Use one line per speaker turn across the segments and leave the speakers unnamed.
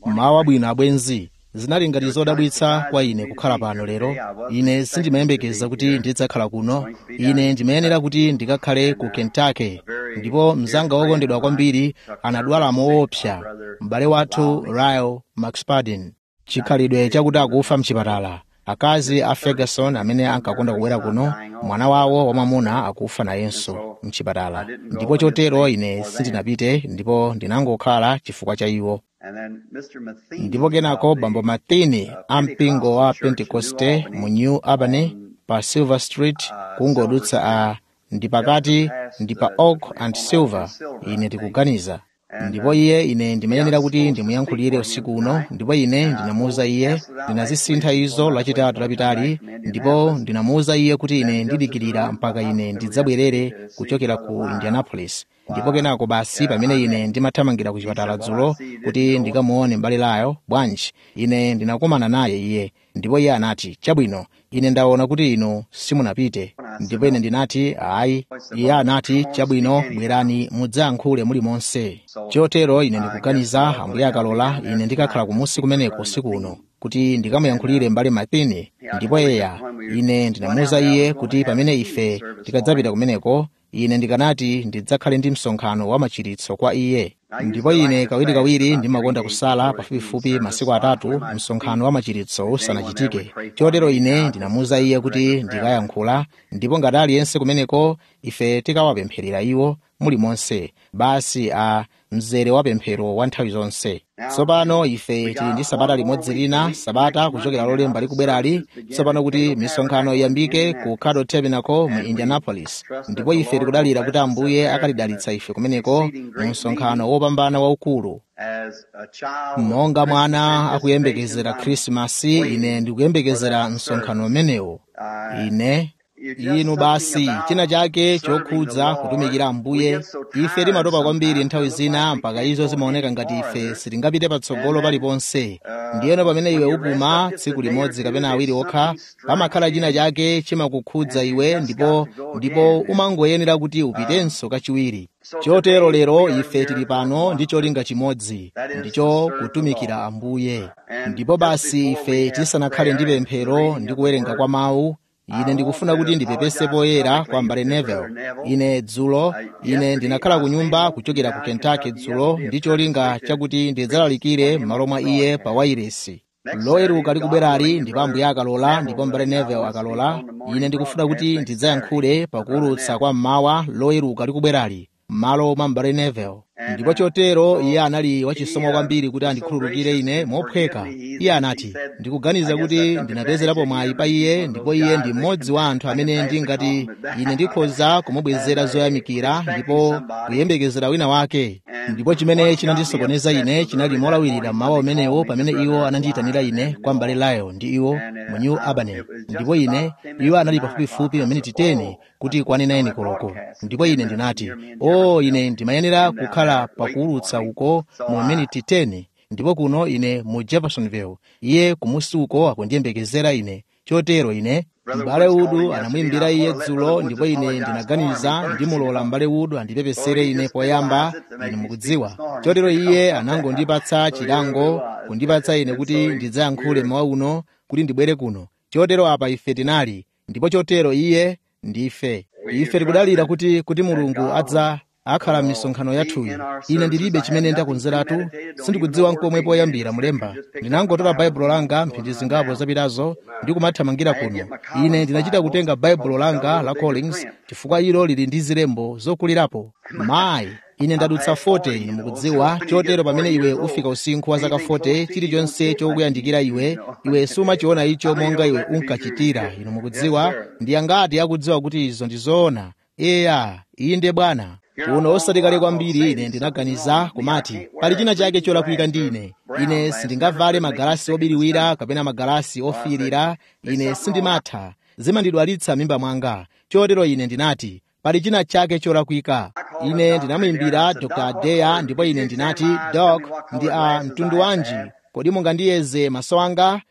mawa bwino abwenzi zinali ngati zodabwitsa kwa ine kukhala pano lero ine sindimayembekeza kuti ndidzakhala kuno ine ndimayenera kuti ndikakhale ku kentucky ndipo mzanga wokondedwa kwambiri anadwala moopsa m'bale wathu ryle mcspadin chikhalidwe chakuti akufa mchipatala akazi a ferguson amene ankakonda kubwera kuno mwana wawo wamwamuna akufa nayenso mchipatala ndipo chotero ine sindinapite ndipo ndinangokhala chifukwa cha iwo ndipo kenako bambo mathini a mpingo wa pentekoste mu new albany pa silver street kungodutsa a ndi pakati ndi pa oak and silver ine ndikuganiza ndipo iye ine ndimayenera kuti ndimuyankhulire usiku uno ndipo ine ndinamuwuza iye ndinazisintha izo lachitatu lapitali ndipo ndinamuwuza iye kuti ine ndidikirira mpaka ine ndidzabwerere kuchokera ku indianapolis ndipo kenako basi pamene ine ndimathamangira ku chipatala dzulo kuti ndikamuone m'bale layo bwanji ine ndinakumana naye iye ndipo iye anati chabwino ine ndaona kuti inu simunapite ndipo ine ndinati ayi iye anati chabwino bwerani mudzayankhule muli monse chotero ine ndikuganiza ambuye akalola ine ndikakhala kumusi kumeneko usiku uno kuti ndikamuyankhulire m'bale mathini ndipo eya ine ndinamuwuza iye kuti pamene ife tikadzapita kumeneko ine ndikanati ndidzakhale ndi msonkhano wa machiritso kwa iye ndipo ine kawirikawiri ndimakonda kusala pafupifupi masiku atatu msonkhano wa machiritso usanachitike chotero ine ndinamuwuza iye kuti ndikayankhula ndipo ngati aliyense kumeneko ife tikawapempherera iwo muli monse basi a mzere wa pemphero wa nthawi zonse tsopano ife tili ndi sabata limodzi lina sabata kuchokera lolemba likubwerali tsopano kuti misonkhano iyambike ku caddo tabernacle mu indianapolis ndipo ife tikudalira kuti ambuye akalidalitsa ife kumeneko mu msonkhano wopambana waukulu monga mwana akuyembekezera khrisimasi ine ndikuyembekezera msonkhano umenewo ine inu basi china chake chokhudza kutumikira ambuye ife timatopa kwambiri nthawi zina mpaka izo zimaoneka ngati ife sitingapite patsogolo paliponse ndiyeno pamene iwe upuma tsiku limodzi kapena awiri okha pamakhala china chake chimakukhudza iwe ndipo ndipo umangoyenera kuti upitenso kachiwiri chotero lero ife tili pano ndi cholinga chimodzi ndicho kutumikira ambuye ndipo basi ife tisanakhale ndi pemphero ndi kuwerenga kwa mawu ine ndikufuna kuti ndipepese poyera kwa mbale neville ine dzulo ine ndinakhala ku nyumba kuchokera ku kentucky dzulo ndi cholinga chakuti ndidzalalikire m'malo mwa iye pa wairesi loweruka likubwerali ndipo ambuye akalola ndipo mbale neville akalola ine ndikufuna kuti ndidzayankhule pakuwulutsa kwa mmawa loweruka likubwerali m'malo mwa mbale neville ndipo chotero iye anali wachisomo kwambiri kuti andikhululukire ine mophweka iye anati ndikuganiza kuti ndinapezerapo mwayi pa iye ndipo iye ndi mmodzi wa anthu amene ndingati ine ndikhoza kumubwezera zoyamikira ndipo kuyembekezera wina wake ndipo chimene chinandisokoneza ine chinali molawirira mmawa umenewo pamene iwo anandiyitanira ine kwa mbale layo ndi iwo mu new albany ndipo ine iwo anali pafupifupi maminiti 10 kuti kwane 9 koloko ndipo ine ndinati o oh, ine ndimayenera kukhala pakuwulutsa uko mu miniti 10 ndipo kuno ine mu jeffersonville iye kumusi uko akundiyembekezera ine chotero ine m'bale udu anamuyimbira iye dzulo ndipo ine ndinaganiza ndimulola m'bale udu andipepesere ine poyamba ine mukudziwa chotero iye anangondipatsa chilango kundipatsa ine kuti ndidzayankhule mawa uno kuti ndibwere kuno chotero apa ife tinali ndipo chotero iye ndife ife tikudalira kuti kuti mulungu adza akhala m'misonkhano yathuyi ine ndilibe chimene ndakonzeratu sindikudziwa nkomwe poyambira mulemba ndinangotola baibulo langa mphindi zingapo zapitazo ndi kumathamangira kuno ine ndinachita kutenga baibulo langa la collins chifukwa ilo lili ndi zilembo zokulirapo mayi ine ndadutsa 40 ine mukudziwa chotero pamene iwe ufika usinkhu wa zaka 40 chilichonse chokuyandikira iwe iwe sumachiona icho monga iwe unkachitira ine mukudziwa ndi angati akudziwa kuti izo ndi zoona eya inde bwana kuno osati kale kwambiri ine ndinaganiza kumati pali china chake cholakwika ndi ine ine sindingavale magalasi obiriwira kapena magalasi ofiirira ine sindimatha zimandidwalitsa mimba mwanga chotero ine ndinati pali china chake cholakwika ine ndinamuyimbira dr deya ndipo ine ndinati dok ndi a mtundu wanji kodi mungandiyeze maso anga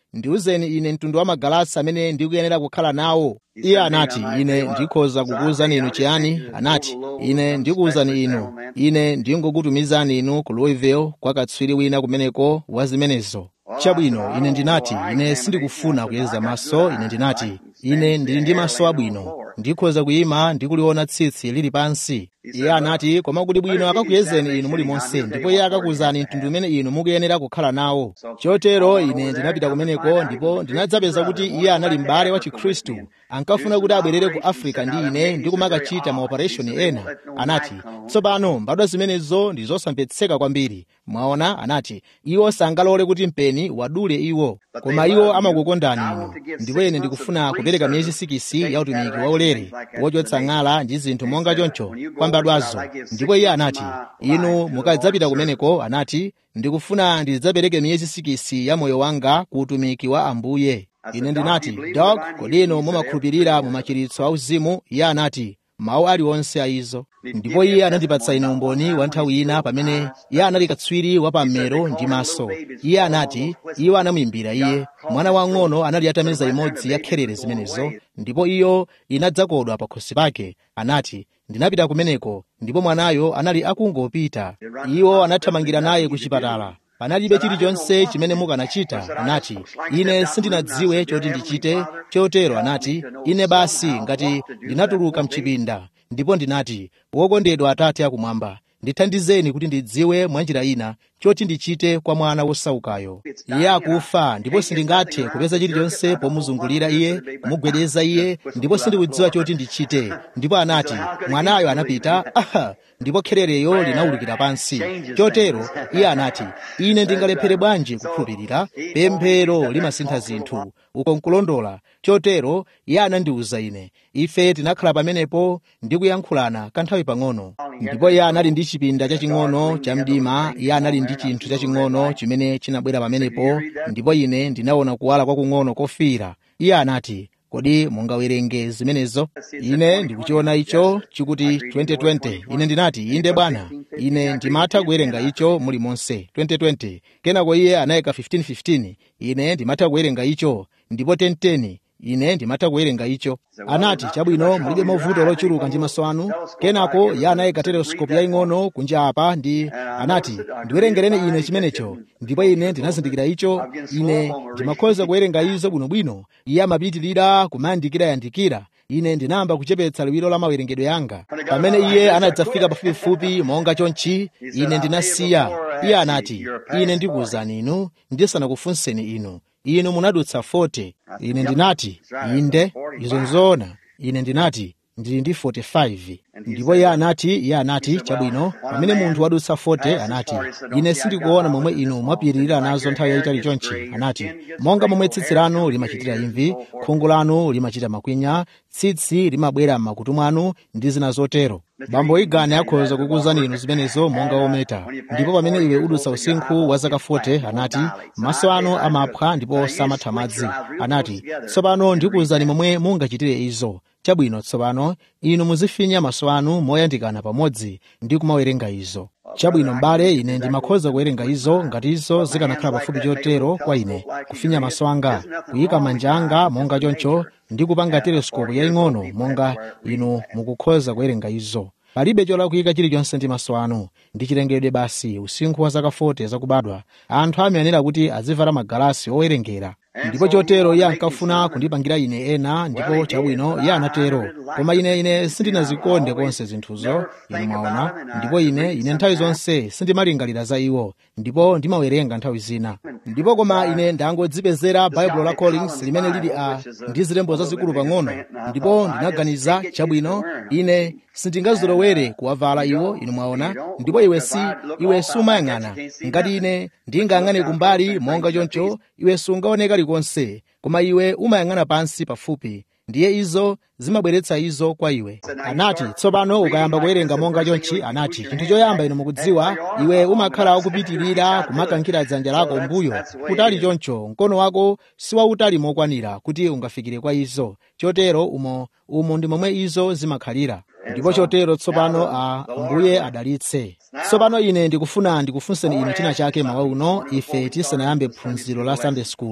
ndiwuzeni ine mtundu wa magalasi amene ndikuyenera kukhala nawo iye anati ine ndikhoza kukuwuzani inu chiyani anati ine ndikuwuzani inu ine ndingokutumizani inu ku louisville kwa katswiri wina kumeneko wa zimenezo chabwino ine ndinati ine sindikufuna kuyeza maso ine ndinati ine ndili ndi maso abwino ndikhoza kuyima ndikuliona tsitsi lili pansi iye anati koma kuti bwino akakuyezeni inu mulimonse ndipo iye akakuwuzani mtundu umene inu mukuyenera kukhala nawo chotero ine ndinapita kumeneko ndipo ndinadzapeza kuti iye anali m'bale wa chikhristu ankafuna kuti abwerere ku africa ndi ine ndi kumakachita maopereshoni ena anati tsopano mbadwa zimenezo ndi zosamvetseka kwambiri mwaona anati iwo sangalole kuti mpeni wadule iwo koma iwo amakukondani inu ndipo ine ndikufuna kupereka miyezi sikisi ya utumiki waulere wochotsa ng'ala ndi zinthu monga choncho kwa mbadwazo ndipo iye anati inu mukadzapita kumeneko anati ndikufuna ndidzapereke miyezi sikisi ya moyo wanga ku utumiki wa ambuye ine ndinati dok kodi inu mumakhulupirira mu machiritso auzimu iye anati mawu aliwonse a izo ndipo iye anandipatsa ine umboni wa nthawi ina pamene iye anali katswiri wa pammero ndi maso iye anati iwo anamuyimbira iye mwana wang'ono anali atameza imodzi ya kherere zimenezo ndipo iyo inadzakodwa pa khosi pake anati ndinapita kumeneko ndipo mwanayo anali akungopita iwo anathamangira naye ku chipatala panalibe chilichonse chimene mukanachita anati ine sindinadziwe choti ndichite chotero anati ine basi ngati ndinatuluka mchipinda ndipo ndinati wokondedwa atate akumwamba ndithandizeni kuti ndidziwe mwanjira ina choti ndichite kwa mwana wosaukayo iye akufa ndipo sindingathe kupeza chilichonse pomuzungulira iye kumugwedeza iye ndipo sindikudziwa choti ndichite ndipo anati mwanayo anapita aha ndipo kherereyo linawulukira pansi chotero iye anati ine ndingalephere bwanji kukhulupirira pemphero limasintha zinthu uko nkulondola chotero iye anandiwuza ine ife tinakhala pamenepo ndi kuyankhulana kanthawi pang'ono ndipo iye anali ndi chipinda chaching'ono cha mdima iye anali ndi chinthu chaching'ono chimene chinabwera pamenepo ndipo ine ndinaona kuwala kwakung'ono kofiira iye anati kodi mungawerenge zimenezo ine ndikuchiona icho chikuti 2020 ine ndinati inde bwana ine ndimatha kuwerenga icho muli monse 2020 kenako iye anayika 1515 ine ndimatha kuwerenga icho ndipo 1010 ine ndimatha kuwerenga icho anati chabwino mulibe mavuto lochuluka ndi maso anu kenako iye anayika teleskopu yaying'ono kunja apa ndi anati ndiwerengereni ine chimenecho ndipo ine ndinazindikira icho ine ndimakhoza kuwerenga izo bwinobwino iye amapitirira kumandikirayandikira ine ndinayamba kuchepetsa liwiro la mawerengedwe yanga pamene iye anadzafika pafupifupi monga chonchi ine ndinasiya iye anati ine ndikuwuzani inu ndisanakufunseni inu inu munadutsa 40 ine ndinati inde izo nzoona ine ndinati ndili ndi 45 ndipo iye anati iye anati chabwino pamene munthu wadutsa 40 anati ine sindikuona momwe inu mwapitirira nazo nthawi yayitali chonchi anati monga momwe tsitsi lanu limachitira imvi khungu lanu limachita makwinya tsitsi limabwera m'makutu mwanu ndi zina zotero bambo igane akhoza kukuwuzani inu zimenezo monga ometa ndipo pamene iwe udutsa usinkhu wa zaka 40 anati maso anu amaphwa ndipo samatha madzi anati tsopano ndikuwuzani momwe mungachitire izo chabwino tsopano inu muzifinya maso anu moyandikana pamodzi ndi kumawerenga izo chabwino m'bale ine ndimakhoza kuwerenga izo ngati izo zikanakhala pafupi chotero kwa ine kufinya maso anga kuyika manja anga monga choncho ndi kupanga teleskopu yaying'ono monga inu mukukhoza kuwerenga izo palibe cholakwika chilichonse ndi maso anu ndi chilengedwe basi usinkhu wa zaka 40 zakubadwa anthu amayenera kuti azivala magalasi owerengera ndipo chotero iye ankafuna kundipangira ine ena ndipo chabwino iye anatero koma ine ine sindinazikonde konse zinthuzo inu mwaona ndipo ine ine nthawi zonse sindimalingalira za iwo ndipo ndimawerenga nthawi zina ndipo koma ine ndangodzipezera baibulo la collins limene lili a ndi zilembo zazikulu pang'ono ndipo ndinaganiza chabwino ine sindingazolowere kuwavala iwo inu mwaona ndipo iwe si iwe sumayang'ana ngati ine ndingayang'ane kumbali monga choncho iwe sungaoneka likonse koma iwe umayang'ana pansi pafupi ndiye izo zimabweretsa izo kwa iwe anati tsopano ukayamba kuwerenga monga chonchi anati chinthu choyamba inu mukudziwa iwe umakhala wakupitirira kumakankhira dzanja lako mbuyo kutali choncho mkono wako siwautali mokwanira kuti ungafikire kwa izo chotero umo umo ndi momwe izo zimakhalira ndipo chotero tsopano a mbuye adalitse tsopano ine ndikufuna ndikufunseni inu china chake mawa uno ife tisanayambe phunziro la sunday school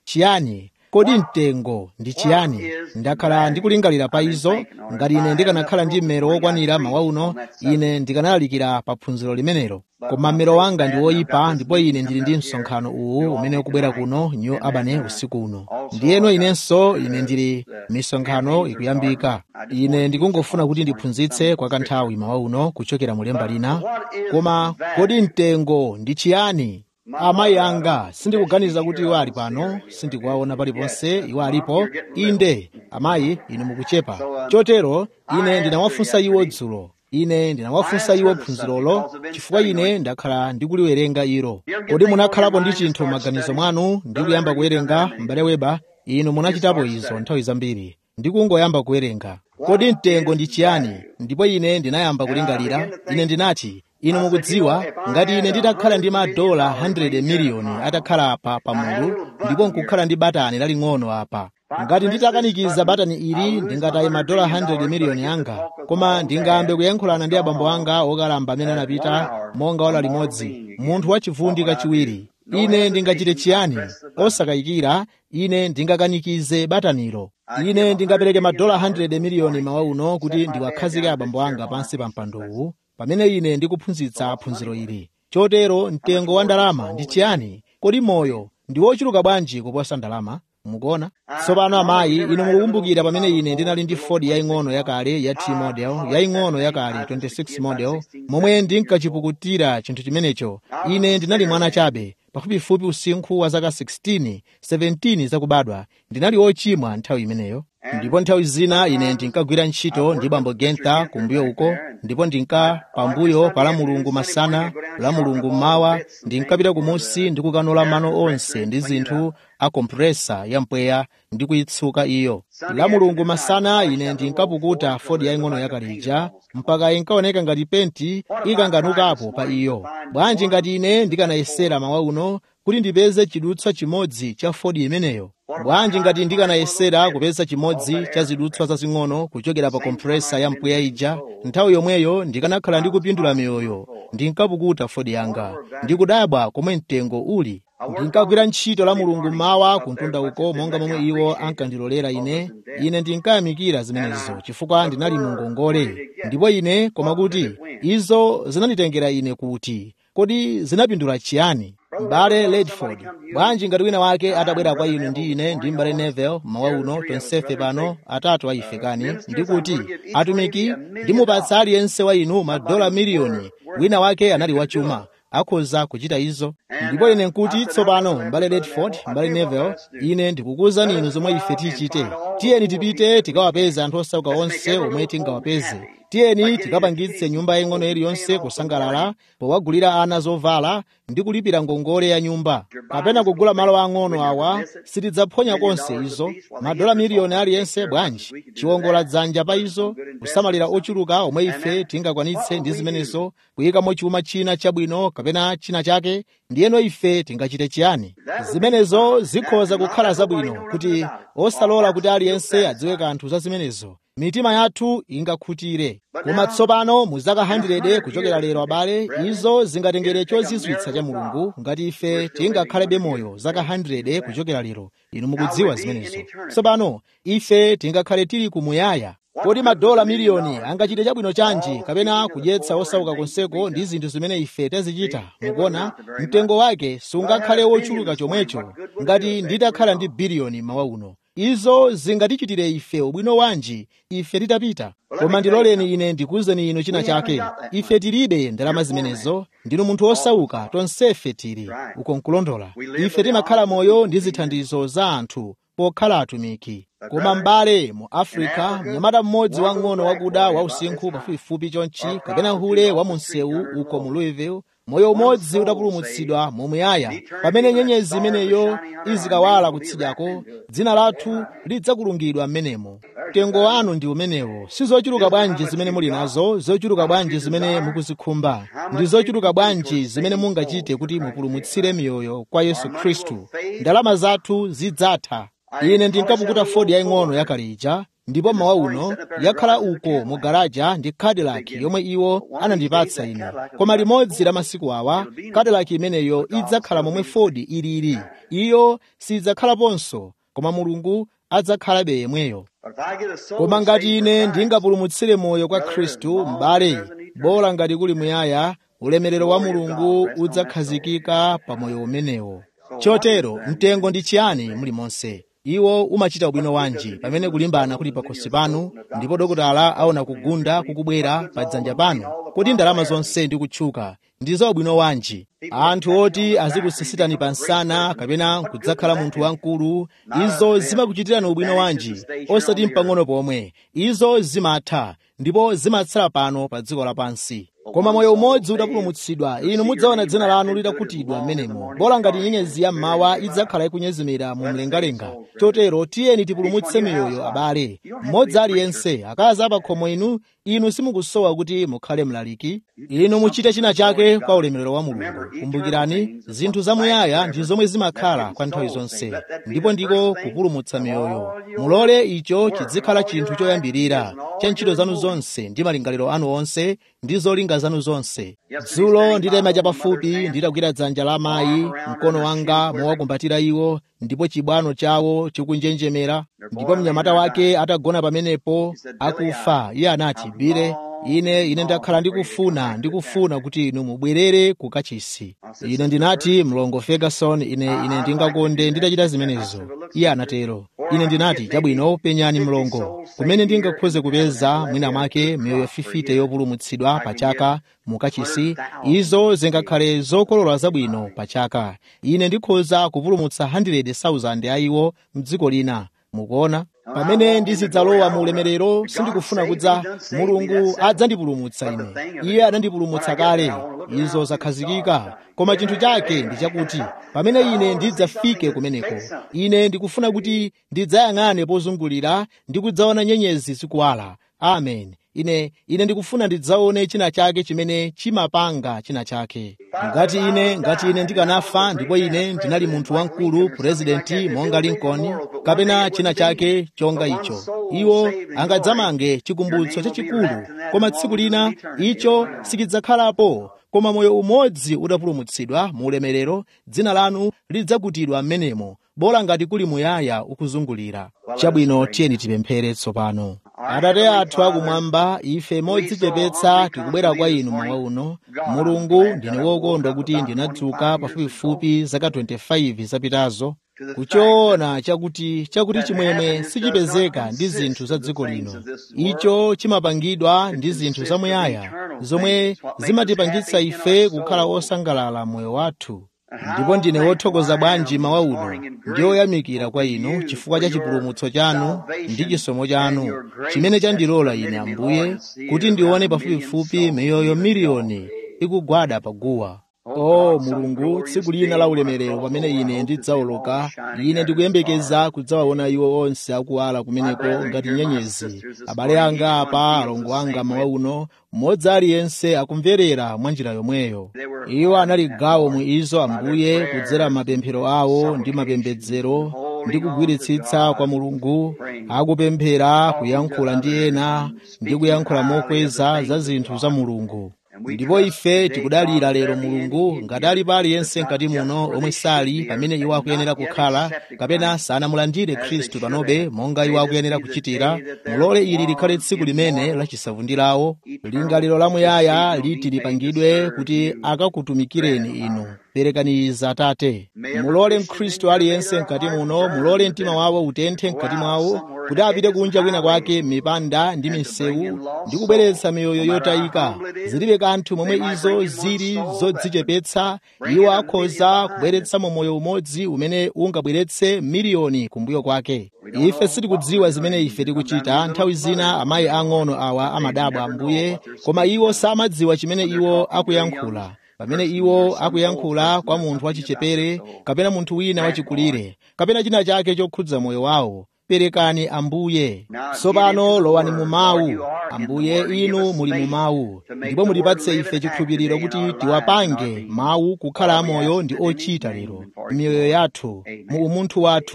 chiyani kodi mtengo ndi chiyani ndakhala ndikulingalira pa izo ngati ine ndikanakhala ndi mmero wokwanira mawa uno ine ndikanalalikira pa phunziro limenelo koma mmero wanga ndi woyipa ndipo ine ndili ndi msonkhano uwu umene ukubwera kuno new albany usiku uno ndiyeno inenso ine ndili misonkhano ikuyambika ine ndikungofuna kuti ndiphunzitse kwa kanthawi mawa uno kuchokera mulemba lina koma kodi mtengo ndi chiyani amayi anga sindikuganiza kuti iwo ali pano sindikuwaona paliponse iwo alipo inde amayi inu mukuchepa chotero ine ndinawafunsa iwo dzulo ine ndinawafunsa iwo phunzirolo chifukwa ine ndakhala ndikuliwerenga ilo kodi munakhalapo ndi chinthu m'maganizo mwanu ndi kuyamba kuwerenga m'bale weba inu munachitapo izo nthawi zambiri ndikungoyamba kuwerenga kodi mtengo ndi chiyani ndipo ine ndinayamba kulingalira ine ndinati inu mukudziwa ngati ine nditakhala ndi madola 100 miliyoni atakhala apa pamulu ndipo nkukhala ndi batani laling'ono apa ngati nditakanikiza batani ili ndingataye madola 100 miliyoni anga koma ndingambe kuyankhulana ndi abambo anga okalamba amene anapita monga ola limodzi munthu wachivundi kachiwiri ine ndingachite chiyani osakayikira ine ndingakanikize batanilo ine ndingapereke madola 100 miliyoni mawa uno kuti ndiwakhazike abambo anga pansi pa mpandowu pamene ine ndikuphunzitsa phunziro ili chotero mtengo wa ndalama ndi chiyani kodi moyo ndi wochuluka bwanji kuposa ndalama mukuona tsopano amayi inu mukukumbukira pamene ine ndinali ndi ford yaying'ono yakale ya t model yaying'ono yakale 26 model momwe ndinkachipukutira chinthu chimenecho ine ndinali mwana chabe pafupifupi usinkhu wa zaka 16 17 zakubadwa ndinali wochimwa nthawi imeneyo ndipo nthawi zina ine ndinkagwira ntchito ndi bambo genta kumbuyo uko ndipo ndinka pambuyo pa la mulungu masana la mulungu mmawa ndinkapita kumusi ndi kukanola mano onse ndi zinthu a kompresa ya mpweya ndi kuyitsuka iyo la mulungu masana ine ndinkapukuta fodi yaying'ono yakalija mpaka inkaoneka ngati penti ikanganukapo pa iyo bwanji ngati ine ndikanayesera mawa uno kuti ndipeze chidutswa chimodzi cha fodi imeneyo bwanji ngati ndikanayesera kupeza chimodzi cha zidutswa zazing'ono kuchokera pa kompresa ya mpweya ija nthawi yomweyo ndikanakhala ndikupindula miyoyo ndinkapukuta fodi yanga ndikudabwa komwe mtengo uli ndinkagwira ntchito la mulungu mawa kuntunda uko monga momwe iwo ankandilolera ine ine ndinkayamikira zimenezo chifukwa ndinali mu ngongole ndipo ine koma kuti izo zinanditengera ine kuti kodi zinapindula chiyani m'bale ledford bwanji ngati wina wake atabwera kwa inu ndi ine ndi m'bale nevel mawa uno tonsefe pano atatu aife kani ndikuti atumiki ndimupatsa aliyense wa inu madola miliyoni wina wake anali wachuma akhoza kuchita izo ndipo ine nkuti tsopano m'bale ledford m'bale nevel ine ndikukuwuzani inu zomwe ife tichite tiyeni tipite tikawapeze anthu osauka onse omwe tingawapeze tiyeni tikapangitse nyumba yaying'ono iliyonse kusangalala powagulira ana zovala ndi kulipira ngongole ya nyumba kapena kugula malo ang'ono awa sitidzaphonya konse izo madola miliyoni aliyense bwanji chiwongola dzanja pa izo kusamalira ochuluka omwe ife tingakwanitse ndi zimenezo kuyikamo chuma china chabwino kapena china chake ndiyeno ife tingachite chiyani zimenezo zikhoza kukhala zabwino kuti osalola kuti aliyense adziwe kanthu za zimenezo mitima yathu ingakhutire koma tsopano mu zaka 100 kuchokera lero abale izo zingatengere chozizwitsa cha mulungu ngati ife tingakhalebe moyo zaka 100 kuchokera lero inu mukudziwa zimenezo tsopano ife tingakhale tili kumuyaya kodi madola miliyoni angachite chabwino chanji kapena kudyetsa osauka konseko ndi zinthu zimene ife tazichita mukuona mtengo wake sungakhale wochuluka chomwecho ngati nditakhala ndi biliyoni mawa uno izo zingatichitire ife ubwino wanji ife titapita koma ndiloleni ine ndikuwuzeni inu china chake ife tilibe ndalama zimenezo ndinu munthu osauka tonsefe tili uko nkulondola ife timakhala moyo ndi zithandizo za anthu pokhala atumiki koma m'bale mu afrika mnyamata mmodzi wang'ono wakuda wausinkhu pafupifupi chonchi kapena hule wa munsewu uko mu louisville moyo umodzi utapulumutsidwa momuyaya pamene nyenyezi imeneyo izikawala kutsidyako dzina lathu lidzakulungidwa m'menemo mtengo wanu ndi umenewo si zochuluka bwanji zimene muli nazo zochuluka bwanji zimene mukuzikhumba ndi zochuluka bwanji zimene mungachite kuti mupulumutsire miyoyo kwa yesu khristu ndalama zathu zidzatha ine ndinkapukuta fodi yaying'ono yakalija ndipo mawa uno yakhala uko mu garaja ndi cadillac yomwe iwo anandipatsa ine koma limodzi la masiku awa cadillac imeneyo idzakhala momwe ford ilili iyo sidzakhalaponso koma mulungu adzakhalabe yemweyo koma ngati ine ndingapulumutsire moyo kwa khristu m'bale bola ngati kuli muyaya ulemerero wa mulungu udzakhazikika pa moyo umenewo chotero mtengo ndi chiyani muli monse iwo umachita ubwino wanji pamene kulimbana kuli pakhosi panu ndipo dokotala aona kugunda kukubwera pa dzanja panu kuti ndalama zonse ndi kutchuka ndi za ubwino wanji anthu oti azikusisitani pa nsana kapena kudzakhala munthu wamkulu izo zimakuchitirani ubwino wanji osati mpang'ono pomwe izo zimatha ndipo zimatsala pano pa dziko lapansi koma moyo umodzi utapulumutsidwa inu mudzaona dzina lanu litakutidwa m'menemo bola ngati nyenyezi ya mmawa idzakhala ikunyezimira mu mlengalenga chotero tiyeni tipulumutse miyoyo abale mmodzi aliyense akazi apakhomo inu inu simukusowa kuti mukhale mlaliki inu muchite china chake kwa ulemerero wa mulungu kumbukirani zinthu zamuyaya ndi zomwe zimakhala kwa nthawi zonse ndipo ndiko kupulumutsa miyoyo mulole icho chizikhala chinthu choyambirira cha ntchito zanu zonse ndi malingaliro anu onse ndi zolinga zanu zonse dzulo nditayima chapafupi nditagwira dzanja la amayi mkono wanga mowakumbatira iwo ndipo chibwano chawo chikunjenjemera ndipo mnyamata wake atagona pamenepo akufa iye anati bire ine ine ndakhala ndikufuna ndikufuna kuti inu mubwerere ku kachisi ine ndinati mlongo ferguson ine ine ndingakonde nditachita zimenezo iye anatero ine ndinati chabwino penyani mlongo kumene ndingakhoze kupeza mwina mwake miyoyo fifite yopulumutsidwa pa chaka mukachisi izo zingakhale zokolola zabwino pa chaka ine ndikhoza kupulumutsa 100,000 ayiwo mdziko lina mukuona pamene ndizidzalowa mu ulemerero sindikufuna kudza mulungu adzandipulumutsa ine iye anandipulumutsa kale izo zakhazikika koma chinthu chake ndi chakuti pamene ine ndidzafike kumeneko ine ndikufuna kuti ndidzayang'ane pozungulira ndi kudzaona nyenyezi zikuwala amen ine ine ndikufuna ndidzaone china chake chimene chimapanga china chake ngati ine ngati ine ndikanafa ndipo ine ndinali munthu wamkulu purezidenti monga lincoln kapena china chake chonga icho iwo angadzamange chikumbutso chachikulu koma tsiku lina icho sichidzakhalapo koma moyo umodzi utapulumutsidwa mu ulemerero dzina lanu lidzakutidwa m'menemo bola ngati kuli muyaya ukuzungulira chabwino tiyeni tipemphere tsopano atate athu akumwamba ife modzichepetsa tikubwera kwa inu mawa uno mulungu ndine wokondwa kuti ndinadzuka pafupifupi zaka 25 zapitazo kuchoona chakuti chakuti chimwemwe sichipezeka ndi zinthu za dziko lino icho chimapangidwa ndi zinthu zamuyaya zomwe zimatipangitsa ife kukhala osangalala moyo wathu ndipo ndine wothokoza bwanji mawa uno ndi oyamikira kwa inu chifukwa cha chipulumutso chanu ndi chisomo chanu chimene chandilola ine ambuye kuti ndione pafupifupi miyoyo miliyoni ikugwada paguwa o mulungu tsiku lina la ulemerero pamene ine ndidzawoloka ine ndikuyembekeza kudzawaona iwo onse akuwala kumeneko ngati nyenyezi abale anga apa alongo anga mawa uno mmodzi aliyense akumverera mwa njira yomweyo iwo anali gawo mu izo ambuye kudzera mapemphero awo ndi mapembedzero ndi kugwiritsitsa kwa mulungu akupemphera kuyankhula ndi ena ndi kuyankhula mokweza za zinthu za mulungu ndipo ife tikudalira lero mulungu ngati alipo aliyense mkati muno omwe sali pamene iwo akuyenera kukhala kapena sanamulandire khristu panobe monga iwo akuyenera kuchitira mulole ili likhale tsiku limene lachisavundirawo lingaliro lamuyaya liti lipangidwe kuti akakutumikireni inu perekani izi atate mulole mkhristu aliyense mkati muno mulole mtima wawo utenthe mkati mwawo kuti apite kunja kwina kwake mipanda ndi misewu ndi kubweretsa miyoyo yotayika zilibe kanthu momwe izo zili zodzichepetsa iwo akhoza kubweretsamo moyo umodzi umene ungabweretse miliyoni kumbuyo kwake ife sitikudziwa zimene ife tikuchita nthawi zina amayi ang'ono awa amadabwa ambuye koma iwo samadziwa chimene iwo akuyankhula pamene iwo akuyankhula kwa munthu wachichepere kapena munthu wina wachikulire kapena china chake chokhudza moyo wawo perekani ambuye tsopano lowani mu mawu ambuye inu muli mu mawu ndipo mutipatse ife chikhulupiriro kuti tiwapange mawu kukhala amoyo ndi ochita lero miyoyo yathu mu umunthu wathu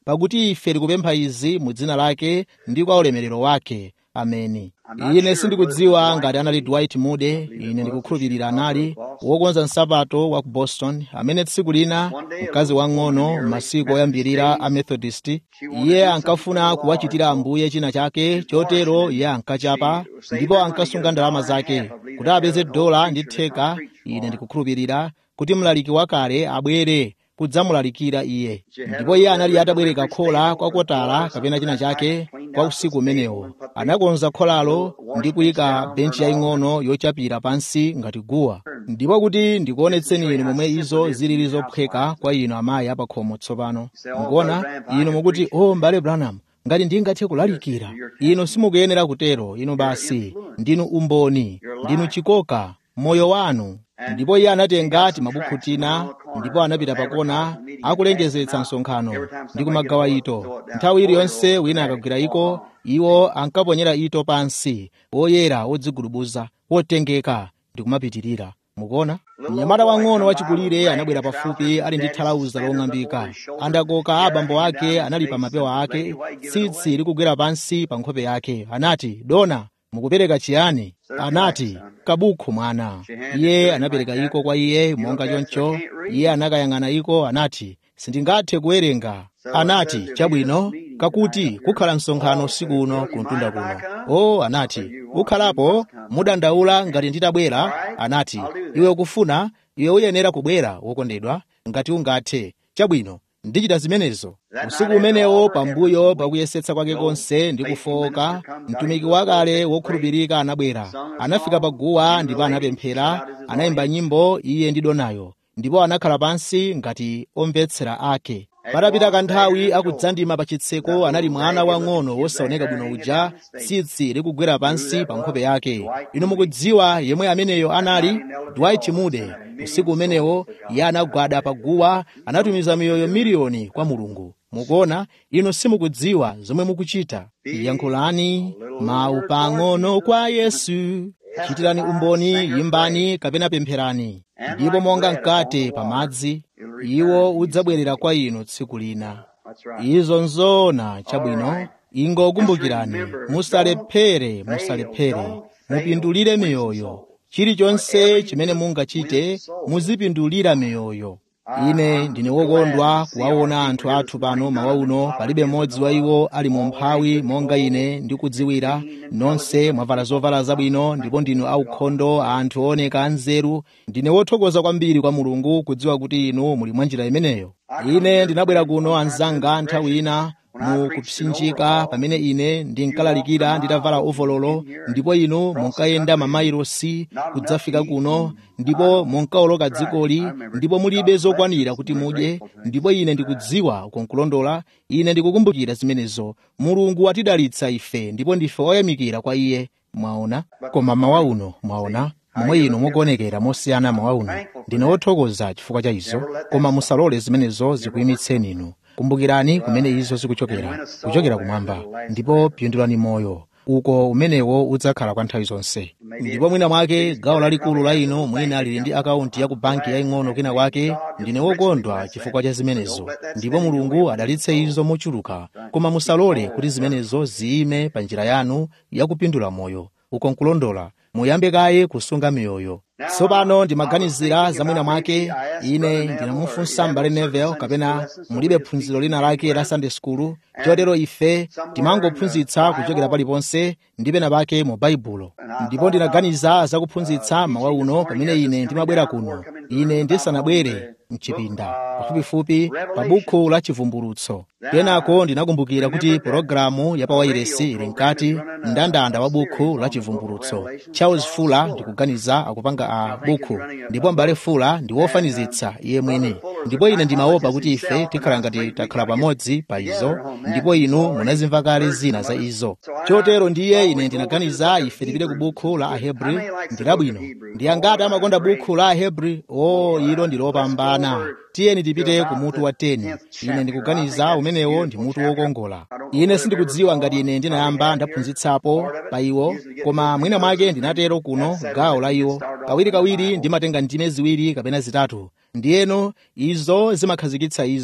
pakuti ife tikupempha izi mu dzina lake ndi kwa ulemerero wake ameni ine sindikudziwa ngati anali dwight moody ine ndikukhulupirira anali wokonza nsapato wa ku boston amene tsiku lina mkazi wang'ono masiku oyambirira a methodist iye ankafuna kuwachitira ambuye china chake chotero iye ankachapa ndipo ankasunga ndalama zake kuti apeze dola ndi theka ine ndikukhulupirira kuti mlaliki wakale abwere kudzamulalikira iye ndipo iye anali atabwereka khola kwa kotala kapena china chake kwa usiku umenewo anakonza kholalo ndi kuyika benchi yaying'ono yochapira pansi ngati guwa ndipo kuti ndikuonetseni inu momwe izo zilili zophweka kwa inu amayi apakhomo tsopano mukuona inu mukuti o oh, mbale branham ngati ndingathe kulalikira inu simukuyenera kutero inu basi ndinu umboni ndinu chikoka moyo wanu ndipo iye anatenga timabukhu tina ndipo anapita pakona akulengezetsa msonkhano ndi kumagawa ito nthawi iliyonse wina akagwira iko iwo ankaponyera ito pansi woyera wodzigulubuza wotengeka ndi kumapitirira mukuona mnyamata wang'ono wachikulire anabwera pafupi ali ndi thalauza long'ambika andakoka abambo ake anali pa mapewa ake tsitsi likugwera pansi pa nkhope yake anati dona mukupereka chiyani anati kabukhu mwana iye anapereka iko kwa iye monga choncho iye anakayang'ana iko anati sindingathe kuwerenga anati chabwino kakuti kukhala msonkhano usiku uno kuntunda kuno o anati ukhalapo mudandaula ngati nditabwera anati iwe ukufuna iwe uyenera kubwera wokondedwa ngati ungathe chabwino ndichita zimenezo usiku umenewo pambuyo pakuyesetsa kwake konse ndi kufowoka mtumiki wakale wokhulupirika anabwera anafika paguwa ndipo anapemphera anayimba nyimbo iye ndi donayo ndipo anakhala pansi ngati omvetsera ake patapita kanthawi akudzandima pa chitseko anali mwana wang'ono wosaoneka bwino uja tsitsi likugwera pansi pa nkhope yake inu mukudziwa yemwe ameneyo anali dwight moody usiku umenewo iye anagwada paguwa anatumiza miyoyo miliyoni kwa mulungu mukuona inu simukudziwa zomwe mukuchita yankhulani mawu pang'ono kwa yesu chitirani umboni yimbani kapena pempherani ndipo monga mkate pamadzi iwo udzabwerera kwa inu tsiku lina izo nzoona chabwino ingokumbukirani musalephere musalephere mupindulire miyoyo chilichonse chimene mungachite muzipindulira miyoyo ine ndine wokondwa kuwaona anthu athu pano mawa uno palibe mmodzi wa iwo ali mu mphawi monga ine ndikudziwira nonse mwavala zovala zabwino ndipo ndinu aukhondo anthu ooneka anzeru ndine wothokoza kwambiri kwa mulungu kudziwa kuti inu muli mwa njira imeneyo ine ndinabwera kuno anzanga nthawi ina mu kupsinjika pamene ine ndinkalalikira nditavala ovololo ndipo inu munkayenda mamailosi kudzafika kuno ndipo munkawoloka dzikoli ndipo mulibe zokwanira kuti mudye ndipo ine ndikudziwa ukonkulondola ine ndikukumbukira zimenezo mulungu watidalitsa ife ndipo ndife oyamikira kwa iye mwaona koma mawa uno mwaona momwe inu mukuonekera mosiyana mawa uno ndine wothokoza chifukwa cha izo koma musalole zimenezo zikuyimitseni inu kumbukirani kumene izo zikuchokera kuchokera kumwamba ndipo pindulani moyo uko umenewo udzakhala kwa nthawi zonse ndipo mwina mwake gawo lalikulu la inu mwina lili ndi akaunti ya ku banki yaying'ono kena kwake ndine wokondwa chifukwa cha zimenezo ndipo mulungu adalitse izo mochuluka koma musalole kuti zimenezo ziyime pa njira yanu yakupindula moyo uko nkulondola muyambe kaye kusunga miyoyo tsopano ndimaganizira za mwina mwake ine ndinamufunsa m'bale nevel kapena mulibe phunziro lina lake la sunday school chotero ife timangophunzitsa kuchokera paliponse ndi pena pake mu baibulo ndipo ndinaganiza za kuphunzitsa mawa uno pamene ine ndimabwera kuno ine ndisanabwere mchipinda pafupifupi pa bukhu la chivumbulutso kenako ndinakumbukira kuti pologalamu ya pawairesi ili mkati mndandanda wa bukhu la chivumbulutso charles fuller ndikuganiza akupanga a bukhu ndipo m'bale fuller ndi wofanizitsa iye mwini ndipo ine ndimaopa kuti ife tikhala ngati takhala pamodzi pa izo ndipo inu munazimva kale zina za izo chotero ndiye ine ndinaganiza ife tipite ku bukhu la ahebri ndilabwino ndi angati amakonda bukhu la ahebri o ilo ndi lopambana tiyeni tipite ku mutu wa 10 ine ndikuganiza umenewo ndi mutu wokongola ine sindikudziwa ngati ine ndinayamba ndaphunzitsapo pa iwo koma mwina mwake ndinatero kuno gawo la iwo kawirikawiri ndimatenga ndime ziwiri kapena zitatu ndiyeno izo zimakhazikitsa izo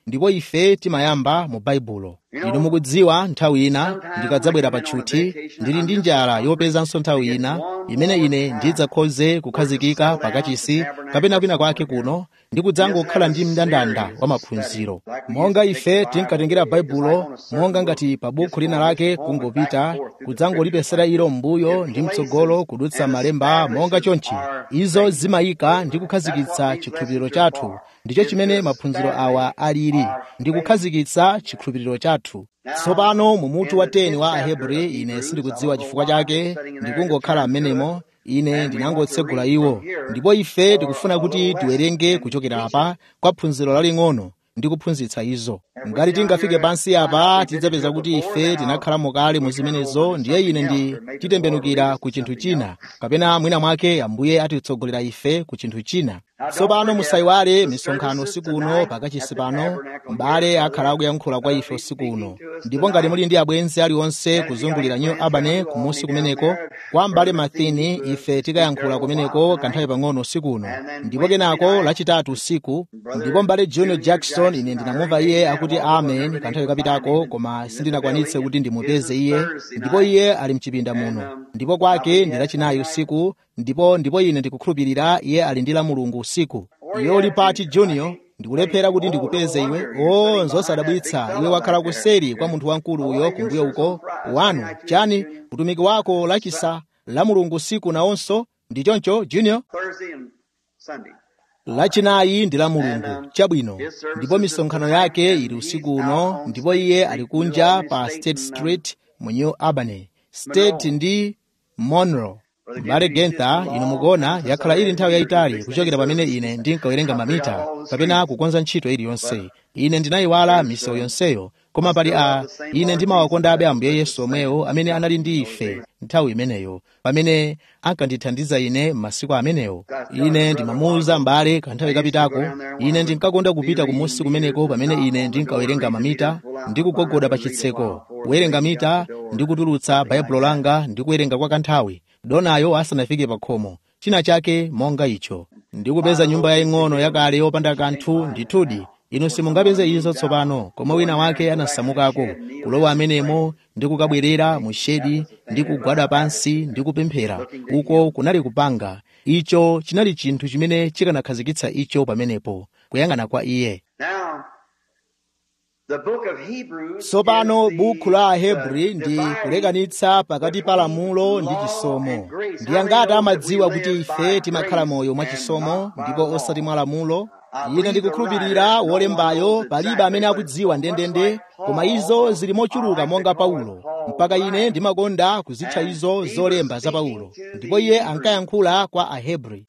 ndipo ife timayamba mu baibulo inu mukudziwa nthawi ina ndikadzabwera pa tchuthi ndili ndi njala yopezanso nthawi ina imene ine ndidzakhoze kukhazikika pakachisi kapena kwina kwake kuno ndi kudzangokhala ndi mndandanda wa maphunziro monga ife tinkatengera baibulo monga ngati pa bukhu lina lake kungopita kudzangolipesera ilo m'mbuyo ndi mtsogolo kudutsa malemba monga chonchi izo zimayika ndi kukhazikitsa chikhulupiriro chathu ndicho chimene maphunziro awa alili ndi kukhazikitsa chikhulupiriro chathu tsopano mu mutu wa 10 wa ahebri ine sindikudziwa chifukwa chake ndikungokhala m'menemo ine ndinangotsegula iwo ndipo ife tikufuna kuti tiwerenge kuchokera apa kwa phunziro laling'ono ndi kuphunzitsa izo ngati tingafike pansi apa tidzapeza kuti ife tinakhalamo kale mu zimenezo ndiye ine ndi titembenukira ku chinthu china kapena mwina mwake ambuye atitsogolera ife ku chinthu china tsopano musayiwale misonkhano usiku uno pakachisi pano m'bale akhala akuyankhula kwa ife usiku uno ndipo ngati muli ndi abwenzi aliwonse kuzungulira new albany kumusi kumeneko kwa m'bale mathini ife tikayankhula kumeneko kanthawi pang'ono usiku uno ndipo kenako lachitatu usiku ndipo m'bale junior jackson ine ndinamumva iye akuti amen kanthawi kapitako koma sindinakwanitse kuti ndimupeze iye ndipo iye ali mchipinda muno ndipo kwake ndi lachinayi usiku ndipo ndipo ine ndikukhulupirira iye ali ndi la mulungu usiku iwe uli pati junior ndikulephera kuti ndikupeze iwe o nzosadabwitsa iwe wakhala kuseri kwa munthu wamkulu uyo kumbuyo uko wanu chani utumiki wako lachisa la mulungu usiku nawonso ndi choncho junior lachinayi ndi la mulungu chabwino ndipo misonkhano yake ili usiku uno ndipo iye ali kunja pa state street mu new albany state ndi monroe m'bale gentha inu mukuona yakhala ili nthawi yayitali kuchokera pamene ine ndinkawerenga mamita kapena kukonza ntchito iliyonse ine ndinayiwala misewu yonseyo koma pali a ine ndimawakondabe ambuye yesu omwewo amene anali ndi ife nthawi imeneyo pamene ankandithandiza ine m'masiku amenewo ine ndimamuwuza m'bale kanthawi kapitako ine ndinkakonda kupita kumusi kumeneko pamene ine ndinkawerenga mamita ndi kugogoda pa chitseko kuwerenga mita ndi kutulutsa baibulo langa ndi kuwerenga kwa kanthawi donayo asanafike pa khomo china chake monga icho ndikupeza nyumba yaying'ono yakale yopanda kanthu ndithudi inu simungapeze izo tsopano koma wina wake anasamukako kulowa amenemo ndi kukabwerera mu shedi ndi kugwada pansi ndi kupemphera uko kunali kupanga icho chinali chinthu chimene chikanakhazikitsa icho pamenepo kuyang'ana kwa iye tsopano bukhu la ahebri ndi kulekanitsa pakati pa lamulo ndi chisomo ndi angati amadziwa kuti ife timakhala moyo mwa chisomo ndipo osati mwa lamulo ine ndikukhulupirira wolembayo palibe amene akudziwa ndendende koma izo zili mochuluka monga paulo mpaka ine ndimakonda kuzitcha izo zolemba za paulo ndipo iye ankayankhula kwa ahebri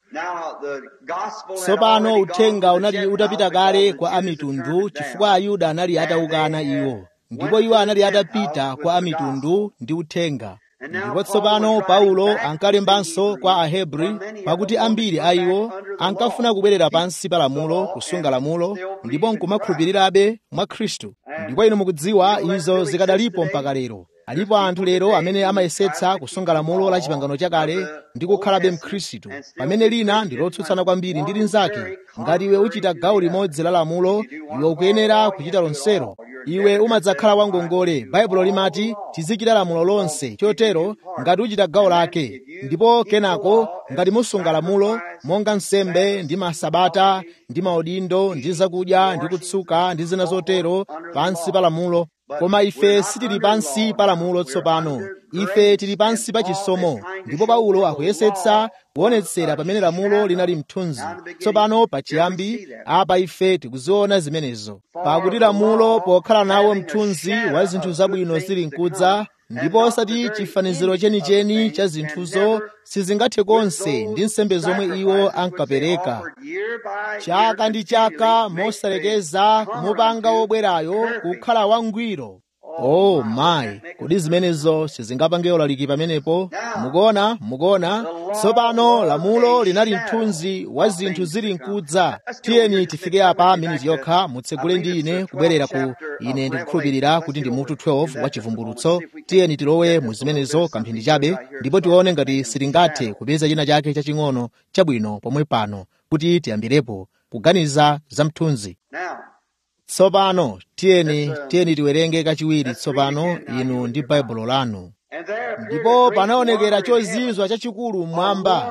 tsopano uthenga unali utapita kale kwa amitundu chifukwa ayuda anali atawukana iwo ndipo iwo anali atapita kwa amitundu ndi uthenga ndipo tsopano paulo ankalembanso kwa ahebri pakuti ambiri a iwo ankafuna kubwerera pansi pa lamulo kusunga lamulo ndipo nkumakhulupirirabe mwa khristu ndipo inu mukudziwa izo zikadalipo mpaka lero alipo anthu lero amene amayesetsa kusunga lamulo la chipangano chakale ndi kukhalabe mkhristu pamene lina ndi lotsutsana kwambiri ndi linzake ngati iwe uchita gawo limodzi la lamulo iwe ukuyenera kuchita lonselo iwe umadzakhala wangongole baibulo limati tizichita lamulo lonse chotero ngati uchita gawo lake ndipo kenako ngati musunga lamulo monga nsembe ndi masabata ndi maudindo ndi zakudya ndi kutsuka ndi zina zotero pansi pa lamulo koma ife sitili pansi pa lamulo tsopano ife tili pansi pa chisomo ndipo paulo akuyesetsa kuonetsera pamene lamulo linali mthunzi tsopano pachiyambi apa ife tikuziona zimenezo pakuti lamulo pokhala nawo mthunzi wa zinthu zabwino zili nkudza ndipo osati chifaniziro chenicheni cha zinthuzo sizingathe konse ndi nsembe zomwe iwo ankapereka chaka ndi chaka mosalekeza kumupanga wobwerayo kukhala wangwiro oh mayi kodi zimenezo sizingapange ulaliki pamenepo mukuona mukuona tsopano lamulo linali mthunzi wa zinthu zili nkudza tiyeni tifike apa miniti yokha mutsegule ndi ine kubwerera ku ine ndikukhulupirira kuti ndi mutu 12 wa chivumbulutso tiyeni tilowe mu zimenezo kamphindi chabe ndipo tione ngati sitingathe kupeza china chake chaching'ono chabwino pomwe pano kuti tiyambirepo kuganiza za mthunzi tsopano tiyeni tiyeni tiwerenge kachiwiri tsopano inu ndi baibulo lanu
And there appeared
ndipo
a great
panaonekera
wonder in
chozizwa
heaven.
chachikulu mmwamba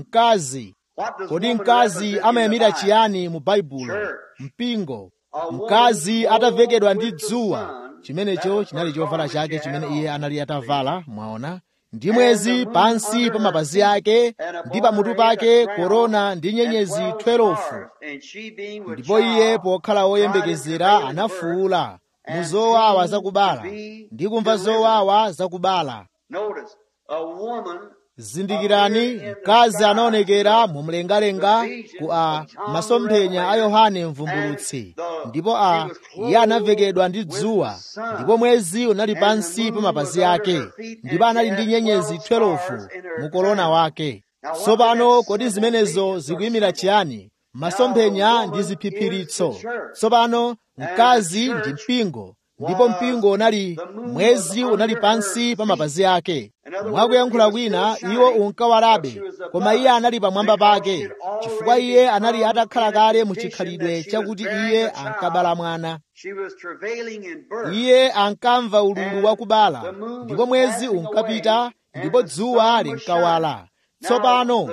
mkazi
What does
kodi
woman
mkazi
represent in
amayimira
the Bible?
chiyani mu baibulo
Church.
mpingo
A woman
mkazi
clothed
atavekedwa ndi
with the
dzuwa
sun.
chimenecho
That was
chinali
her
chovala
garment
chake
she
chimene
had
iye
on.
anali atavala mwaona ndi
And
mwezi
the moon
pansi
under
pa
her
mapazi
feet,
ake
and
ndi
upon
pamutu
her head
pake
a crown,
korona ndi
and
nyenyezi
12
12
stars. And she being with
ndipo iye
child,
pokhala
cried in
woyembekezera
travail and birth,
anafuwula mu
and
zowawa
seemed
zakubala
to be
ndi kumva
delivered.
zowawa zakubala
Notice, a woman
zindikirani mkazi anaonekera mu mlengalenga ku a masomphenya a yohane mvumbulutsi ndipo a iye anavekedwa ndi dzuwa ndipo mwezi unali pansi pa mapazi ake ndipo anali ndi nyenyezi 12 mu korona wake tsopano kodi zimenezo zikuyimira chiyani masomphenya ndi ziphiphiritso tsopano mkazi ndi mpingo ndipo mpingo unali mwezi unali pansi pa mapazi ake mwakuyankhula kwina iwo unkawalabe koma iye anali pamwamba pake chifukwa iye anali atakhala kale mu chikhalidwe chakuti iye ankabala mwana
She was travailing in birth.
iye ankamva ululu wakubala ndipo mwezi unkapita ndipo dzuwa linkawala tsopano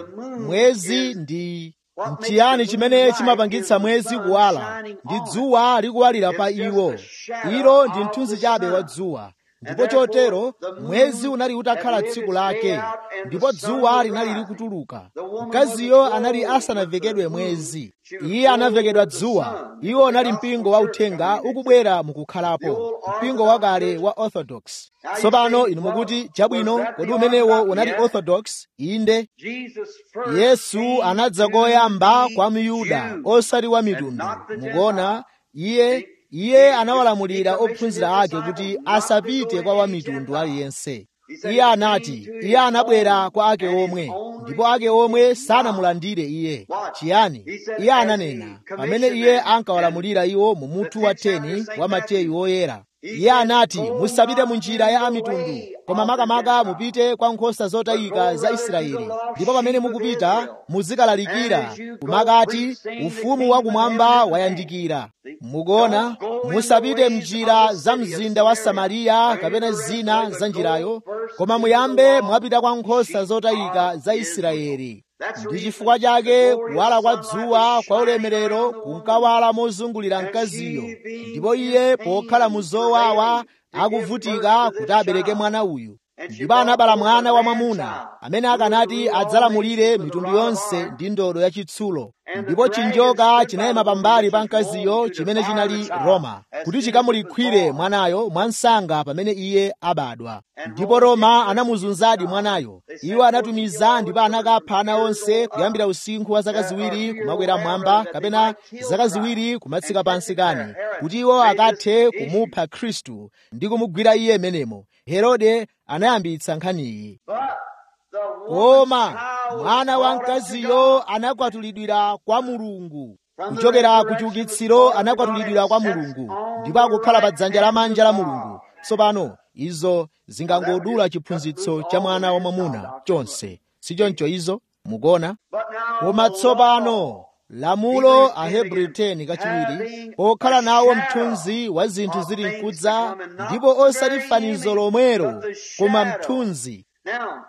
mwezi ndi nchiyani chimene chimapangitsa mwezi kuwala ndi dzuwa likuwalira pa iwo ilo ndi mthunzi chabe wa dzuwa ndipo chotero mwezi unali utakhala tsiku lake ndipo dzuwa linali likutuluka mkaziyo anali asanavekedwe mwezi iye anavekedwa dzuwa iwo anali mpingo wa uthenga ukubwera mukukhalapo mpingo wakale wa orthodox tsopano inu mukuti chabwino kodi umenewo unali orthodox inde
Jesus first
yesu
came
anadza
to
koyamba
the
kwa miyuda
Jews,
osati wa
and
mitundu
not the
mukuona
Gentiles.
iye iye anawalamulira ophunzira ake kuti asapite kwa wamitundu aliyense iye anati iye anabwera kwa ake omwe ndipo ake omwe sanamulandire iye chiyani iye ananena pamene iye ankawalamulira iwo mu mutu wa 10 wa mateyu woyera iye anati musapite mu njira ya amitundu koma makamaka mupite kwa nkhosa zotayika za israeli ndipo pamene mukupita muzikalalikira kumakati ufumu wakumwamba wayandikira mukuona musapite mnjira za mzinda wa samariya kapena zina za njirayo koma muyambe mwapita kwa nkhosa zotayika za israeli ndi chifukwa chake kuwala kwa dzuwa kwa ulemerero kunkawala mozungulira mkaziyo ndipo iye pokhala mu zowawa akuvutika kuti abereke mwana uyu ndipo anabala mwana wamwamuna amene akanati adzalamulire mitundu yonse ndi ndodo yachitsulo ndipo chinjoka chinayima pambali pa mkaziyo chimene chinali roma kuti chikamulikhwire mwanayo mwansanga pamene iye abadwa ndipo roma anamuzunzadi mwanayo iwo anatumiza ndipo anakapha ana onse kuyambira usinkhu wa zaka ziwiri kumakwera mmwamba kapena zaka ziwiri kumatsika pansi kani kuti iwo akathe kumupha khristu ndi kumugwira iye menemo herode anayambitsa nkhaniyi
But the
koma
woman's child
mwana
was
wa
born unto
mkaziyo
God.
anakwatulidwira kwa mulungu kuchokera ku chiukitsiro anakwatulidwira kwa mulungu ndipo akukhala pa dzanja lamanja la mulungu tsopano izo zingangodula chiphunzitso cha mwana wamwamuna chonse sichoncho izo mukuona
But now
koma
the
tsopano
law
lamulo ahebrew 10 kachiwiri pokhala nawo mthunzi wa zinthu zili mkudza ndipo osati fanizo lomwero koma mthunzi
Now,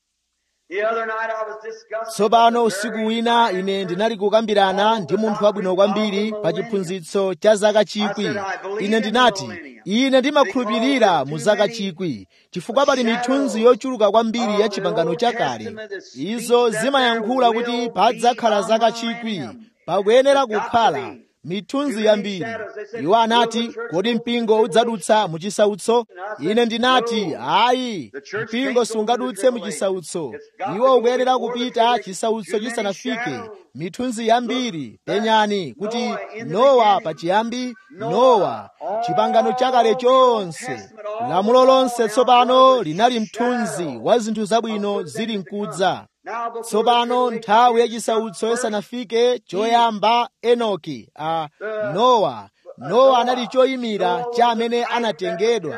the other night I was discussing
tsopano
with a
usiku
very
wina
fine
ine ndinali kukambirana ndi munthu wabwino kwambiri pa chiphunzitso cha zaka chikwi ine ndinati ine ndimakhulupirira mu zaka chikwi chifukwa pali mithunzi yochuluka kwambiri ya chipangano chakale izo zimayankhula kuti padzakhala zaka chikwi pakuyenera kukhala mithunzi yambiri iwo anati kodi mpingo udzadutsa mu chisautso ine ndinati ayi mpingo sungadutse mu chisautso iwo ukuyenera kupita chisautso chisanafike mithunzi yambiri penyani kuti nowa pachiyambi nowa chipangano chakale chonse lamulo lonse tsopano linali mthunzi wa zinthu zabwino zili mkudza tsopano nthawi yachisautso isanafike choyamba enoki a nowa nowa anali choyimira cha amene anatengedwa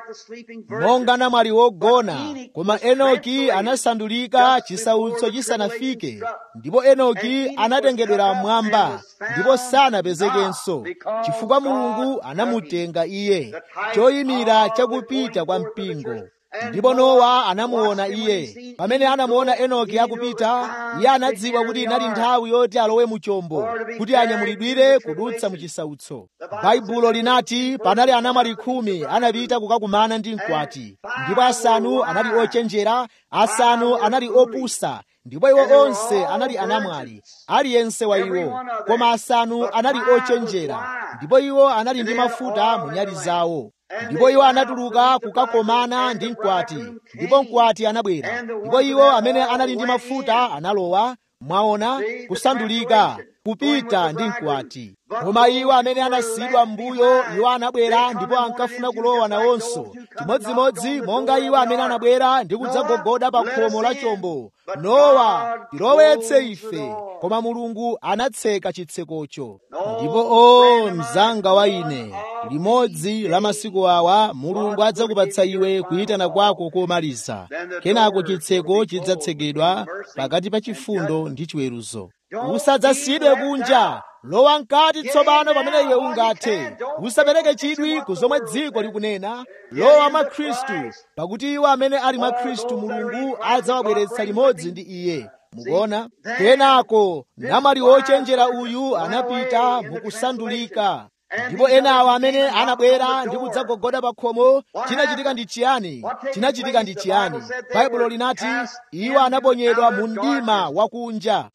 monga namwali wogona koma enoki anasandulika chisautso chisanafike ndipo enoki anatengedwera mmwamba ndipo sanapezekenso chifukwa mulungu anamutenga iye choyimira chakupita kwa mpingo ndipo nowa anamuona iye pamene anamuona enoki akupita iye anadziwa kuti inali nthawi yoti alowe mu chombo kuti anyamulidwire kudutsa mu chisautso baibulo linati panali anamwali khumi anapita kukakumana ndi mkwati ndipo asanu anali ochenjera asanu anali opusa ndipo iwo onse anali anamwali aliyense wa iwo koma asanu anali ochenjera ndipo iwo anali ndi mafuta mu nyali zawo ndipo iwo anatuluka kukakomana ndi mkwati ndipo mkwati anabwera ndipo iwo amene anali ndi mafuta analowa mwaona kusandulika kupita ndi mkwati koma iwo amene anasiyidwa m'mbuyo iwo anabwera ndipo ankafuna kulowa nawonso chimodzimodzi monga iwo amene anabwera ndi kudzagogoda pa khomo la chombo nowa tilowetse ife koma mulungu anatseka chitsekocho ndipo o mzanga wa ine limodzi la masiku awa mulungu adzakupatsa iwe kuyitana kwako komaliza kenako chitseko chidzatsekedwa pakati pa chifundo ndi chiweruzo usadzasiyidwe kunja lowa mkati tsopano pamene iwe ungathe usapereke chidwi ku zomwe dziko likunena lowa mwa khristu pakuti iwo amene ali mwa khristu mulungu adzawabweretsa limodzi ndi iye mukuona kenako namwali wochenjera uyu anapita mukusandulika ndipo enawa amene anabwera ndi kudzagogoda pa khomo chinachitika ndi chiyani chinachitika ndi chiyani baibulo linati iwo anaponyedwa mu mdima wakunja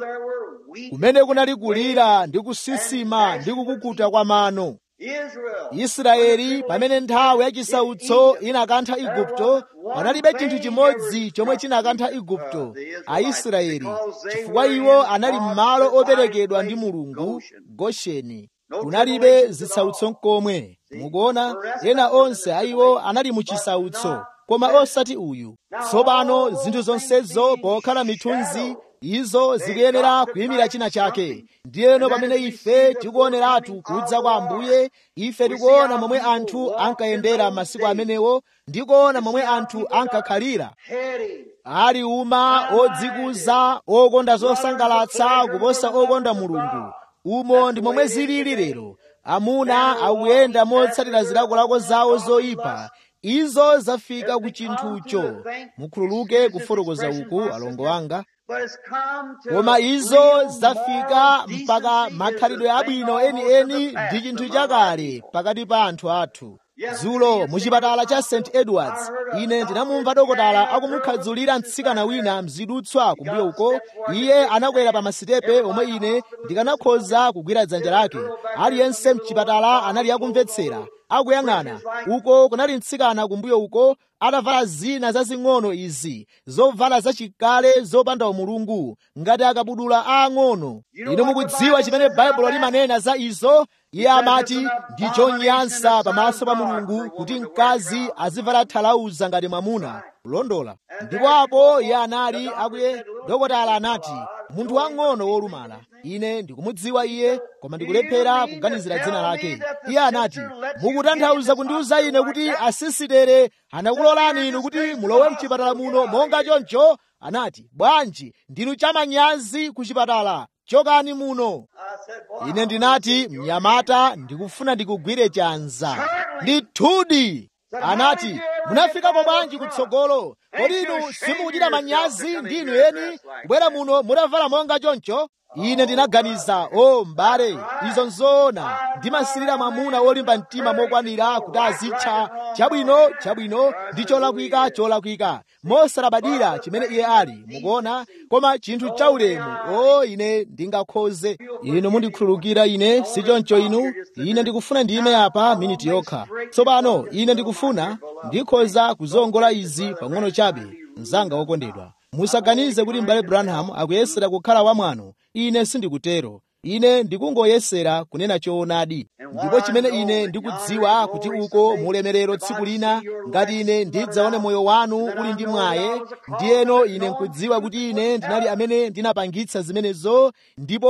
kumene kunali kulira ndi kusisima ndi kukukuta kwa mano israeli pamene nthawi yachisautso inakantha igupto panalibe chinthu chimodzi chomwe chinakantha igupto aisraeli chifukwa iwo anali m'malo operekedwa ndi mulungu gosheni kunalibe zisautso nkomwe mukuona ena onse ayiwo anali mu chisautso koma osati uyu tsopano zinthu zonsezo pokhala mithunzi izo zikuyenera kuyimira china chake ndiyeno pamene ife tikuoneratu kudza kwa ambuye ife tikuona momwe anthu ankayendera masiku amenewo ndikuona momwe anthu ankakhalira ali uma odzikuza okonda zosangalatsa kuposa okonda mulungu umo ndi momwe zilili lero amuna akuyenda motsatira zilakolako zawo zoyipa izo zafika ku chinthucho mukhululuke kufotokoza uku alongo anga koma izo zafika mpaka makhalidwe abwino enieni ndi chinthu chakale pakati pa anthu athu dzulo muchipatala cha st edwards ine ndinamumva dokotala akumukhadzulira mtsikana wina mzidutswa kumbuyo uko iye anakwera pa masitepe omwe ine ndikanakhoza kugwira dzanja lake aliyense mchipatala anali akumvetsera akuyang'ana uko kunali mtsikana kumbuyo uko atavala zina zazing'ono izi zovala zachikale zopanda umulungu ngati akabudula aang'ono inu mukudziwa chimene baibulo limanena za izo iye amati ndi chonyansa pamaso pa mulungu kuti mkazi azivala thalauza ngati mwamuna kulondola ndipo apo iye anali akuye dokotala anati munthu wang'ono wolumala ine ndikumudziwa iye koma ndikulephera kuganizira dzina lake iye anati mukutanthauza kundiuza ine kuti asisitere anakulolani inu kuti mulowe mchipatala muno monga choncho anati bwanji ndinu chamanyazi ku chipatala chokani muno ine ndinati mnyamata ndikufuna ndikugwire chanza ndithudi anati munafikapo bwanji kutsogolo kodi inu simukuchita manyazi ndi inu eni kubwera muno mutavala monga choncho ine ndinaganiza o m'bale izo nzoona ndimasirira mwamuna wolimba mtima mokwanira kuti azitcha chabwino chabwino ndi cholakwika cholakwika mosalabadira chimene iye ali mukuona koma chinthu chaulemu o ine ndingakhoze inu mundikhululukira ine si choncho inu ine ndikufuna ndime apa miniti yokha tsopano ine ndikufuna ndikhoza kuzongola izi pang'ono chabe mzanga wokondedwa musaganize kuti m'bale branham akuyesera kukhala wamwano ine sindikutero ine ndikungoyesera kunena choonadi ndipo chimene ine ndikudziwa kuti uko mulemerero tsiku lina ngati ine ndidzaone moyo wanu uli ndi mwaye ndiyeno ine nkudziwa kuti ine ndinali amene ndinapangitsa zimenezo ndipo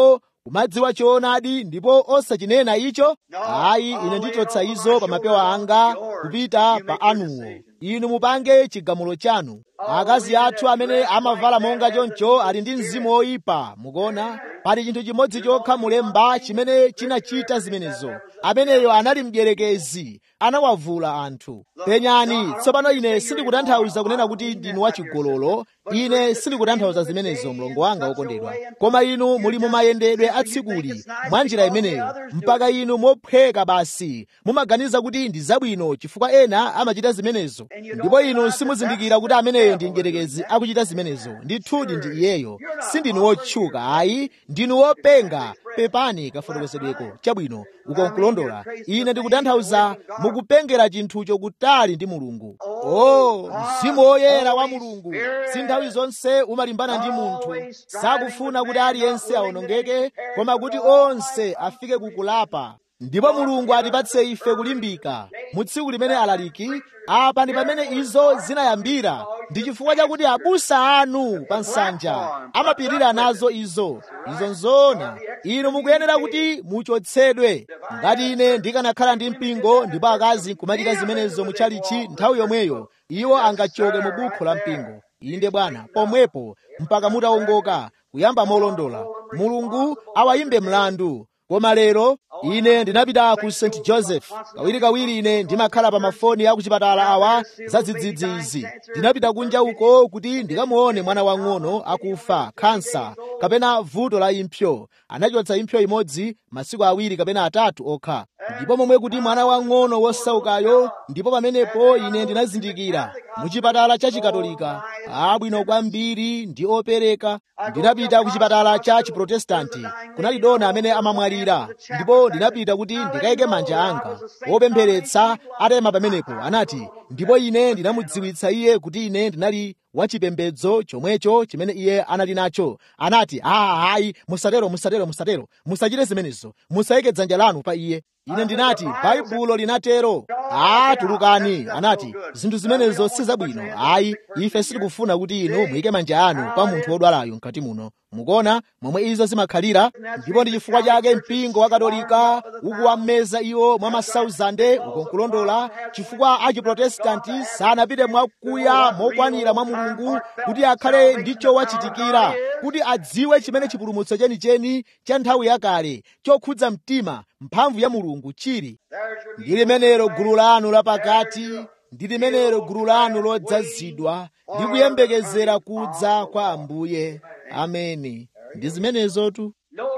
kumadziwa choonadi ndipo osachinena icho ayi ine ndichotsa izo pa mapewa anga kupita pa anuwo inu mupange chigamulo chanu akazi athu amene amavala monga choncho ali ndi mzimu woyipa mukuona pali chinthu chimodzi chokha mulemba chimene chinachita zimenezo ameneyo anali mdierekezi anawavula anthu penyani tsopano ine sindikutanthauza kunena kuti ndinu wachigololo ine sindikutanthauza zimenezo mlongo wanga wokondedwa koma inu muli mumayendedwe atsikuli mwa njira imeneyo mpaka inu mophweka basi mumaganiza kuti ndi zabwino chifukwa ena amachita zimenezo ndipo inu simuzindikira kuti ameneyo ndi mdierekezi akuchita zimenezo ndithudi ndi iyeyo sindinu wotchuka ayi ndinu wopenga pepani kafotokozedweko chabwino ukonkulondola ine ndikutanthauza mukupengera chinthucho kutali ndi mulungu oh mzimu woyera wa mulungu si nthawi zonse umalimbana ndi munthu sakufuna kuti aliyense awonongeke koma kuti onse afike kukulapa ndipo mulungu atipatse ife kulimbika mu tsiku limene alaliki apa ndi pamene izo zinayambira ndi chifukwa chakuti abusa anu pa nsanja amapirira nazo izo izo nzoona inu mukuyenera kuti muchotsedwe ngati ine ndikanakhala ndi mpingo ndipo akazi kumachita zimenezo muchalichi nthawi yomweyo iwo angachoke mu bukhu la mpingo inde bwana pomwepo mpaka mutawongoka kuyamba molondola mulungu awayimbe mlandu koma lero ine ndinapita ku st joseph kawirikawiri ine ndimakhala pa mafoni a kuchipatala awa za dzidzidzi izi ndinapita kunja uko kuti ndikamuone mwana wang'ono akufa khansa kapena vuto la impsyo anachotsa impsyo imodzi masiku awiri kapena atatu okha ndipo momwe kuti mwana wang'ono wosaukayo ndipo pamenepo ine ndinazindikira muchipatala cha chikatolika abwino kwambiri ndi opereka ndinapita ku chipatala cha chiprotestanti kunali dona amene amamwalira ndipo ndinapita kuti ndikayike manja anga wopempheretsa atema pamenepo anati ndipo ine ndinamudziwitsa iye kuti ine ndinali wachipembedzo chomwecho chimene iye anali nacho anati aa hayi musatero musatero musatero musachite zimenezo musayike dzanja lanu pa iye ine ndinati baibulo linatero aa tulukani anati zinthu zimenezo si zabwino ayi ife sitikufuna kuti inu muyike manja anu pa munthu wodwalayo mkati muno mukuona momwe izo zimakhalira ndipo ndi chifukwa chake mpingo wa katolika ukuwameza iwo mwa masauzande ukonkulondola chifukwa achiprotestanti sanapite mwakuya mokwanira mwa mulungu kuti akhale ndicho wachitikira kuti adziwe chimene chipulumutso chenicheni cha nthawi yakale chokhudza mtima mphamvu ya mulungu chili ndi limenelo gulu lanu lapakati ndi limenelo gulu lanu lodzazidwa ndi kuyembekezera kudza kwa ambuye ameni ndi zimenezotu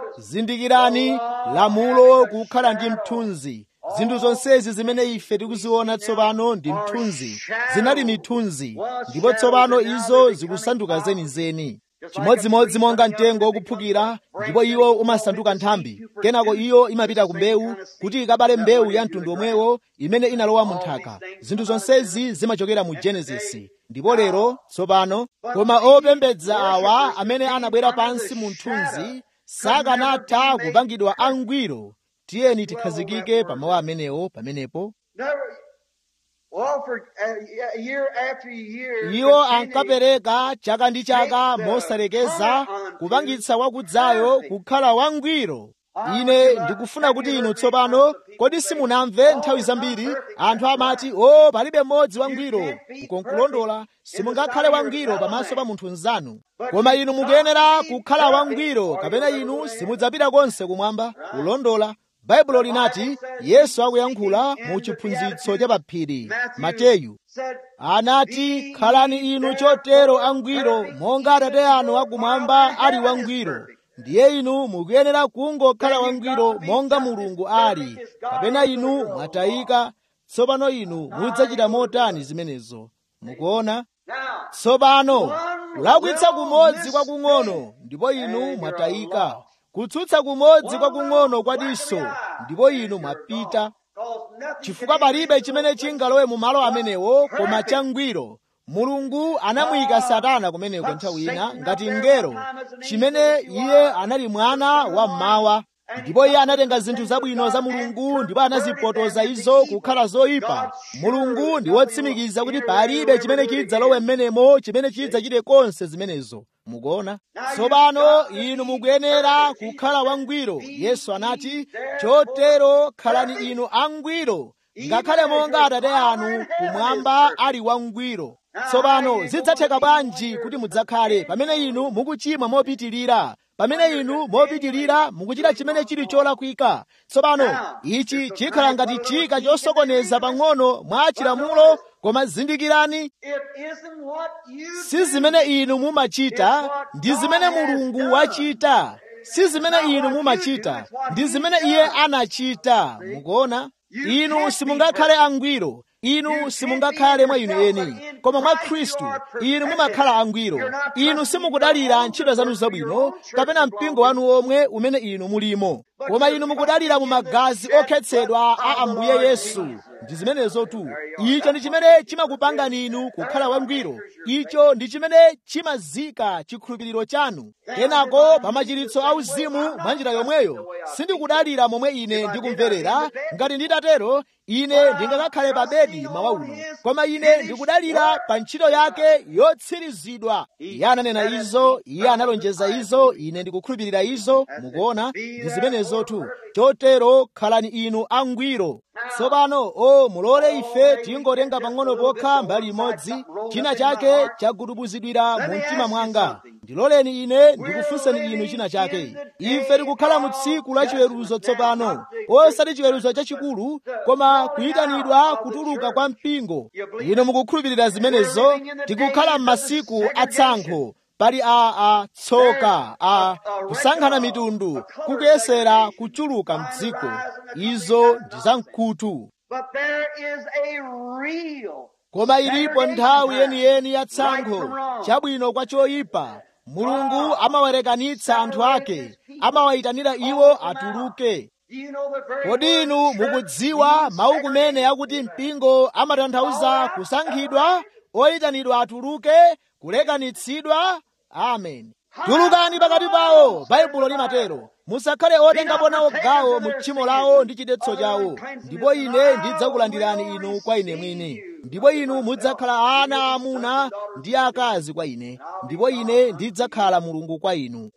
zindikirani lamulo kukhala ndi mthunzi zinthu zonsezi zimene ife tikuziona tsopano ndi mthunzi zinali mithunzi ndipo tsopano izo zikusanduka zenizeni chimodzimodzi monga mtengo wokuphukira ndipo iwo umasanduka nthambi kenako iyo imapita ku mbewu kuti ikabale mbewu ya mtundu omwewo imene inalowa mu nthaka zinthu zonsezi zimachokera mu genesisi ndipo lero tsopano koma opembedza awa amene anabwera pansi mu mthunzi sakanatha kupangidwa angwiro tiyeni tikhazikike pa mawu amenewo pamenepo iwo ankapereka chaka ndi chaka mosalekeza kupangitsa wakudzayo kukhala wangwiro ine ndikufuna kuti inu tsopano kodi simunamve nthawi zambiri anthu amati o palibe mmodzi wangwiro ukonkulondola simungakhale wangwiro pamaso pa munthu mnzanu koma inu mukuyenera kukhala wangwiro kapena inu simudzapita konse kumwamba kulondola baibulo linati yesu akuyankhula mu chiphunzitso cha paphiri mateyu anati khalani inu chotero angwiro monga atate anu akumwamba ali wangwiro ndiye inu mukuyenera kungokhala wangwiro monga mulungu ali kapena inu mwatayika tsopano inu mudzachita motani zimenezo mukuona tsopano kulakwitsa kumodzi kwakung'ono ndipo inu mwatayika kutsutsa kumodzi kwakung'ono kwa diso ndipo inu mwapita chifukwa palibe chimene chingalowe mu malo amenewo koma changwiro mulungu anamuyika satana kumeneko nthawi ina ngati ngero chimene iye anali mwana wa mmawa ndipo iye anatenga zinthu zabwino za mulungu ndipo anazipotoza izo kukhala zoyipa mulungu ndi wotsimikiza kuti palibe chimene chidzalowe m'menemo chimene chidzachite konse zimenezo mukuona tsopano inu mukuyenera kukhala wangwiro yesu anati chotero khalani inu angwiro ngakhale monga atate anu kumwamba ali wangwiro tsopano zidzatheka bwanji kuti mudzakhale pamene inu mukuchimwa mopitirira pamene inu mopitirira mukuchita chimene chili cholakwika tsopano ichi chikhala ngati chika chosokoneza pang'ono mwa chilamulo koma zindikirani si zimene inu mumachita ndi zimene mulungu wachita si zimene inu mumachita ndi zimene iye anachita mukuona inu simungakhale angwiro inu simungakhale mwa inu eni koma mwa khristu inu mumakhala angwiro inu simukudalira ntchito zanu zabwino kapena mpingo wanu omwe umene inu mulimo koma inu mukudalira mu magazi okhetsedwa a ambuye yesu ndi zimenezo tu icho ndi chimene chimakupangani inu kukhala wangwiro icho ndi chimene chimazika chikhulupiriro chanu kenako pa machiritso auzimu mwa njira yomweyo sindikudalira momwe ine ndikumverera ngati nditatero ine ndingakakhale pa bedi mawa uno koma ine ndikudalira pa ntchito yake yotsirizidwa iye ananena izo iye analonjeza izo ine ndikukhulupirira izo mukuona ndi zimenezotu chotero khalani inu angwiro tsopano o mulole ife tingotenga pang'ono pokha mbali imodzi china chake chagudubuzidwira mu mtima mwanga ndiloleni ine ndikufunseni inu china chake ife tikukhala mu tsiku la chiweruzo tsopano osati chiweruzo chachikulu koma kuyitanidwa kutuluka kwa mpingo inu mukukhulupirira zimenezo tikukhala m'masiku atsankho pali a a tsoka a kusankhana mitundu kukuyesera kuchuluka mdziko izo ndi zamkutu koma ilipo nthawi yeniyeni ya tsankho chabwino kwa choyipa mulungu amawarekanitsa anthu ake amawayitanira iwo atuluke kodi inu mukudziwa mawu kumene akuti mpingo amatanthauza kusankhidwa oyitanidwa atuluke kulekanitsidwa amen tulukani pakati pawo baibulo limatero musakhale otengapo nawo gawo mu tchimo lawo ndi chidetso chawo ndipo ine ndidzakulandirani inu kwa ine mwini ndipo inu mudzakhala ana aamuna ndi akazi kwa ine ndipo ine ndidzakhala mulungu kwa inu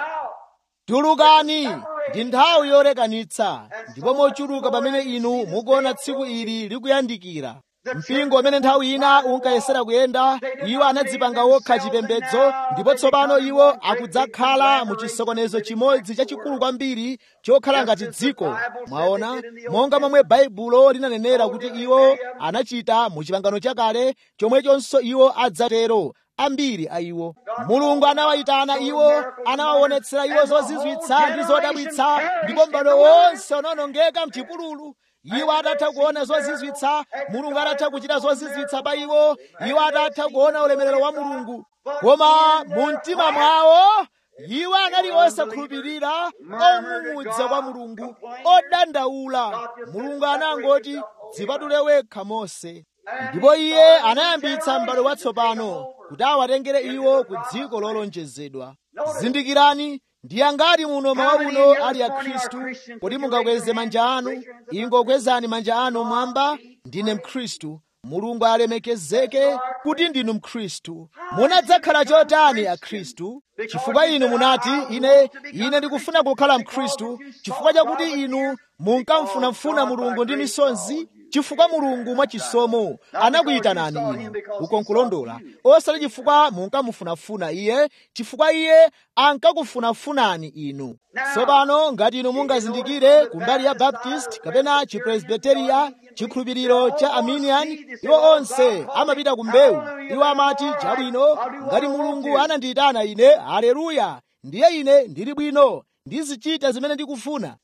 tulukani ndi nthawi yolekanitsa ndipo mochuluka pamene inu mukuona tsiku ili likuyandikira mpingo umene nthawi ina unkayesera kuyenda iwo anadzipanga wokha chipembedzo ndipo tsopano iwo akudzakhala mu chisokonezo chimodzi chachikulu kwambiri chokhala ngati dziko mwaona monga momwe baibulo linanenera kuti iwo anachita mu chipangano chakale chomwechonso iwo adzatero ambiri a iwo mulungu anawayitana iwo anawaonetsera iwo zozizwitsa ndi zodabwitsa ndipo m'bado wonse unawonongeka mchipululu iwo atatha kuona zozizwitsa mulungu atatha kuchita zozizwitsa pa iwo iwo atatha kuona ulemerero wa mulungu koma mu mtima mwawo iwo anali osakhulupirira ong'ung'udza kwa mulungu odandaula mulungu anangoti dzipatule wekha mose ndipo iye anayambitsa m'bado watsopano kuti awatengere iwo ku dziko lolonjezedwa zindikirani ndi angati muno mawa uno ali a khristu kuti mungakweze manja anu ingokwezani manja anu mwamba ndine mkhristu mulungu alemekezeke kuti ndinu mkhristu munadzakhala chotani a khristu chifukwa inu munati ine ine ndikufuna kukhala mkhristu chifukwa chakuti inu munkamfunafuna mulungu ndi misonzi chifukwa mulungu mwachisomo anakuyitanani inu uko nkulondola osati chifukwa munkamufunafuna iye chifukwa iye ankakufunafunani inu tsopano ngati inu mungazindikire kumbali ya baptist kapena chipresbiteriya chikhulupiriro cha arminian iwo onse amapita ku mbewu iwo amati chabwino ngati mulungu anandiyitana ine haleluya ndiye ine ndili bwino ndizichita zimene ndikufuna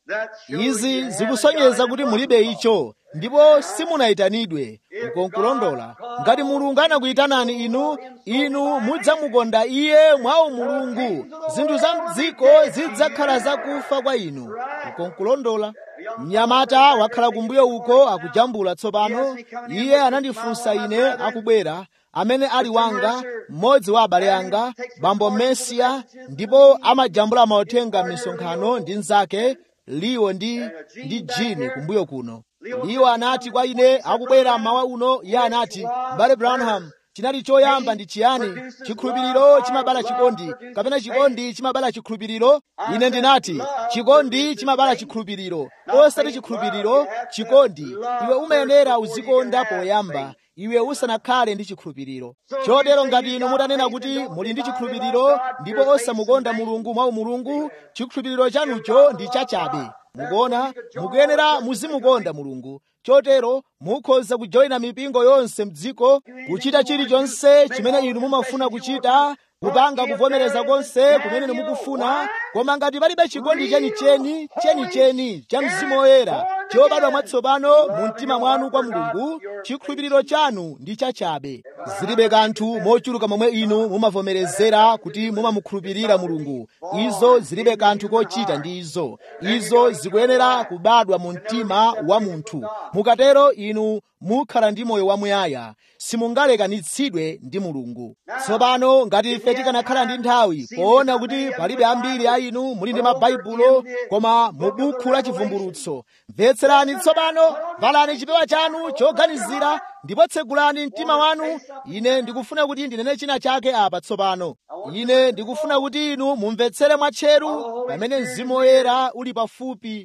izi zikusonyeza kuti mulibe icho ndipo simunayitanidwe ukonkulondola ngati mulungu anakuyitanani inu inu mudzamukonda iye mwa umulungu zinthu za mdziko zidzakhala zakufa kwa inu ukonkulondola mnyamata wakhala kumbuyo uko akujambula tsopano iye anandifunsa ine akubwera amene ali wanga mmodzi wa abale anga bambo mesiya ndipo amajambula mauthenga m'misonkhano ndi nzake liwo ndi ndi jini kumbuyo kuno liwo anati kwa ine akubwera mmawa uno iye anati mbale branham chinali choyamba ndi chiyani chikhulupiriro chimabala chikondi kapena chikondi chimabala chikhulupiriro ine ndinati chikondi chimabala chikhulupiriro osati chikhulupiriro chikondi iwe umayenera uzikonda poyamba iwe usanakhale ndi chikhulupiriro chotero ngati inu mutanena kuti muli ndi chikhulupiriro ndipo osamukonda mulungu mwa umulungu chikhulupiriro chanucho ndi chachabe mukuona mukuyenera muzimukonda mulungu chotero mukhoza kujoyina mipingo yonse mdziko kuchita chilichonse chimene inu mumafuna kuchita kupanga kuvomereza konse kumene mukufuna koma ngati palibe chikondi chenicheni chenicheni cha mzimu woyera chobadwa mwatsopano mu mtima mwanu kwa mulungu chikhulupiriro chanu ndi chachabe zilibe kanthu mochuluka momwe inu mumavomerezera kuti mumamukhulupirira mulungu izo zilibe kanthu kochita ndi izo izo zikuyenera kubadwa mu mtima wa munthu mukatero inu mukhala ndi moyo wamuyaya simungalekanitsidwe ndi mulungu tsopano ngati ife tikanakhala ndi nthawi poona kuti palibe ambiri a inu muli ndi mabaibulo koma mu bukhu la chivumbulutso mvetserani tsopano valani chipewa chanu choganizira ndipo tsegulani mtima wanu ine ndikufuna kuti ndinene china chake apa tsopano ine ndikufuna kuti inu mumvetsere mwatcheru pamene mzimu woyera uli pafupi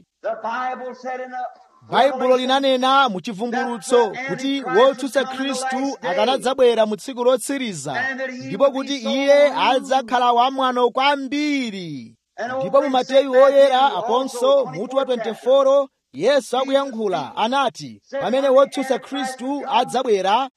baibulo linanena mu chivumbulutso kuti wotsutsa khristu akanadzabwera mu tsiku lotsiriza ndipo kuti iye adzakhala wamwano kwambiri ndipo mu mateyu woyera aponso mutu wa 24 yesu akuyankhula anati pamene wotsutsa khristu adzabwera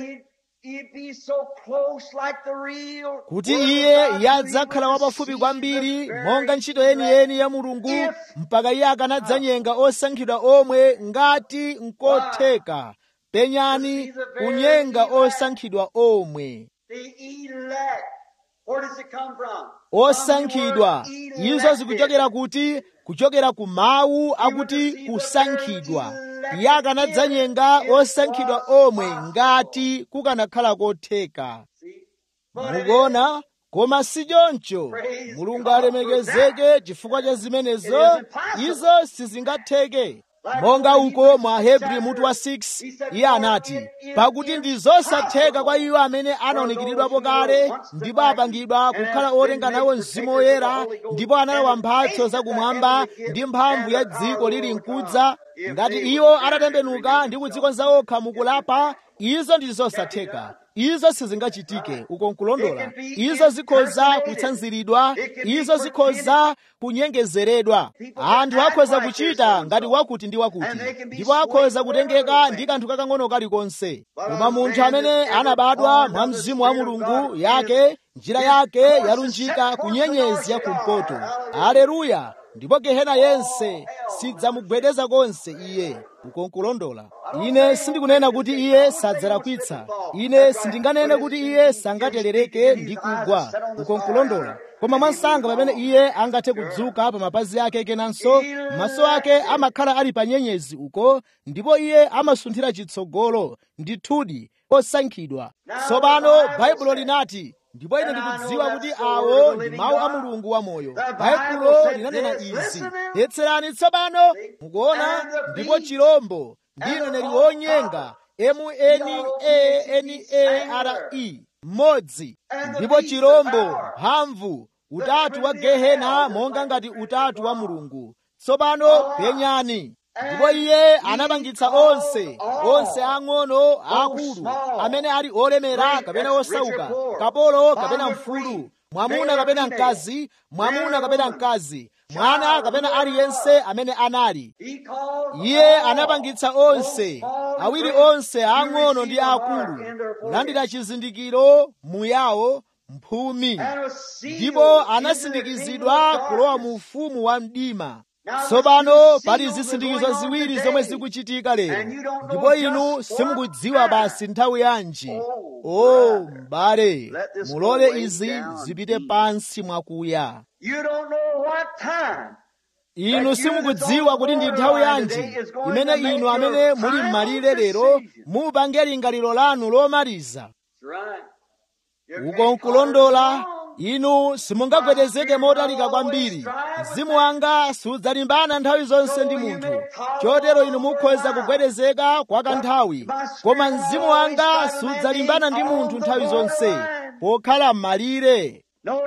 kuti iye iye adzakhala wapafupi kwambiri monga ntchito yeniyeni ya mulungu mpaka iye akanadzanyenga osankhidwa omwe ngati nkotheka penyani kunyenga osankhidwa omwe osankhidwa izo zikuchokera kuti kuchokera ku mawu akuti kusankhidwa iye akanadzanyenga osankhidwa omwe ngati kukanakhala kotheka mukuona koma si choncho mulungu alemekezeke chifukwa cha zimenezo izo sizingatheke monga uko mwa hebri mutu wa 6 iye anati pakuti ndi zosatheka kwa iwo amene anaonekeredwapo kale ndipo apangidwa kukhala otenga nawo mzimu woyera ndipo analawa mphatso zakumwamba ndi mphamvu ya dziko lili mkudza ngati iwo atatembenuka ndi kudzikonza okha mukulapa izo ndi zosatheka izo sizingachitike uko nkulondola izo zikhoza kutsanziridwa izo zikhoza kunyengezeredwa anthu akhoza kuchita ngati wakuti ndi wakuti ndipo akhoza kutengeka ndi kanthu kakang'ono kalikonse koma munthu amene anabadwa mwa mzimu wa mulungu yake njira yake yalunjika ku nyenyezi ya kumpoto aleluya ndipo gehena yense sidzamugwedeza konse iye uko nkulondola ine sindikunena kuti iye sadzalakwitsa ine sindinganene kuti iye sangaterereke ndi kugwa uko nkulondola koma mwansanga pamene iye angathe kudzuka pa mapazi ake kenanso maso ake amakhala ali pa nyenyezi uko ndipo iye amasunthira chitsogolo ndithudi osankhidwa tsopano baibulo linati ndipo ine ndikudziwa kuti awo ndi mawu a mulungu wamoyo baibulo linanena izi yetserani tsopano mukuona ndipo chirombo ndi mneneri wonyenga m-n-a-n-a-r-e mmodzi ndipo chirombo mphamvu utatu wa gehena monga ngati utatu wa mulungu tsopano penyani ndipo iye anapangitsa onse onse ang'ono akulu amene ali olemera kapena osauka kapolo kapena mfulu mwamuna kapena mkazi mwamuna kapena mkazi mwana kapena aliyense amene anali iye anapangitsa onse awiri onse ang'ono ndi akulu kulandira chizindikiro muyawo mphumi ndipo anasindikizidwa kulowa mu ufumu wa mdima tsopano pali zisindikizo ziwiri zomwe zikuchitika lero ndipo inu simukudziwa basi nthawi yanji o m'bale mulole izi zipite pansi mwakuya inu simukudziwa kuti ndi nthawi yanji imene inu amene muli m'malire lero mupange lingaliro lanu lomaliza uko nkulondola inu simungagwedezeke motalika kwambiri mzimu wanga sudzalimbana nthawi zonse ndi munthu chotero inu mukhoza kugwedezeka kwa kanthawi koma mzimu wanga sudzalimbana ndi munthu nthawi zonse pokhala m'malire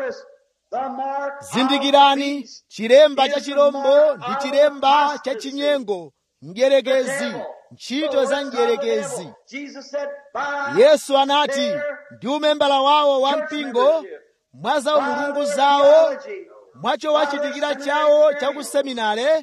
zindikirani chilemba cha chirombo ndi chilemba cha chinyengo mdierekezi ntchito za mdierekezi yesu anati ndi umembala wawo wa mpingo mwa za umulungu zawo mwacho wachitikira chawo cha ku seminare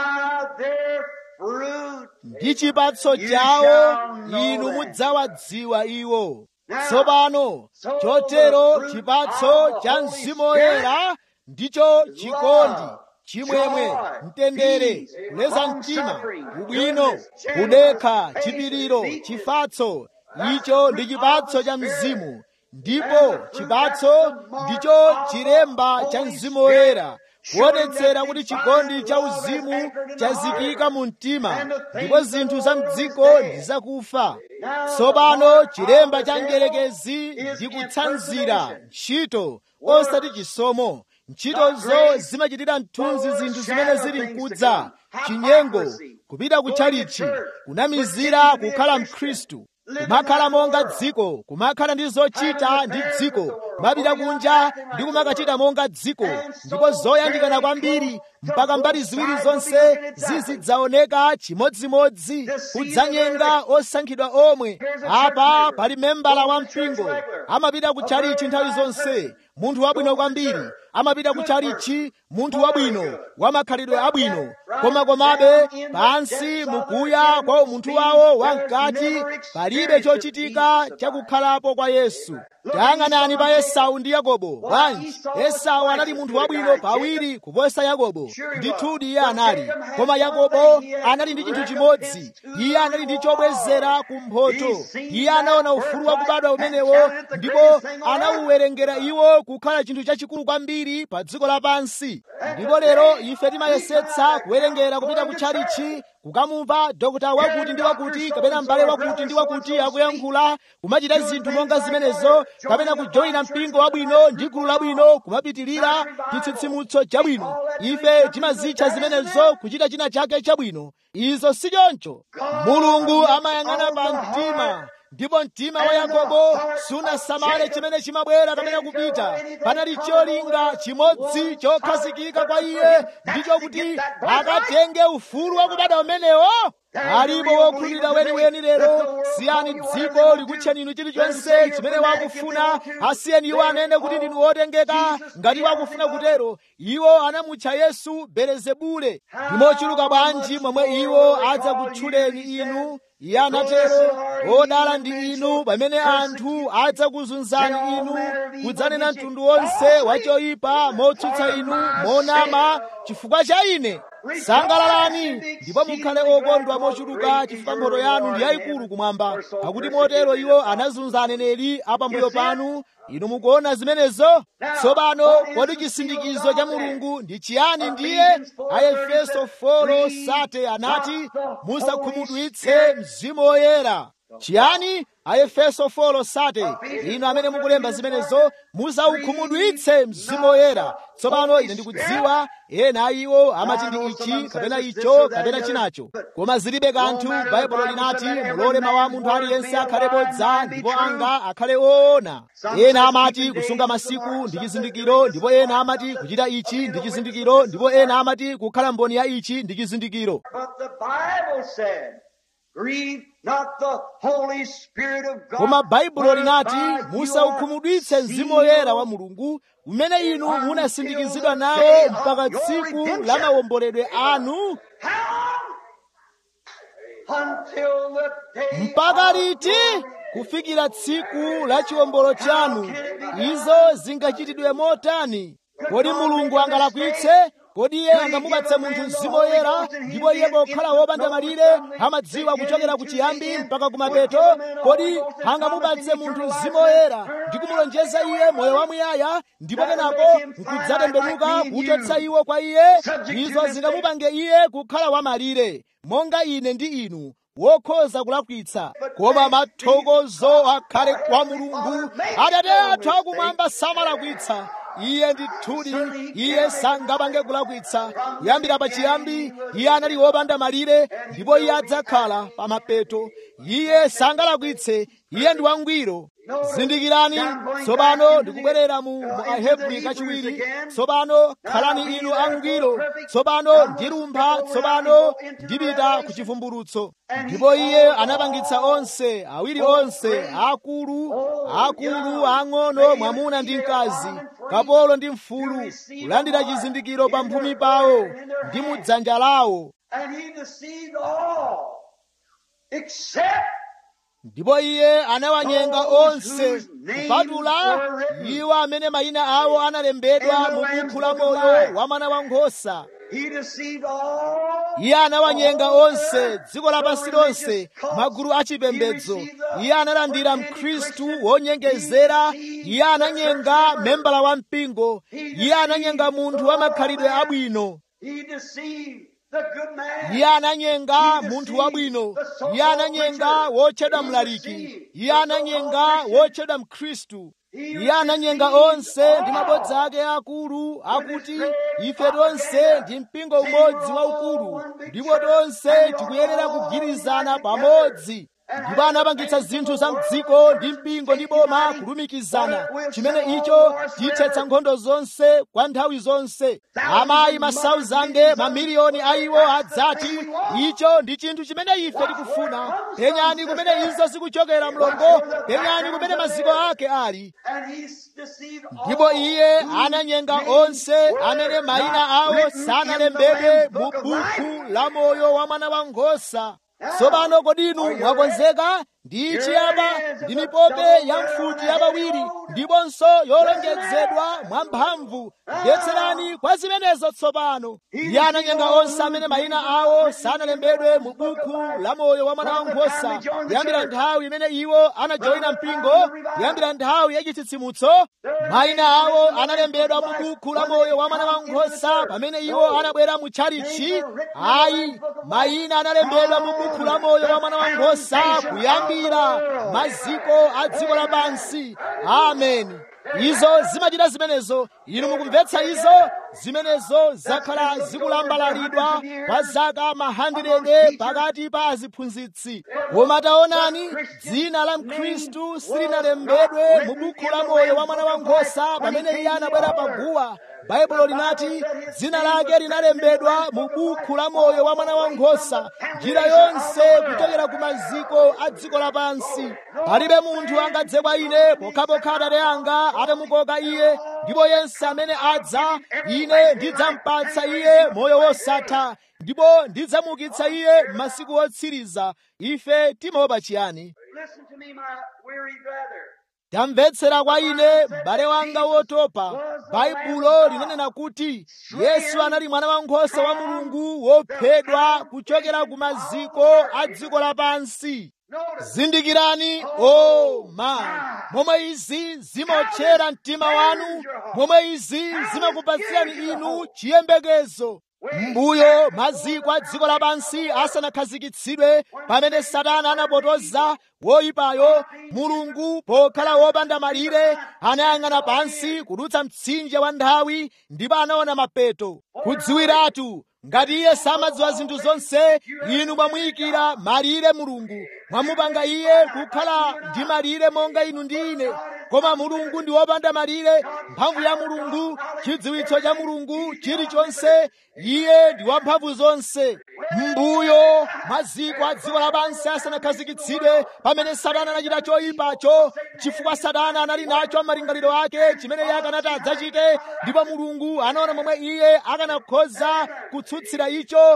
ndi chipatso chawo inu mudzawadziwa iwo tsopano chotero chipatso cha mzimu woyera ndicho chikondi chimwemwe mtendere kuleza mtima ubwino kudekha chipiriro chifatso icho ndi chipatso cha mzimu ndipo chipatso ndicho chilemba cha mzimu woyera kuonetsera kuti chikondi cha uzimu chazikika mu mtima ndipo zinthu za mdziko ndi zakufa tsopano chilemba cha mdierekezi ndi kutsanzira ntchito osati chisomo ntchitozo zimachitira mthunzi zinthu zimene zili mkudza chinyengo kupita kutchalichi kunamizira kukhala mkhristu kumakhala monga dziko kumakhala ndi zochita ndi dziko kumapita kunja ndi kumakachita monga dziko ndipo zoyandikana kwambiri mpaka mbali ziwiri zonse zizidzaoneka chimodzimodzi kudzanyenga osankhidwa omwe apa pali membala wa mpingo amapita kutchalichi nthawi zonse munthu wabwino kwambiri amapita kutchalichi munthu wabwino wamakhalidwe abwino koma komabe pansi mukuya kwa umunthu wawo wamkati palibe chochitika chakukhalapo kwa yesu tayang'anani pa esau ndi yakobo bwanji esau anali munthu wabwino pawiri kuposa yakobo ndithudi iye anali koma yakobo anali ndi chinthu chimodzi iye anali ndi chobwezera kumphoto iye anaona ufulu wakubadwa umenewo ndipo anawuwerengera iwo kukhala chinthu chachikulu kwambiri pa dziko lapansi ndipo lero ife timayesetsa kuwerengera kupita kutchalichi kukamumva dokota wakuti ndi wakuti kapena m'bale wakuti ndi wakuti akuyankhula kumachita zinthu monga zimenezo kapena kujoyina mpingo wabwino ndi gulu labwino kumapitirira chitsitsimutso chabwino ife timazitcha zimenezo kuchita china chake chabwino izo si choncho mulungu amayang'ana pa mtima ndipo mtima wa yakobo sunasamale chimene chimabwera kapena kupita panali cholinga chimodzi chokhazikika kwa iye ndicho kuti akatenge ufulu wakubadwa umenewo alipo wokhulupirira weniweni lero siyani dziko likutcheni inu chilichonse chimene wakufuna asiyeni iwo anene kuti ndinu wotengeka ngati wakufuna kutero iwo anamutcha yesu belezebule ndimochuluka bwanji momwe iwo adzakutchuleni inu iye anatero odala ndi inu pamene anthu adzakuzunzani inu kudzanena mtundu wonse wachoyipa motsutsa inu monama chifukwa cha ine sangalalani ndipo mukhale okondwa mochuluka chifukwa mphotho yanu ndi yayikulu kumwamba pakuti motero iwo anazunza aneneri apambuyo panu inu mukuona zimenezo tsopano kodi chisindikizo cha mulungu ndi chiyani ndiye aefeso 4 sate anati musakhumudwitse mzimu woyera chiyani aefeso 4 sate inu amene mukulemba zimenezo musaukhumudwitse mzimu woyera tsopano ine ndikudziwa ena iwo amati ndi ichi kapena icho kapena chinacho koma zilibe kanthu baibulo linati mulole mawu a munthu aliyense akhale bodza ndipo anga akhale woona ena amati kusunga masiku ndi chizindikiro ndipo ena amati kuchita ichi ndi chizindikiro ndipo ena amati kukhala mboni ya ichi ndi chizindikiro koma baibulo linati musaukhumudwitse mzimu woyera wa mulungu umene inu munasindikizidwa nawo mpaka tsiku la mawomboledwe anu mpaka liti kufikira tsiku la chiwombolo chanu izo zingachitidwe motani kodi mulungu angalakwitse kodi iye angamupatse munthu mzimu woyera ndipo iye pokhala wopanda malire amadziwa kuchokera ku chiyambi mpaka kumapeto kodi angamupatse munthu mzimu woyera ndi kumulonjeza iye moyo wamuyaya ndipo kenako nkudzatembenuka kuchotsa iwo kwa iye izo zingamupange iye kukhala wamalire monga ine ndi inu wokhoza kulakwitsa koma mathokozo akhale kwa mulungu atate athu akumwamba samalakwitsa iye ndithudi iye sangapange kulakwitsa kuyambira pachiyambi iye anali wopanda malire ndipo iye adzakhala pa mapeto iye sangalakwitse iye ndi wangwiro zindikirani tsopano ndikubwerera mu mu ahebri kachiwiri tsopano khalani inu angwiro tsopano ndilumpha tsopano ndipita ku chivumbulutso ndipo iye anapangitsa onse awiri onse akulu akulu ang'ono mwamuna ndi mkazi kapolo ndi mfulu kulandira chizindikiro pa mphumi pawo ndi mu dzanja lawo
And he deceived all, except
ndipo iye anawanyenga onse kupatula iwo amene mayina awo analembedwa mu buku la moyo wa mwana wankhosa
he deceived all.
iye anawanyenga onse dziko lapansi lonse magulu achipembedzo iye analandira mkhristu wonyengezera iye ananyenga membala wa mpingo iye ananyenga munthu wa makhalidwe abwino
He deceived the good man.
iye ananyenga munthu wabwino iye ananyenga wotchedwa mlaliki iye ananyenga wotchedwa mkhristu iye ananyenga onse ndi mabodza ake akulu akuti ife tonse ndi mpingo umodzi waukulu ndipo tonse tikuyenera kugwirizana pamodzi ndipo anapangitsa zinthu za mdziko ndi mpingo ndi boma kulumikizana chimene icho chithetsa nkhondo zonse kwa nthawi zonse amayi masauzande mamiliyoni a iwo adzati icho ndi chinthu chimene ife tikufuna penyani kumene izo zikuchokera mlongo penyani kumene maziko ake ali
And he deceived all.
ndipo iye ananyenga onse amene mayina awo sanalembedwe mu buku la moyo wa mwana wankhosa tsopano kodinu mwakonzeka ndi chiyaba ndi mipope ya mfuti yapawiri ndiponso yolongedzedwa mwamphamvu mvetserani kwa zimenezo tsopano iye ananyenga onse amene mayina awo sanalembedwe mu buku la moyo wa mwana wankhosa kuyambira nthawi imene iwo anajoyina mpingo kuyambira nthawi yachitsitsimutso mayina awo analembedwa mu buku la moyo wa mwana wankhosa pamene iwo anabwera mu tchalichi ayi mayina analembedwa mu buku la moyo wa mwana wankhosa kuyambira maziko a dziko lapansi ameni izo zimachita zimenezo inu mukumvetsa izo zimenezo zakhala zikulambalalidwa kwa zaka mahandirede pakati pa aziphunzitsi koma taonani dzina la mkhristu silinalembedwe mu buku la moyo wa mwana wankhosa pamene iye anabwera paguwa baibulo linati dzina lake linalembedwa mu buku la moyo wa mwana wankhosa njira yonse kuchokera ku maziko a dziko lapansi palibe munthu angadze kwa ine pokhapokha atate anga atamukoka iye ndipo yense amene adza ine ndidzampatsa iye moyo wosatha ndipo ndidzamuukitsa iye m'masiku otsiriza ife timaopa chiyani
Listen to me, my weary brother.
tamvetsera kwa ine m'bale wanga wotopa baibulo linanena kuti yesu anali mwana wankhosa wa mulungu wophedwa kuchokera ku maziko a dziko lapansi zindikirani o ma momwe izi zimaotchera mtima wanu momwe izi zimakupatsirani inu chiyembekezo mbuyo maziko a dziko lapansi asanakhazikitsidwe pamene satana anapotoza woyipayo mulungu pokhala wopanda malire anayang'ana pansi kudutsa mtsinje wa nthawi ndipo anaona mapeto kudziwiratu ngati iye samadziwa zinthu zonse inu mwamuyikira malire mulungu mwamupanga iye kukhala ndi malire monga inu ndi ine koma mulungu ndi wopanda malire mphamvu ya mulungu chidziwitso cha mulungu chilichonse iye ndi wamphamvu zonse mbuyo maziko a dziko lapansi asanakhazikitsidwe pamene satana anachita choyipacho chifukwa satana anali nacho malingaliro ake chimene iye akanati adzachite ndipo mulungu anaona momwe iye akanakhoza kutsutsira icho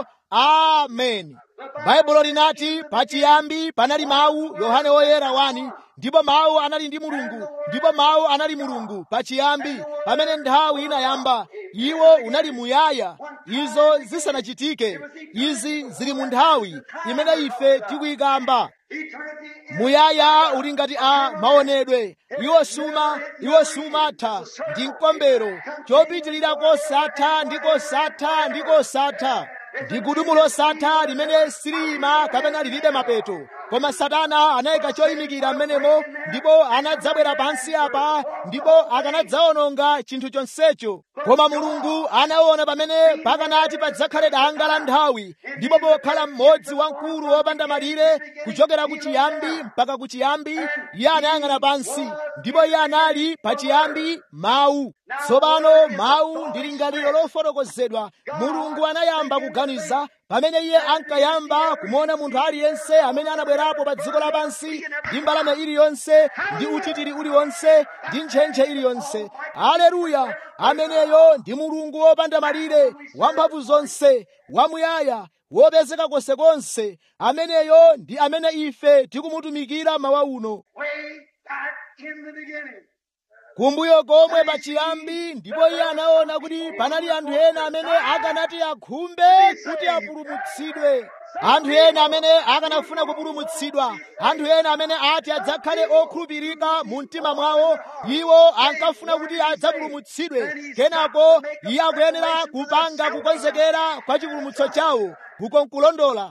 ameni baibulo linati pachiyambi panali mawu yohane woyera wani ndipo mawu anali ndi mulungu ndipo mawu anali mulungu pachiyambi pamene nthawi inayamba iwo unali muyaya izo zisanachitike izi zili mu nthawi imene ife tikuyikamba
Eternity
muyaya uli ngati a maonedwe iwo suma iwo sumatha ndi mkombero chopitirira kosatha ndi kosatha ndi kosatha ndi gudumu losatha limene silima kapena lilibe mapeto koma satana anayika choyimikira m'menemo ndipo anadzabwera pansi apa ndipo akanadzawononga chinthu chonsecho koma mulungu anaona pamene pakanati padzakhale danga la nthawi ndipo pokhala mmodzi wamkulu wopanda malire kuchokera ku chiyambi mpaka ku chiyambi iye anayang'ana pansi ndipo iye anali pachiyambi mawu tsopano mawu ndi lingaliro lofotokozedwa mulungu anayamba kuganiza pamene iye ankayamba kumuona munthu aliyense amene anabwerapo pa dziko lapansi ndi mbalame iliyonse ndi utitiri uliwonse ndi ntchentche iliyonse aleluya ameneyo ndi mulungu wopanda malire wamphamvu zonse wamuyaya wopezeka konsekonse ameneyo ndi amene ife tikumutumikira mawa uno
Way back in the beginning.
kumbuyo komwe pachiyambi ndipo iye anaona kuti panali anthu ena amene akanati akhumbe kuti apulumutsidwe anthu ena amene akanafuna kupulumutsidwa anthu ena amene ati adzakhale okhulupirika mu mtima mwawo iwo ankafuna kuti adzapulumutsidwe kenako iye akuyenera kupanga kukonzekera kwa chipulumutso chawo kukonkulondola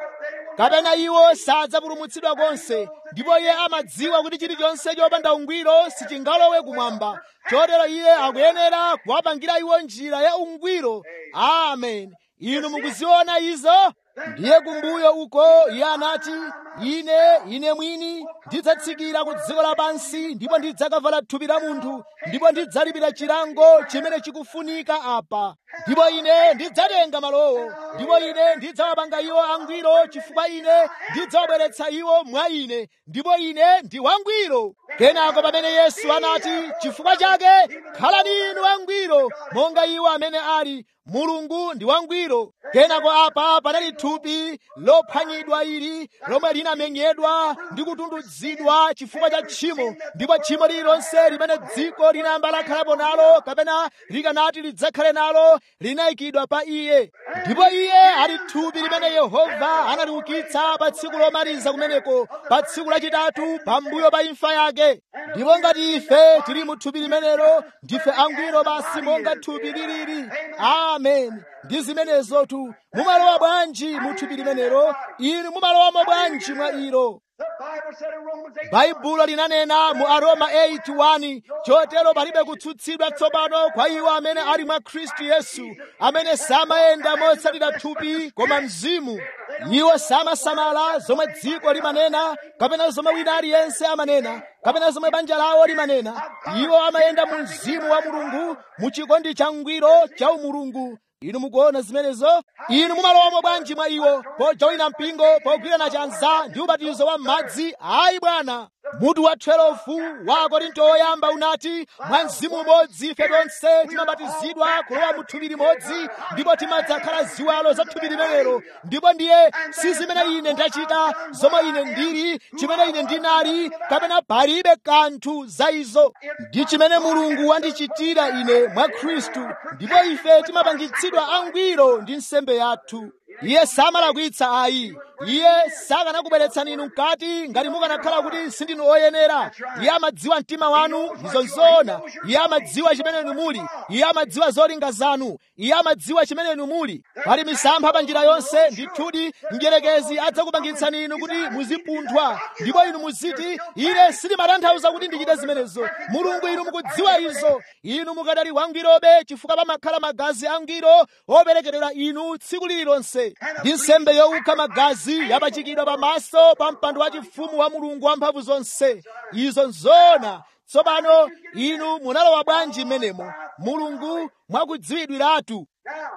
kapena iwo sadzapulumutsidwa konse ndipo iye amadziwa kuti chilichonse chopanda ungwiro sichingalowe kumwamba chotero iye akuyenera kuwapangira iwo njira ya ungwiro amen inu mukuziona izo ndiye kumbuyo uko iye anati ine ine mwini ndidzatsikira ku dziko lapansi ndipo ndidzakavala thupi la munthu ndipo ndidzalipira chilango chimene chikufunika apa ndipo ine ndidzatenga malowo ndipo ine ndidzawapanga iwo angwiro chifukwa ine ndidzawabweretsa iwo mwa ine ndipo ine ndi wangwiro kenako pamene yesu anati chifukwa chake khalani inu angwiro monga iwo amene ali mulungu ndi wangwiro kenako apa panali thupi lophwanyidwa ili lomwe linamenyedwa ndi kutundudzidwa chifukwa cha tchimo ndipo tchimo lililonse limene dziko linayamba lakhalapo nalo kapena likanati lidzakhale nalo linayikidwa pa iye ndipo iye ali thupi limene yehova analiukitsa pa tsiku lomaliza kumeneko pa tsiku lachitatu pambuyo pa imfa yake ndipo ngati ife tili mu thupi limenelo ndife angwiro basi monga thupi lilili amen ndi zimenezotu mumalowa bwanji mu thupi limenelo inu mumalowamo bwanji mwa ilo
The Bible said in Romans 8,
baibulo linanena mu aroma 8:1 chotero palibe kutsutsidwa tsopano kwa iwo amene ali mwa khristu yesu amene samayenda motsatira thupi koma mzimu iwo samasamala zomwe dziko limanena kapena zomwe wina aliyense amanena kapena zomwe banja lawo limanena iwo amayenda mu mzimu wa mulungu mu chikondi cha ngwiro cha umulungu inu mukuona zimenezo inu mumalowamo bwanji mwa iwo pojoyina mpingo pogwirana chanza ndi ubatizo wa madzi ayi bwana mutu wa 12 wa akorinto oyamba unati mwa mzimu umodzi ife tonse timabatizidwa kulowa mu thupi limodzi ndipo timadzakhala ziwalo za thupi limenelo ndipo ndiye si zimene ine ndachita zomwe ine ndili chimene ine ndinali kapena palibe kanthu za izo ndi chimene mulungu wandichitira ine mwa khristu ndipo ife timapangitsidwa angwiro ndi nsembe yathu iye samalakwitsa ayi iye sakanakubweretsani inu mkati ngati mukanakhala kuti sindinu oyenera iye amadziwa mtima wanu izo nzoona iye amadziwa chimene inu muli iye amadziwa zolinga zanu iye amadziwa chimene inu muli pali misampha pa njira yonse ndithudi mdierekezi adzakupangitsani inu kuti muzipunthwa ndipo inu muziti ine sindimatanthauza kuti ndichite zimenezo mulungu inu mukudziwa izo inu mukadali wangwirobe chifukwa pamakhala magazi angwiro operekedwera inu tsiku lililonse ndi nsembe yowukha magazi yapachikidwa pamaso pa mpando wachifumu wa mulungu wamphamvu zonse izo nzoona tsopano inu munalowa bwanji m'menemo mulungu mwakudziwidwiratu
Now,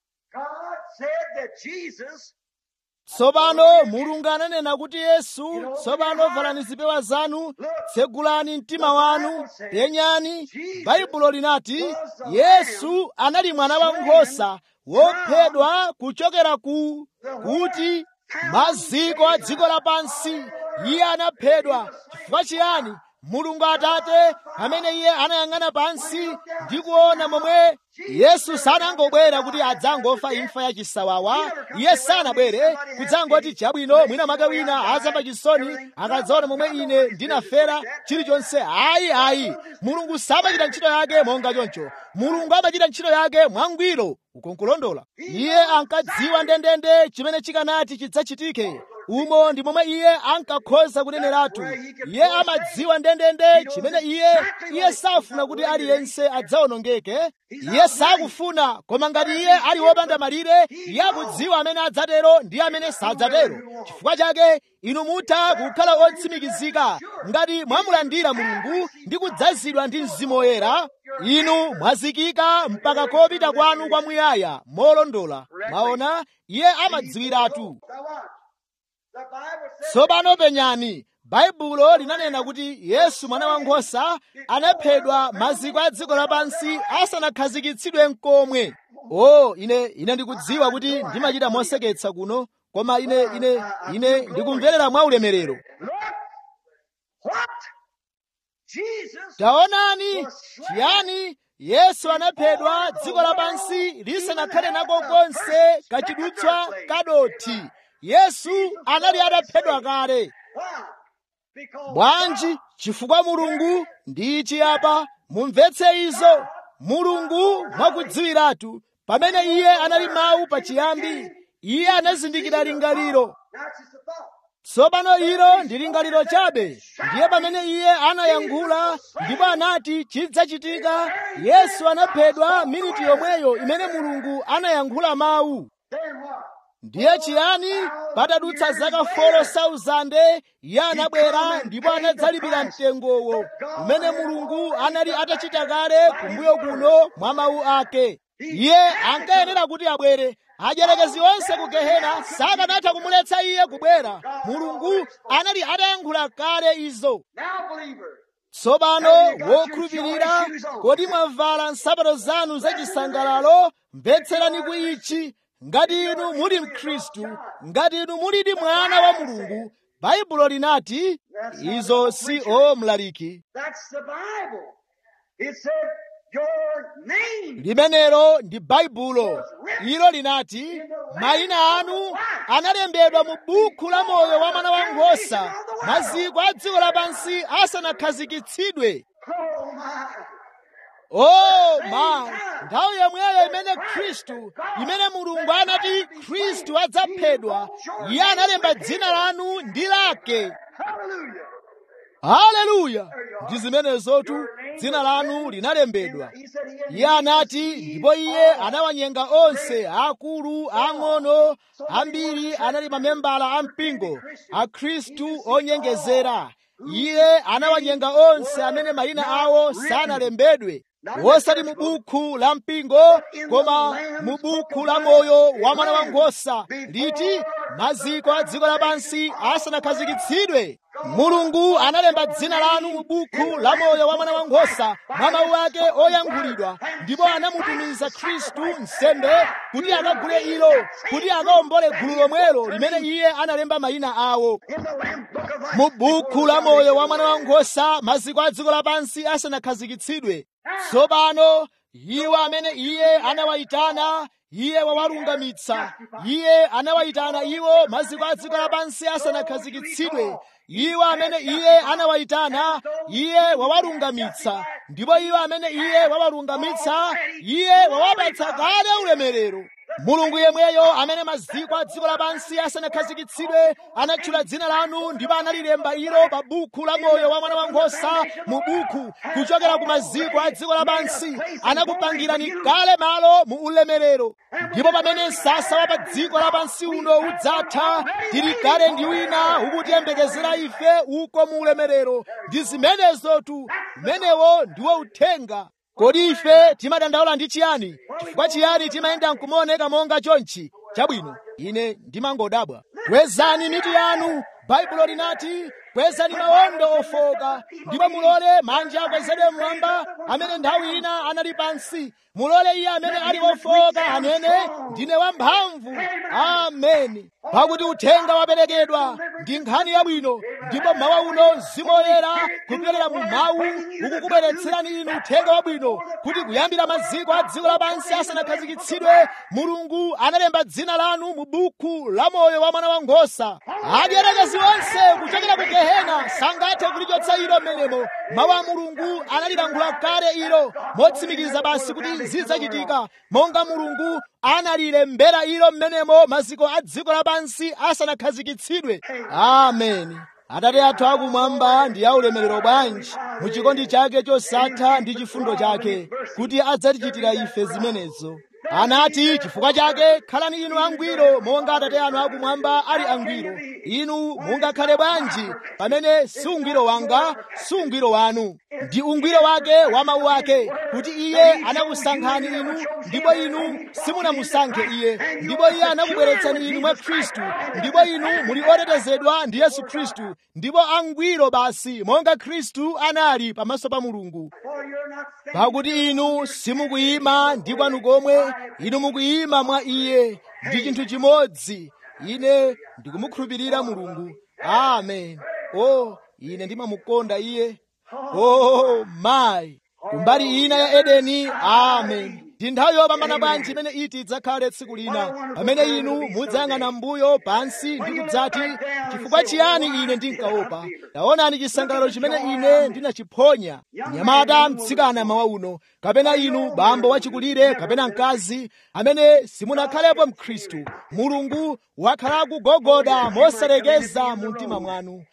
God said that Jesus
tsopano mulungu ananena kuti yesu tsopano valani zipewa zanu tsegulani mtima wanu penyani baibulo linati yesu anali mwana wa nkhosa wophedwa kuchokera ku kuti maziko a dziko lapansi iye anaphedwa chifukwa chiyani mulungu atate pamene iye anayang'ana pansi ndi kuona momwe yesu sanangobwera kuti adzangofa imfa ya chisawawa iye sanabwere kudzangoti chabwino mwina mwake wina azamva chisoni akadzaona momwe ine ndinafera chilichonse ayi ayi mulungu samachita ntchito yake monga choncho mulungu amachita ntchito yake mwangwiro ukonkulondola iye ankadziwa ndendende chimene chikanati chidzachitike umo ndi momwe iye ankakhoza kuneneratu iye amadziwa ndendende chimene iye iye safuna kuti aliyense adzawonongeke iye sakufuna koma ngati iye ali wopanda malire iye akudziwa amene adzatero ndi amene sadzatero chifukwa chake inu mutha kukhala otsimikizika ngati mwamulandira mulungu ndi kudzazidwa ndi mzimu woyera inu mwazikika mpaka kopita kwanu kwamuyaya molondola mwaona iye amadziwiratu tsopano penyani baibulo linanena kuti yesu mwana wankhosa anaphedwa maziko a dziko lapansi asanakhazikitsidwe nkomwe o ine ine ndikudziwa kuti ndimachita moseketsa kuno koma ine ine ine ndikumverera mwaulemerero taonani chiyani yesu anaphedwa dziko lapansi lisanakhale nako konse kachidutswa kadothi yesu anali ataphedwa kale bwanji chifukwa mulungu ndi chiyapa mumvetse izo mulungu mwakudziwiratu pamene iye anali mawu pachiyambi iye anazindikira lingaliro tsopano ilo ndi lingaliro chabe ndiye pamene iye anayankhula ndipo anati chidzachitika yesu anaphedwa miniti yomweyo imene mulungu anayankhula mawu ndiye chiyani patadutsa zaka 4,000 iye anabwera ndipo anadzalipira mtengowo umene mulungu anali atachita kale kumbuyo kuno mwa mawu ake iye ankayenera kuti abwere ajerekezi onse ku gehena sakanatha kumuletsa iye kubwera mulungu anali atayankhula kale izo tsopano wokhulupirira kodi mwavala nsapato zanu zachisangalalo mvetserani ku ichi ngati inu muli mkhristu ngati inu mulidi mwana wa mulungu baibulo linati izo si o mlaliki limenelo ndi baibulo ilo linati mayina anu analembedwa mu buku la moyo wa mwana wankhosa maziko a dziko lapansi asanakhazikitsidwe oh ma nthawi yomweyo imene khristu imene mulungu anati khristu adzaphedwa iye analemba dzina lanu ndi lake haleluya ndi zimenezotu dzina lanu linalembedwa iye anati ndipo iye anawanyenga onse akulu ang'ono ambiri anali mamembala a mpingo akhristu onyengezera iye anawanyenga onse amene mayina awo sanalembedwe wosati mu buku la mpingo koma mu buku la moyo wa mwana wankhosa liti maziko a dziko lapansi asanakhazikitsidwe mulungu analemba dzina lanu mu buku la moyo wa mwana wankhosa mwa mawu ake oyankhulidwa ndipo anamutumiza khristu nsembe kuti akagule ilo kuti akawombole gulu lomwelo limene iye analemba mayina awo mu buku la moyo wa mwana wankhosa maziko a dziko lapansi asanakhazikitsidwe tsopano iwo amene iye anawayitana iye wawalungamitsa iye anawayitana iwo maziko a dziko lapansi asanakhazikitsidwe iwo amene iye anawayitana iye wawalungamitsa ndipo iwo amene iye wawalungamitsa iye wawapatsa kale ulemerero mulungu yemweyo amene maziko a dziko lapansi asanakhazikitsidwe anatchula dzina lanu ndipo analilemba ilo pa buku la moyo wa mwana wankhosa mu buku kuchokera ku maziko a dziko lapansi anakupangirani kale malo mu ulemerero ndipo pamene msasa wa pa dziko lapansi uno udzatha tili kale ndi wina ukutiyembekezera ife uko mu ulemerero ndi zimenezotu umenewo ndiwo uthenga kodi ife timadandaula ndi chiyani chifukwa chiyani timayenda nkumaoneka monga chonchi chabwino ine ndimangodabwa kwezani mitu yanu baibulo linati kwezani mawondo ofoka ndipo mulole manja akwezedwe mmwamba amene nthawi ina anali pansi mulole iye amene ali ofoka anene ndine wamphamvu ameni pakuti uthenga waperekedwa ndi nkhani yabwino ndipo mawa uno zimoyera kupyolera mu mawu ukukubweretserani inu uthenga wabwino kuti kuyambira maziko a dziko lapansi asanakhazikitsidwe mulungu analemba dzina lanu mu buku la moyo wa mwana wankhosa adyerekezi onse kuchokera ku gehena sangathe kulichotsa ilo mmenemo mawu a mulungu analilankhula kale ilo motsimikiza basi kuti zidzachitika monga mulungu analilembera ilo mmenemo maziko a dziko lapansi asanakhazikitsidwe ameni atate athu akumwamba ndi aulemerero bwanji mu chikondi chake chosatha ndi chifundo chake kuti adzatichitira ife zimenezo anati chifukwa chake khalani inu angwiro monga atate anu akumwamba ali angwiro inu mungakhale bwanji pamene si ungwiro wanga si ungwiro wanu ndi ungwiro wake wa mawu ake kuti iye anakusankhani inu ndipo inu simunamusankhe iye ndipo iye anakubweretsani inu mwa khristu ndipo inu muli otetezedwa ndi yesu khristu ndipo angwiro basi monga khristu anali pamaso pa mulungu pakuti inu simukuyima ndi kwanu komwe inu mukuyima mwa iye ndi chinthu chimodzi ine ndikumukhulupirira mulungu amen o ine ndimamukonda iye o mayi kumbali ina ya edeni amen ndi nthawi yopambana bwanji imene iti idzakhale tsiku lina pamene inu mudzayang'ana mbuyo pansi ndi kudzati chifukwa chiyani ine ndinkaopa taonani chisangalalo chimene ine ndinachiphonya mnyamata mtsikana mawa uno kapena inu bambo wachikulire kapena mkazi amene simunakhalepo mkhristu mulungu wakhala kugogoda mosalekeza mu mtima mwanu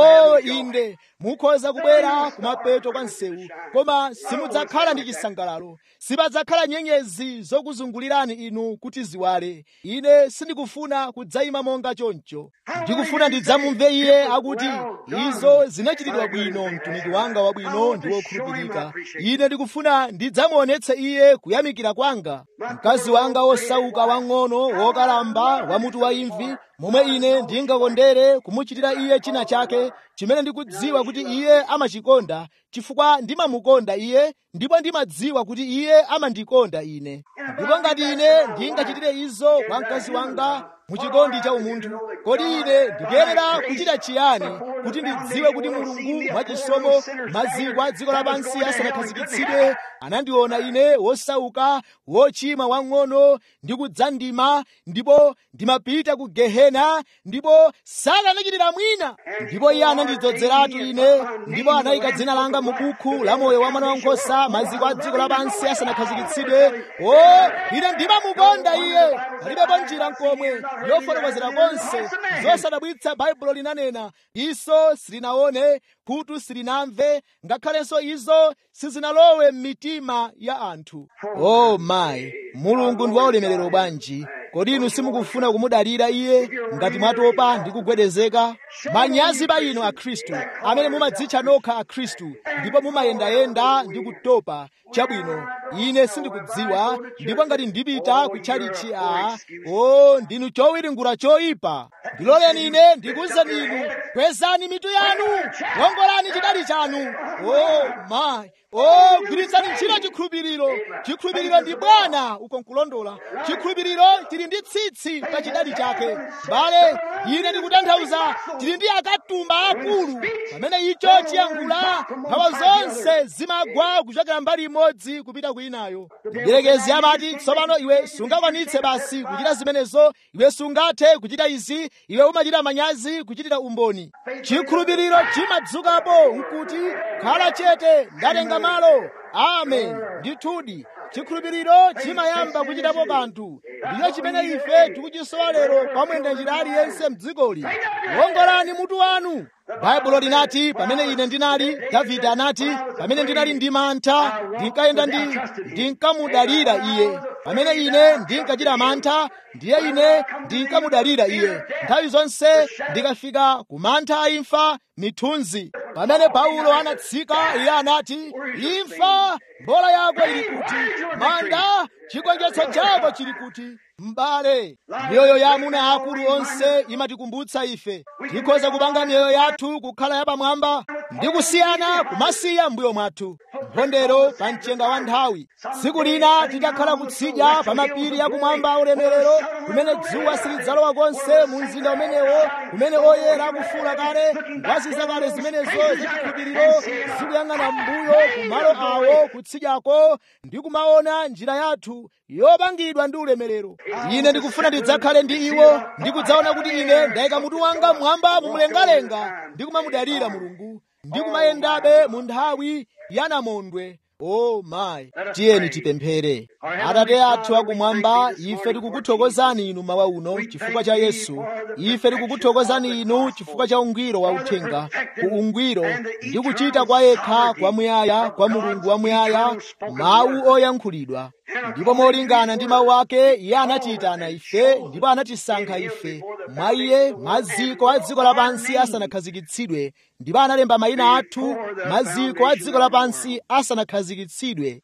o inde mukhoza kubwera kumapeto kwa msewu koma simudzakhala ndi chisangalalo sipadzakhala nyenyezi zokuzungulirani inu kuti ziwale ine sindikufuna kudzayima monga choncho ndikufuna ndidzamumve iye akuti izo zinachitidwa bwino mtumiki wanga wabwino ndi wokhulupirika ine ndikufuna ndidzamuonetse iye kuyamikira kwanga mkazi wanga wosauka wang'ono wokalamba wamutu wa imvi momwe ine ndingakondere kumuchitira iye china chake chimene ndikudziwa kuti iye amachikonda chifukwa ndimamukonda iye ndipo ndimadziwa kuti iye amandikonda ine ndipo ngati ine ndingachitire izo kwa mkazi wanga muchikondi cha umunthu kodi ine ndikuyenera kuchita chiyani kuti ndidziwe kuti mulungu mwachisomo maziko a dziko lapansi asanakhazikitsidwe anandiona ine wosauka wochimwa wang'ono ndi kudzandima ndipo ndimapita ku gehena ndipo sakanachitira mwina ndipo iye anandidzozeratu ine ndipo anayika dzina langa mu buku la moyo wa mwana wankhosa maziko a dziko lapansi asanakhazikitsidwe o ine ndimamukonda iye palibepo njira nkomwe yofotokozera konse zosadabwitsa baibulo linanena iso silinaone khutu silinamve ngakhalenso izo sizinalowe m'mitima ya anthu o oh mayi mulungu ndi waulemerero bwanji kodi inu simukufuna kumudalira iye ngati mwatopa ndi kugwedezeka manyazi pa inu akhristu amene mumadzitcha nokha akhristu ndipo mumayendayenda ndi kutopa chabwino ine sindikudziwa ndipo ngati ndipita kutchalichi a o ndinu chowiringula choyipa ndiloleni ine ndikuwuzeni inu kwezani mitu yanu wongolani chidali chanu o mayi o gwiritsani ntchito chikhulupiriro chikhulupiriro ndi bwana uko nkulondola chikhulupiriro chili ndi tsitsi pa chidali chake bale ine ndikutanthauza tili ndi akatumba akulu pamene icho chiyankhula mphawa zonse zimagwa kuchokera mbali imodzi kupita kwinayo mdierekezi amati tsopano iwe sungakwanitse basi kuchita zimenezo iwe sungathe kuchita izi iwe umachita manyazi kuchitira umboni chikhulupiriro chimadzukapo nkuti khala chete ndatenga malo amen ndithudi chikhulupiriro chimayamba kuchitapo kanthu ndicho chimene ife tikuchisowa lero pamwenda njira aliyense mdzikoli wongolani mutu wanu baibulo linati pamene ine ndinali davide anati pamene ndinali ndi mantha ndinkayenda ndi ndinkamudalira iye pamene ine ndinkachita mantha ndiye ine ndinkamudalira iye nthawi zonse ndikafika ku mantha a imfa mithunzi pamene paulo anatsika iye anati imfa mbola yako ili kuti manda chigonjetso chako chili kuti m'bale miyoyo ya amuna akulu onse imatikumbutsa ife tikhoza kupanga miyoyo yathu kukhala yapamwamba ndi kusiyana kumasiya mbuyo mwathu mphondero pa mchenga wa nthawi tsiku lina titakhala kutsidya pa mapiri yakumwamba aulemerero kumene dzuwa silidzalowa konse mu mzinda umenewo kumene oyera akufuula kale ngwazi zakale zimenezo zachikhulupiriro zikuyang'ana mbuyo kumalo awo kutsidyako ndi kumaona njira yathu yopangidwa ndi ulemerero ine ndikufuna ndidzakhale ndi iwo ndikudzaona kuti ine ndayika mutu wanga mmwamba mumlengalenga ndi kumamudalira mulungu ndi kumayendabe mu nthawi yanamondwe o mayi tiyeni tipemphere atate athu akumwamba ife tikukuthokozani inu mawa uno chifukwa cha yesu ife tikukuthokozani inu chifukwa cha ungwiro wa uthenga ku ungwiro ndi kuchita kwa yekha kwamuyaya kwa mulungu wamuyaya mawu oyankhulidwa ndipo molingana ndi mawu ake iye anatiyitana ife ndipo anatisankha ife mwa iye maziko a dziko lapansi asanakhazikitsidwe ndipo analemba mayina athu maziko a dziko lapansi asanakhazikitsidwe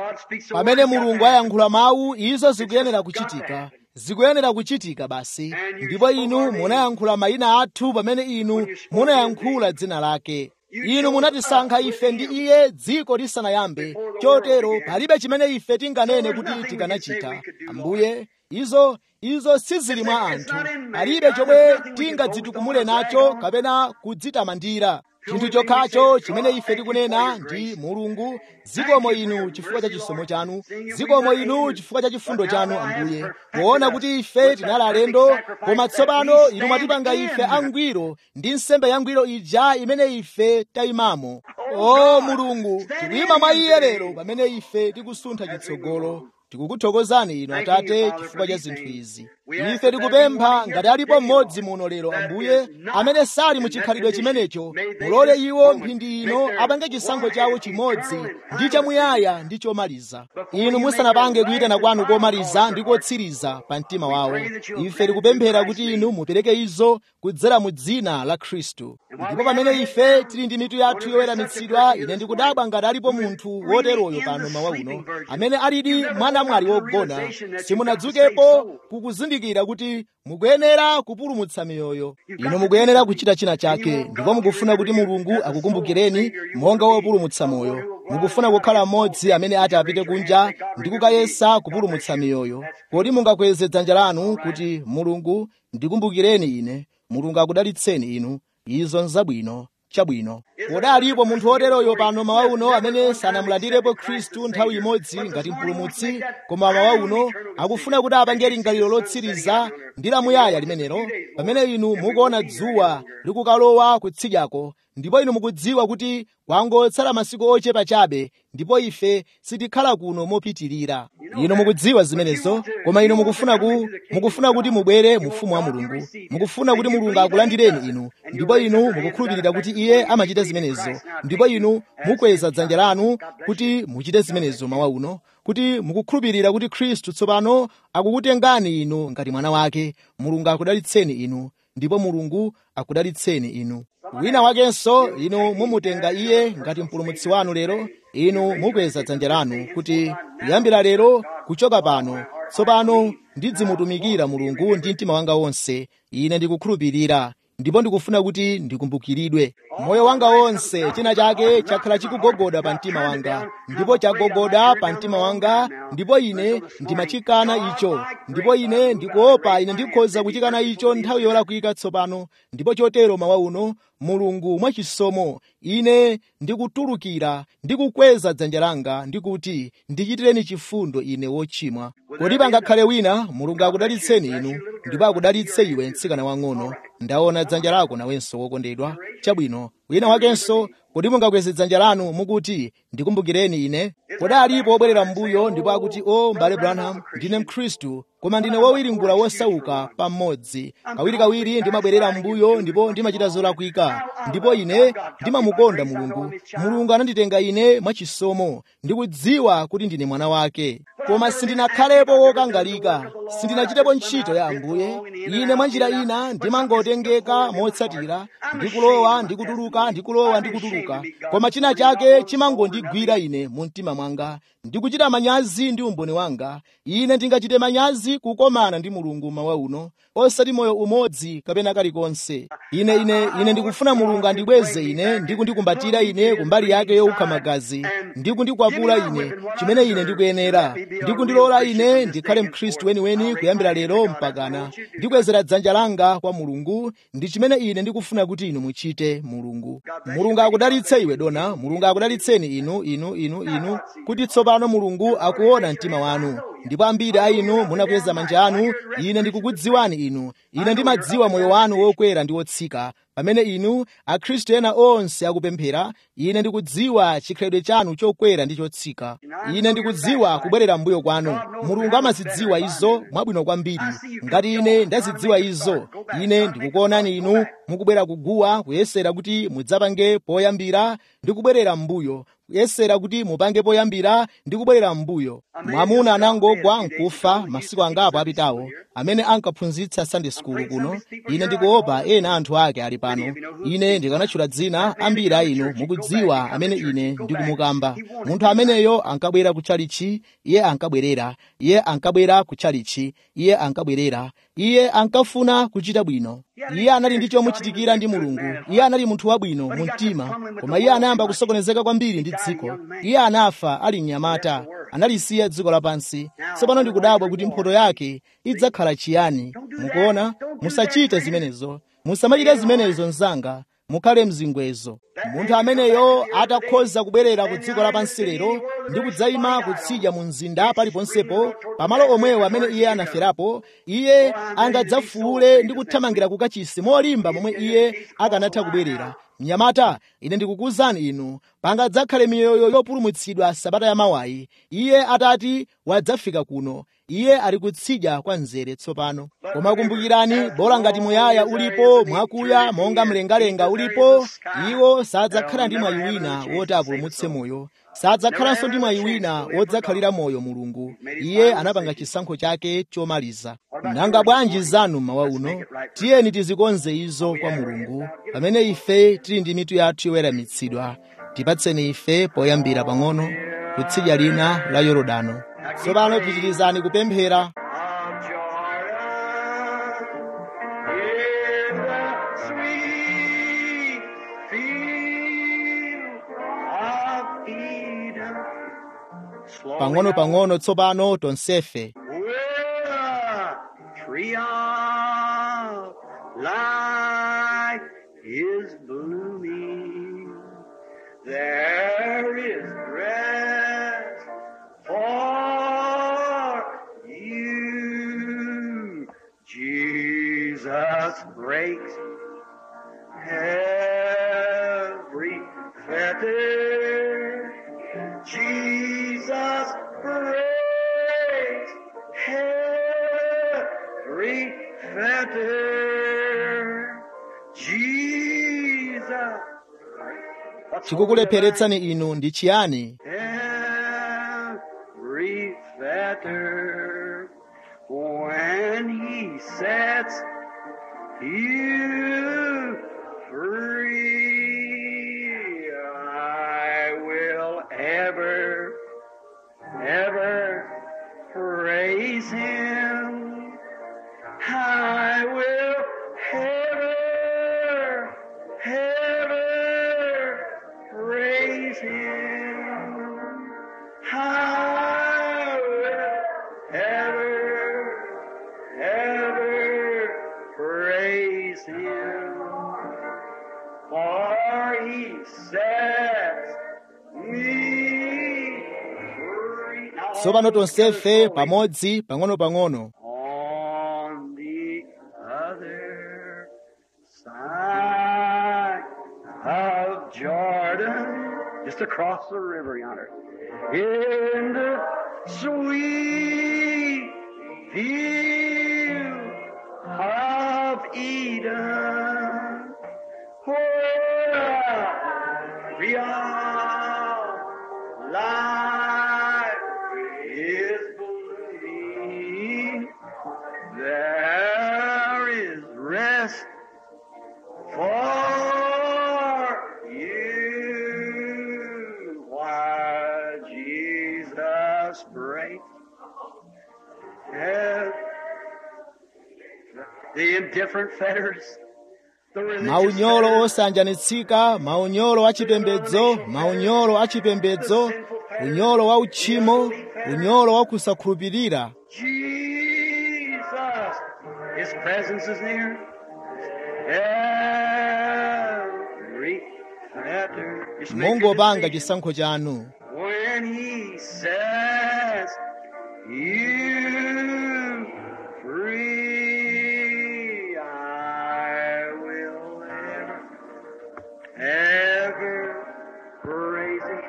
pamene mulungu ayankhula mawu izo zikuyenera kuchitika zikuyenera kuchitika basi ndipo inu munayankhula mayina athu pamene inu munayankhula dzina lake inu munatisankha ife ndi iye dziko lisanayambe chotero palibe chimene ife tinganene kuti tikanachita ambuye izo izo sizili mwa anthu palibe chomwe tingadzitukumule nacho kapena kudzitamandira chinthu chokhacho chimene ife tikunena ndi mulungu zikomo inu chifukwa cha chisomo chanu zikomo inu chifukwa cha chifundo chanu ambuye poona kuti ife tinali alendo koma tsopano inu mwatipanga ife angwiro ndi nsembe yangwiro ija imene ife tayimamo o mulungu tikuyima mwa iye lero pamene ife tikusuntha chitsogolo tikukuthokozani inu atate chifukwa cha zinthu izi ife tikupempha ngati alipo mmodzi muno lero ambuye amene sali muchikhalidwe chimenecho mulole iwo mphindi ino apange chisankho chawo chimodzi ndi chamuyaya ndi chomaliza inu musanapange kuyitana kwanu komaliza ndi kotsiriza pa mtima wawo ife tikupemphera kuti inu mupereke izo kudzera mu dzina la khristu ndipo pamene ife tili ndi mitu yathu yoweramitsidwa ine ndikudabwa ngati alipo munthu woteroyo pano mawa uno amene alidi mwanamwali wogona simunadzukepo kukuzindikira kuti mukuyenera kupulumutsa miyoyo inu mukuyenera kuchita china chake ndipo mukufuna kuti mulungu akukumbukireni monga wopulumutsa moyo mukufuna kukhala mmodzi amene ati apite kunja ndi kukayesa kupulumutsa miyoyo kodi mungakweze dzanja lanu kuti mulungu ndikumbukireni ine mulungu akudalitseni inu izo nzabwino chabwino kodi alipo munthu woteroyo pano mawa uno amene sanamulandirepo khristu nthawi imodzi ngati mpulumutsi koma mawa uno akufuna kuti apange lingaliro lotsiriza ndi lamuyaya limenelo pamene inu mukuona dzuwa likukalowa kutsidyako ndipo inu mukudziwa kuti kwangotsala masiku ochepa chabe ndipo ife sitikhala kuno mopitirira inu mukudziwa zimenezo koma inu mukufuna ku mukufuna kuti mubwere mu ufumu wa mulungu mukufuna kuti mulungu akulandireni inu ndipo inu mukukhulupirira kuti iye amachita zimenezo ndipo inu mukweza dzanja lanu kuti muchite zimenezo mawa uno kuti mukukhulupirira kuti khristu tsopano akukutengani inu ngati mwana wake mulungu akudalitseni inu ndipo mulungu akudalitseni inu wina wakenso inu mumutenga iye ngati mpulumutsi wanu lero inu mukweza dzanja lanu kuti kuyambira lero kuchoka pano tsopano ndidzimutumikira mulungu ndi mtima wanga wonse ine ndikukhulupirira ndipo ndikufuna kuti ndikumbukiridwe moyo wanga wonse china chake chakhala chikugogoda pa mtima wanga ndipo chagogoda pa mtima wanga ndipo ine ndimachikana icho ndipo ine ndikuopa ine ndikhoza kuchikana icho nthawi yolakwika tsopano ndipo chotero mawa uno mulungu mwachisomo ine ndikutulukira ndikukweza dzanja langa ndikuti ndichitireni chifundo ine wochimwa kodi pangakhale wina mulungu akudalitseni inu ndipo akudalitse iwe mtsikana wang'ono ndaona dzanja lako nawenso wokondedwa chabwino wina wakenso kodi mungakweze dzanja lanu mukuti ndikumbukireni ine kodi alipo wobwerera m'mbuyo ndipo akuti o m'bale branham ndine mkhristu koma ndine wowiringula wosauka pamodzi kawirikawiri ndimabwerera m'mbuyo ndipo ndimachita zolakwika ndipo ine ndimamukonda mulungu mulungu ananditenga ine mwachisomo ndikudziwa kuti ndine mwana wake koma sindinakhalepo wokangalika sindinachitepo ntchito ya ambuye ine mwa njira ina ndimangotengeka motsatira ndikulowa ndikutuluka ndikulowa ndikutuluka koma china chake chimangondigwira ine mu mtima mwanga ndikuchita manyazi ndi umboni wanga ine ndingachite manyazi kukomana ndi mulungu mawa uno osati moyo umodzi kapena kalikonse ine ine ine ndikufuna mulungu andibweze ine ndikundikumbatira ine kumbali yake yowukha magazi ndikundikwapula ine chimene ine ndikuyenera ndikundilola ine ndikhale mkhristu weniweni kuyambira lero mpakana ndikwezera dzanja langa kwa mulungu ndi chimene ine ndikufuna kuti inu muchite mulungu mulungu akudalitse iwe dona mulungu akudalitseni inu inu inu inu kuti tsopano mulungu akuona mtima wanu ndipo ambiri a inu munakweza manja anu ine ndikukudziwani inu ine ndimadziwa moyo wanu wokwera ndi wotsika pamene inu akhristu ena onse akupemphera ine ndikudziwa chikhalidwe chanu chokwera ndi chotsika ine ndikudziwa kubwerera mbuyo kwanu mulungu amazidziwa izo mwabwino kwambiri ngati ine ndazidziwa izo ine ndikukuonani inu mukubwera kuguwa kuyesera kuti mudzapange poyambira ndi kubwerera mbuyo kuyesera kuti mupange poyambira ndi kubwerera mbuyo mwamuna anangogwa nkufa masiku angapo apitawo amene ankaphunzitsa sunday school kuno ine ndikuopa ena anthu ake ali pano ine ndikanatchula dzina ambiri a inu mukudziwa amene ine ndikumukamba munthu ameneyo ankabwera kutchalichi iye ankabwerera iye ankabwera kutchalichi iye ankabwerera iye ankafuna kuchita bwino iye anali ndi chomuchitikira ndi mulungu iye anali munthu wabwino mu mtima koma iye anayamba kusokonezeka kwambiri ndi dziko iye anafa ali mnyamata analisiya dziko lapansi tsopano ndikudabwa kuti mphoto yake idzakhala chiyani mukuona musachite zimenezo musamachite zimenezo mzanga mukhale mzingwezo munthu ameneyo atakhoza kubwerera ku dziko lapansi lero ndi kudzayima kutsidya mu mzinda paliponsepo pamalo omwewo amene iye anaferapo iye angadzafuule ndi kuthamangira kukachisi molimba momwe iye akanatha kubwerera mnyamata ine ndikukuwuzani inu pangadzakhale miyoyo yopulumutsidwa sabata ya mawayi iye atati wadzafika kuno iye ali kutsidya kwa mzere tsopano koma kumbukirani bola ngati muyaya ulipo mwakuya monga mlengalenga ulipo iwo sadzakhala ndi mwayi wina woti apulumutse moyo sadzakhalanso ndi mwayi wina wodzakhalira moyo mulungu iye anapanga chisankho chake chomaliza nanga bwanji zanu mawa uno tiyeni tizikonze izo kwa mulungu pamene ife tili ndi mitu yathu yoweramitsidwa tipatseni ife poyambira pang'ono kutsidya lina la yorodano tsopano pitirizani kupemphera
of Jordan in the sweet field of Eden. Slowly
pang'ono-pang'ono tsopano tonsefe
Where the tree of life is blooming, there is rest for you. Jesus breaks every fetter. Jesus breaks every fetter. Jesus. What's
chikukulepheretsani inu ndi chiyani
every fetter when he sets you free. I will ever, ever praise him. I will ever, ever praise him. I will ever, ever praise him. For he sets me free. Now,
tsopano tonsefe pamodzi pang'ono-pang'ono
on the other side of Jordan, just across the river yonder, in the sweet field of Eden, where real life is just break. Yeah. The indifferent fetters, the religious
maunyolo
fetters,
osanjanitsika maunyolo achipembedzo maunyolo achipembedzo unyolo wa uchimo unyolo wa kusakhulupirira
Jesus, His presence is near. Every fetter is
mungopanga chisankho chanu
when He says, You free, I will ever, ever praise Him.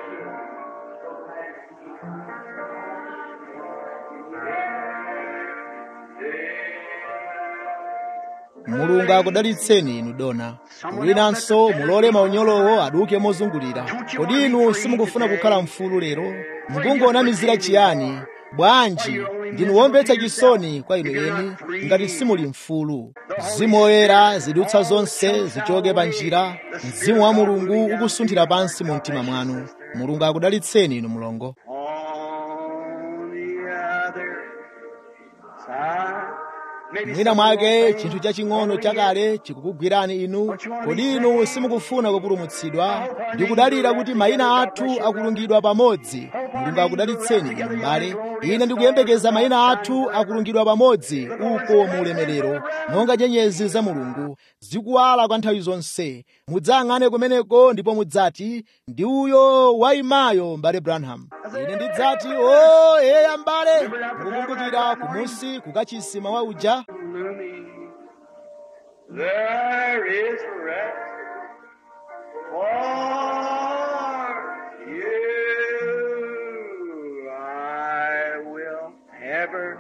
mulungu akudalitseni inu dona winanso mulole maunyolowo aduke mozungulira kodi inu simukufuna kukhala mfulu lero mukungonamizira chiyani bwanji ndinu womvetsa chisoni kwa inu eni ngati simuli mfulu mzimu woyera zidutsa zonse zichoke pa njira mzimu wa mulungu ukusunthira pansi mu mtima mwanu mulungu akudalitseni inu mlongo
On the other side, maybe
mwina
some
mwake
old
chinthu
thing
chaching'ono chakale chikukugwirani inu kodi inu simukufuna kupulumutsidwa ndi kudalira kuti mayina athu akulungidwa pamodzi mulungu akudalitseni inu m'bale ine ndikuyembekeza mayina athu akulungidwa pamodzi uko mu ulemerero monga nyenyezi za mulungu zikuwala kwa nthawi zonse mudzayang'ane kumeneko ndipo mudzati ndi uyo wayimayo m'bale branham ine ndidzati o eya m'bale mukukumbukira kumusi kukachisi mawa uja
looming. There is rest for you. I will ever,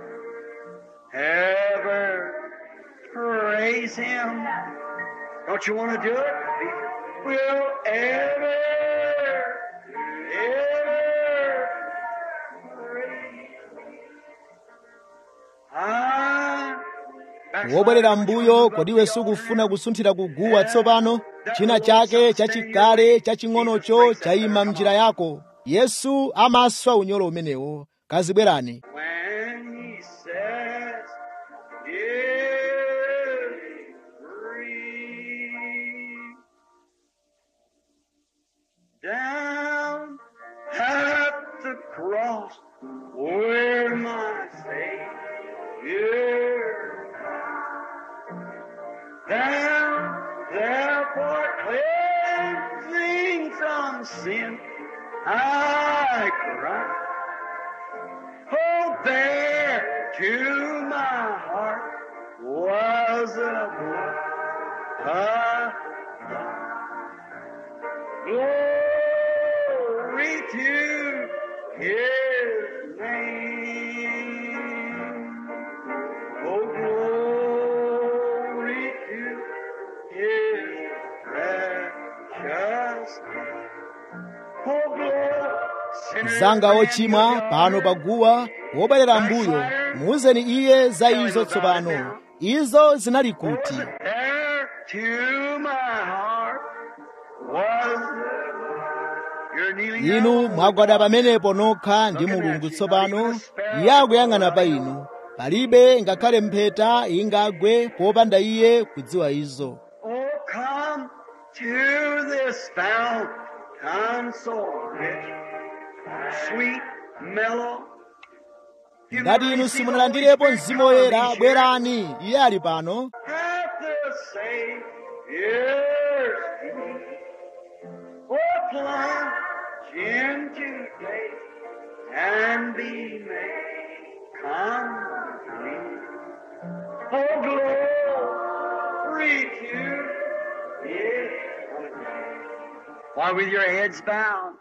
ever praise Him. Don't you want to do it? Will ever, ever praise I
wobwerera m'mbuyo kodiwe sukufuna kusunthira kuguwa tsopano china chake chachikale chaching'onocho chayima m'njira yako yesu amaswa unyolo umenewo kazibwerani
When he says, Give free. Down at the cross where my Savior down there for cleansing from sin I cry. Oh, there to my heart was a blood. Glory to His name. Oh, glory to His precious. Oh, glory.
mzanga ochimwa pano paguwa wobwerera m'mbuyo muuzeni iye za izo tsopano izo zinali kuti
There to my heart was your kneeling
inu
down.
mwagwada pamenepo nokha ndi mulungu tsopano iye akuyang'ana pa inu palibe ngakhale mpheta ingagwe popanda iye kudziwa izo
Oh, come to this fountain so rich, sweet, mellow. You've
ngati
never
inu
received
simunalandirepo
the Holy
mzimu
Spirit,
woyera
come, he's here.
bwerani iye ali pano
At the Savior's feet. Oh, plunge into faith and be made complete. Oh, glory to His Why, with your heads bowed.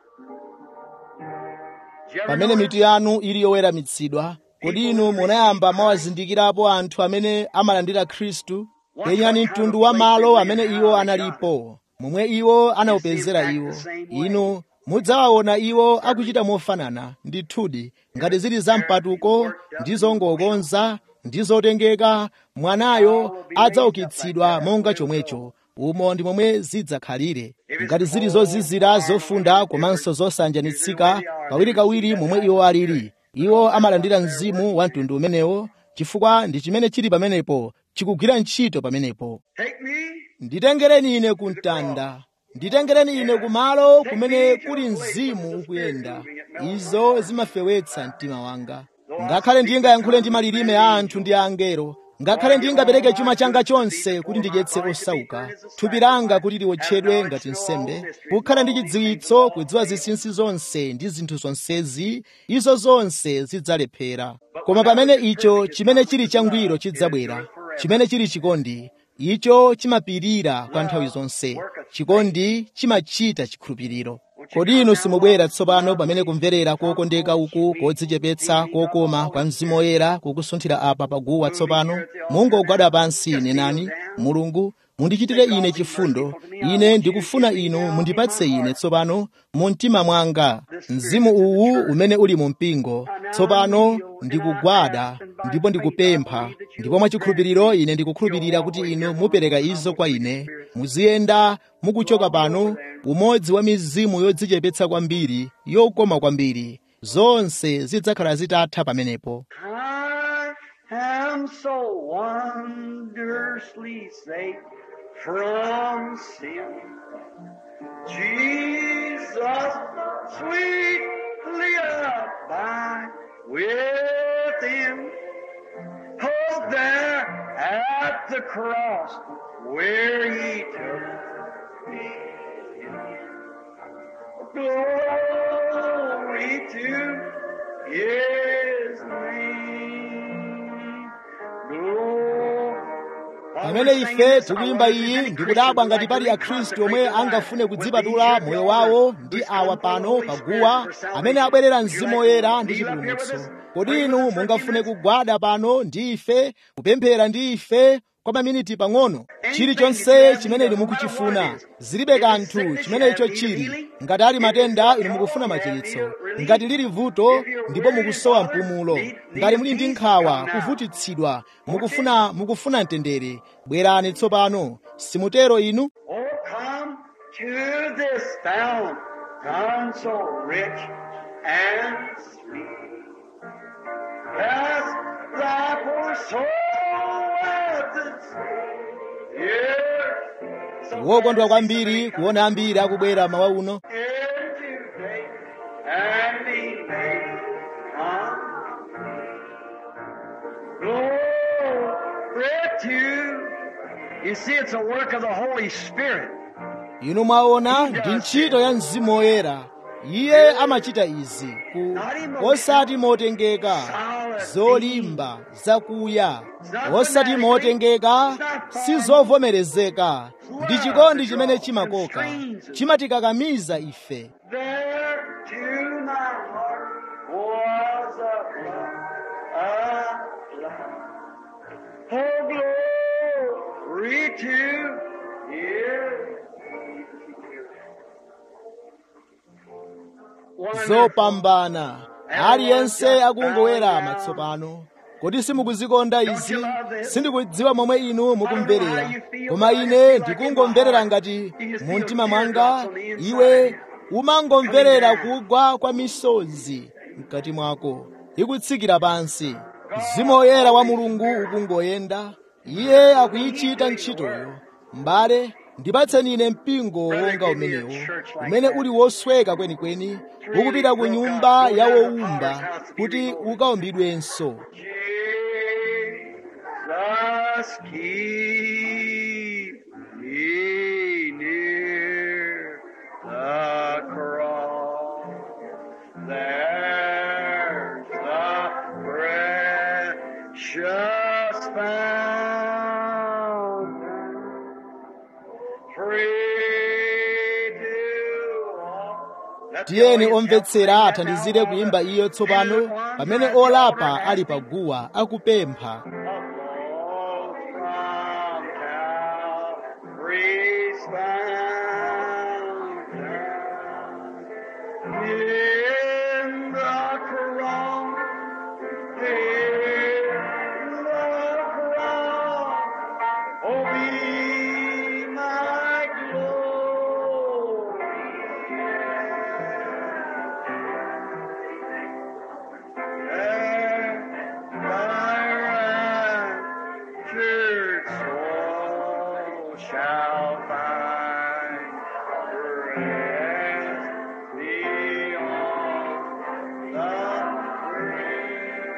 Did you ever
pamene
notice
mitu yanu ili yoweramitsidwa kodi inu munayamba mwawazindikirapo anthu amene amalandira khristu penyani mtundu wa malo amene iwo analipo momwe iwo anawupezera iwo inu mudzawaona iwo akuchita mofanana ndithudi ngati zili zampatuko ndi zongokonza ndi zotengeka mwanayo adzaukitsidwa monga chomwecho umo ndi momwe zidzakhalire ngati zili zozizira zofunda komanso zosanjanitsika kawirikawiri momwe iwo alili iwo amalandira mzimu wa mtundu umenewo chifukwa ndi chimene chili pamenepo chikugwira ntchito pamenepo
Take me
nditengereni ine ku mtanda nditengereni ine kumalo kumene kuli mzimu ukuyenda izo zimafewetsa mtima wanga ngakhale ndingayankhule ndi malilime a anthu ndi a angelo ngakhale ndingapereke chuma changa chonse kuti ndidyetse osauka thupi langa kuti liwotchedwe ngati nsembe kukhala ndi chidziwitso kudziwa zinsinsi zonse ndi zinthu zonsezi izo zonse zidzalephera koma pamene icho chimene chili changwiro chidzabwera chimene chili chikondi icho chimapirira kwa nthawi zonse chikondi chimachita chikhulupiriro kodi inu simubwera tsopano pamene kumverera kokondeka uku kodzichepetsa kokoma kwa mzimu woyera kukusunthira apa paguwa tsopano mungogwada pansi nenani mulungu mundichitire ine chifundo ine ndikufuna inu mundipatse ine tsopano mu mtima mwanga mzimu uwu umene uli mu mpingo tsopano ndikugwada ndipo ndikupempha ndipo mwachikhulupiriro ine ndikukhulupirira kuti inu mupereka izo kwa ine muziyenda mukuchoka pano umodzi wa mizimu yodzichepetsa kwambiri yokoma kwambiri zonse zidzakhala zitatha pamenepo
I am so wondrously saved from sin. Jesus, sweetly abide within. Oh, there at the cross where he took me. Glory to his name. Glory.
pamene ife tikuyimba iyi ndikudabwa ngati pali akhristu omwe angafune kudzipatula moyo wawo ndi awa pano paguwa amene abwerera mzimu woyera ndi chipulumutso kodi inu mungafune kugwada pano ndi ife kupemphera ndi ife kwa maminiti pang'ono chilichonse chimene inu mukuchifuna zilibe kanthu chimene icho chili ngati ali matenda inu mukufuna machiritso ngati lili vuto ndipo mukusowa mpumulo ngati muli ndi nkhawa kuvutitsidwa mukufuna mukufuna mtendere bwerani tsopano simutero inu
Oh, come to this fount, none so rich and sweet. Cast thy poor soul at its feet.
wokondwa kwambiri kuona ambiri akubwera mawa uno
Into faith and be made Glory to. You see, it's a work of the Holy Spirit.
inu mwaona ndi ntchito ya mzimu woyera iye amachita izi ku osati motengeka zolimba zakuya osati motengeka sizovomerezeka ndi chikondi chimene chimakoka chimatikakamiza ife
There to my heart was a love, a love. Oh, glory to His.
zopambana aliyense akungowerama tsopano kodi simukuzikonda izi sindikudziwa momwe inu mukumverera koma ine ndikungomverera ngati mu mtima mwanga iwe umangomverera kugwa kwa misozi mkati mwako ikutsikira pansi mzimu woyera wa mulungu ukungoyenda iye akuyichita ntchitoyo m'bale ndipatseni ine mpingo wonga umenewo umene uli wosweka kwenikweni ukupita ku nyumba ya wowumba kuti ukaumbidwenso
Jesus, keep me near the cross. There's the precious fountain, free to all. Let's
tiyeni
go,
omvetsera
yes,
athandizire kuyimba iyo tsopano pamene olapa ali paguwa akupempha
Flows from Calvary's fountain. In the cross, in the cross, oh, be my glory. Rest thee on the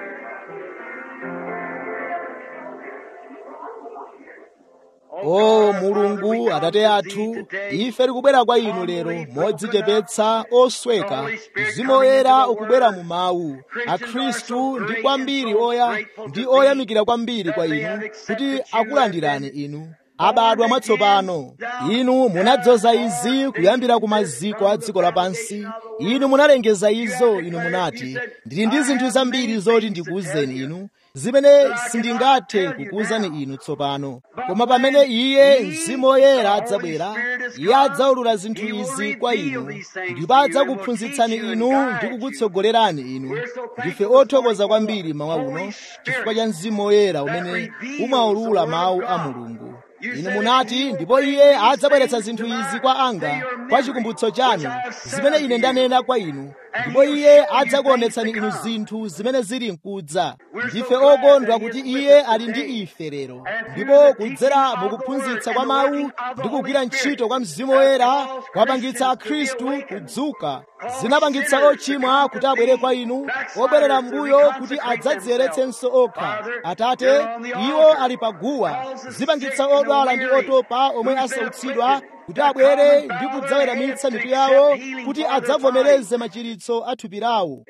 o mulungu atate athu ife tikubwera kwa inu lero modzichepetsa osweka mzimu woyera ukubwera mu mawu akhristu ndi kwambiri oya ndi oyamikira kwambiri kwa inu kuti akulandirani inu abadwa mwatsopano inu munadzoza izi kuyambira ku maziko a dziko lapansi inu munalengeza izo inu munati ndili ndi zinthu zambiri zoti ndikuwuzeni inu zimene sindingathe kukuwuzani inu tsopano koma pamene iye mzimu woyera adzabwera iye adzaulula zinthu izi kwa inu ndipo adzakuphunzitsani inu ndi kukutsogolerani inu ndife othokoza kwambiri mawa uno chifukwa cha mzimu woyera umene umaulula mawu a mulungu inu munati ndipo iye adzabweretsa zinthu izi kwa anga kwa chikumbutso chanu zimene ine ndanena kwa inu ndipo iye adzakuonetsani inu zinthu zimene zili mkudza ndife okondwa kuti iye ali ndi ife lero ndipo kudzera mukuphunzitsa kwa mawu ndi kugwira ntchito kwa mzimu woyera kwapangitsa akhristu kudzuka zinapangitsa ochimwa kuti abwere kwa inu obwerera mbuyo kuti adzadziyeretsenso okha atate iwo ali paguwa zipangitsa odwala ndi otopa omwe asautsidwa kuti abwere ndi kudzaweramitsa mitu yawo kuti adzavomereze machiritso a thupi lawo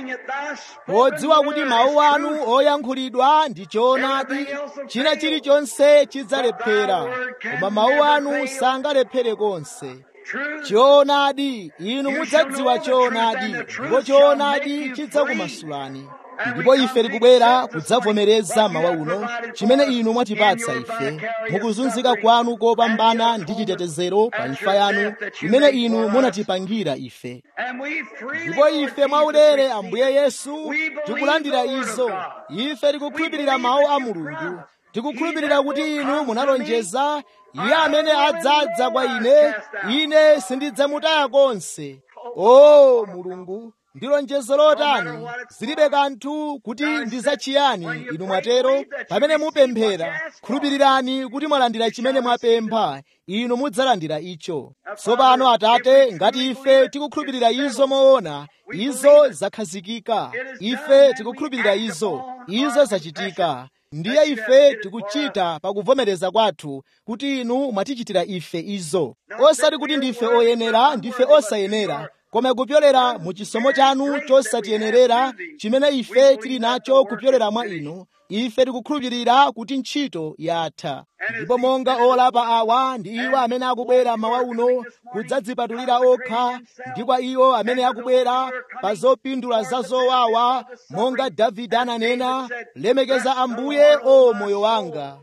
podziwa kuti mawu anu oyankhulidwa ndi choonadi china chilichonse chidzalephera koma mawu anu sangalephere konse choonadi inu mudzadziwa choonadi ndipo choonadi chidzakumasulani ndipo ife tikubwera kudzavomereza mawa uno chimene inu mwatipatsa ife mukuzunzika kwanu kopambana ndi chitetezero pa imfa yanu imene inu munatipangira ife ndipo ife mwaulere ambuye yesu tikulandira izo ife tikukhulupirira mawu a mulungu tikukhulupirira kuti inu munalonjeza iye amene adzadza kwa ine ine sindidzamutaya konse o mulungu ndi lonjezo lotani zilibe kanthu kuti ndi zachiyani inu mwatero pamene mupemphera khulupirirani kuti mwalandira chimene mwapempha inu mudzalandira icho tsopano atate ngati ife tikukhulupirira izo moona izo zakhazikika ife tikukhulupirira izo izo zachitika ndiye ife tikuchita pakuvomereza kwathu kuti inu mwatichitira ife izo osati kuti ndife oyenera ndife osayenera koma kupyolera mu chisomo chanu chosatiyenerera chimene ife tili nacho kupyolera mwa inu ife tikukhulupirira kuti ntchito yatha ndipo monga olapa awa ndi iwo amene akubwera mawa uno kudzadzipatulira okha ndi kwa iwo amene akubwera pa zopindula za zowawa monga davide ananena lemekeza ambuye o moyo wanga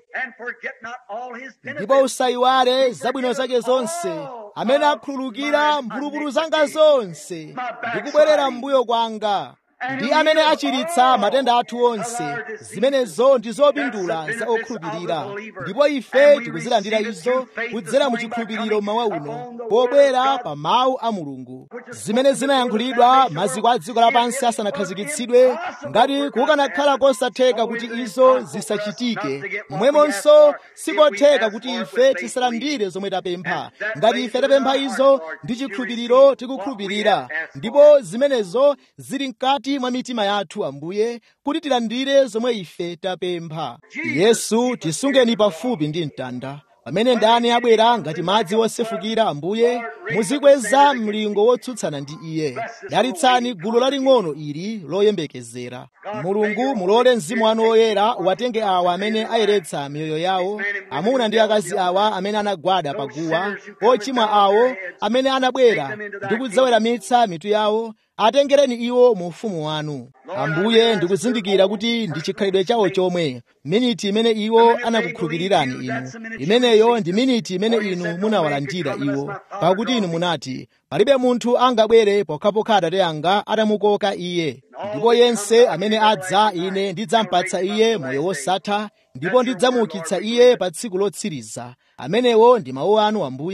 ndipo usayiwale zabwino zake zonse amene akhululukira mphulupulu zanga zonse ndikubwerera mbuyo kwanga ndi amene achiritsa matenda athu onse zimenezo ndi zopindula za okhulupirira ndipo ife tikuzilandira izo kudzera mu chikhulupiriro mawa uno pobwera pa mawu a mulungu zimene zinayankhulidwa maziko a dziko lapansi asanakhazikitsidwe ngati kukanakhala kosatheka kuti izo zisachitike momwemonso sikotheka kuti ife tisalandire zomwe tapempha ngati ife tapempha izo ndi chikhulupiriro tikukhulupirira ndipo zimenezo zili mkati mwa mitima yathu ambuye kuti tilandire zomwe ife tapempha yesu tisungeni pafupi ndi mtanda pamene ndani abwera ngati madzi wosefukira ambuye muzikweza mlingo wotsutsana ndi iye dalitsani gulu laling'ono ili loyembekezera mulungu mulole mzimu wanu woyera watenge awa amene ayeretsa miyoyo yawo amuna ndi akazi awa amene anagwada paguwa ochimwa awo amene anabwera ndi kudzaweramitsa mitu yawo atengereni iwo mu ufumu wanu ambuye ndikuzindikira kuti ndi chikhalidwe chawo chomwe miniti imene iwo anakukhulupirirani inu imeneyo ndi miniti imene inu munawalandira iwo pakuti inu munati palibe munthu angabwere pokhapokha atate anga atamukoka iye ndipo yense amene adza ine ndidzampatsa iye moyo wosatha ndipo ndidzamuukitsa iye pa tsiku lotsiriza amenewo ndi mawu anu ambuye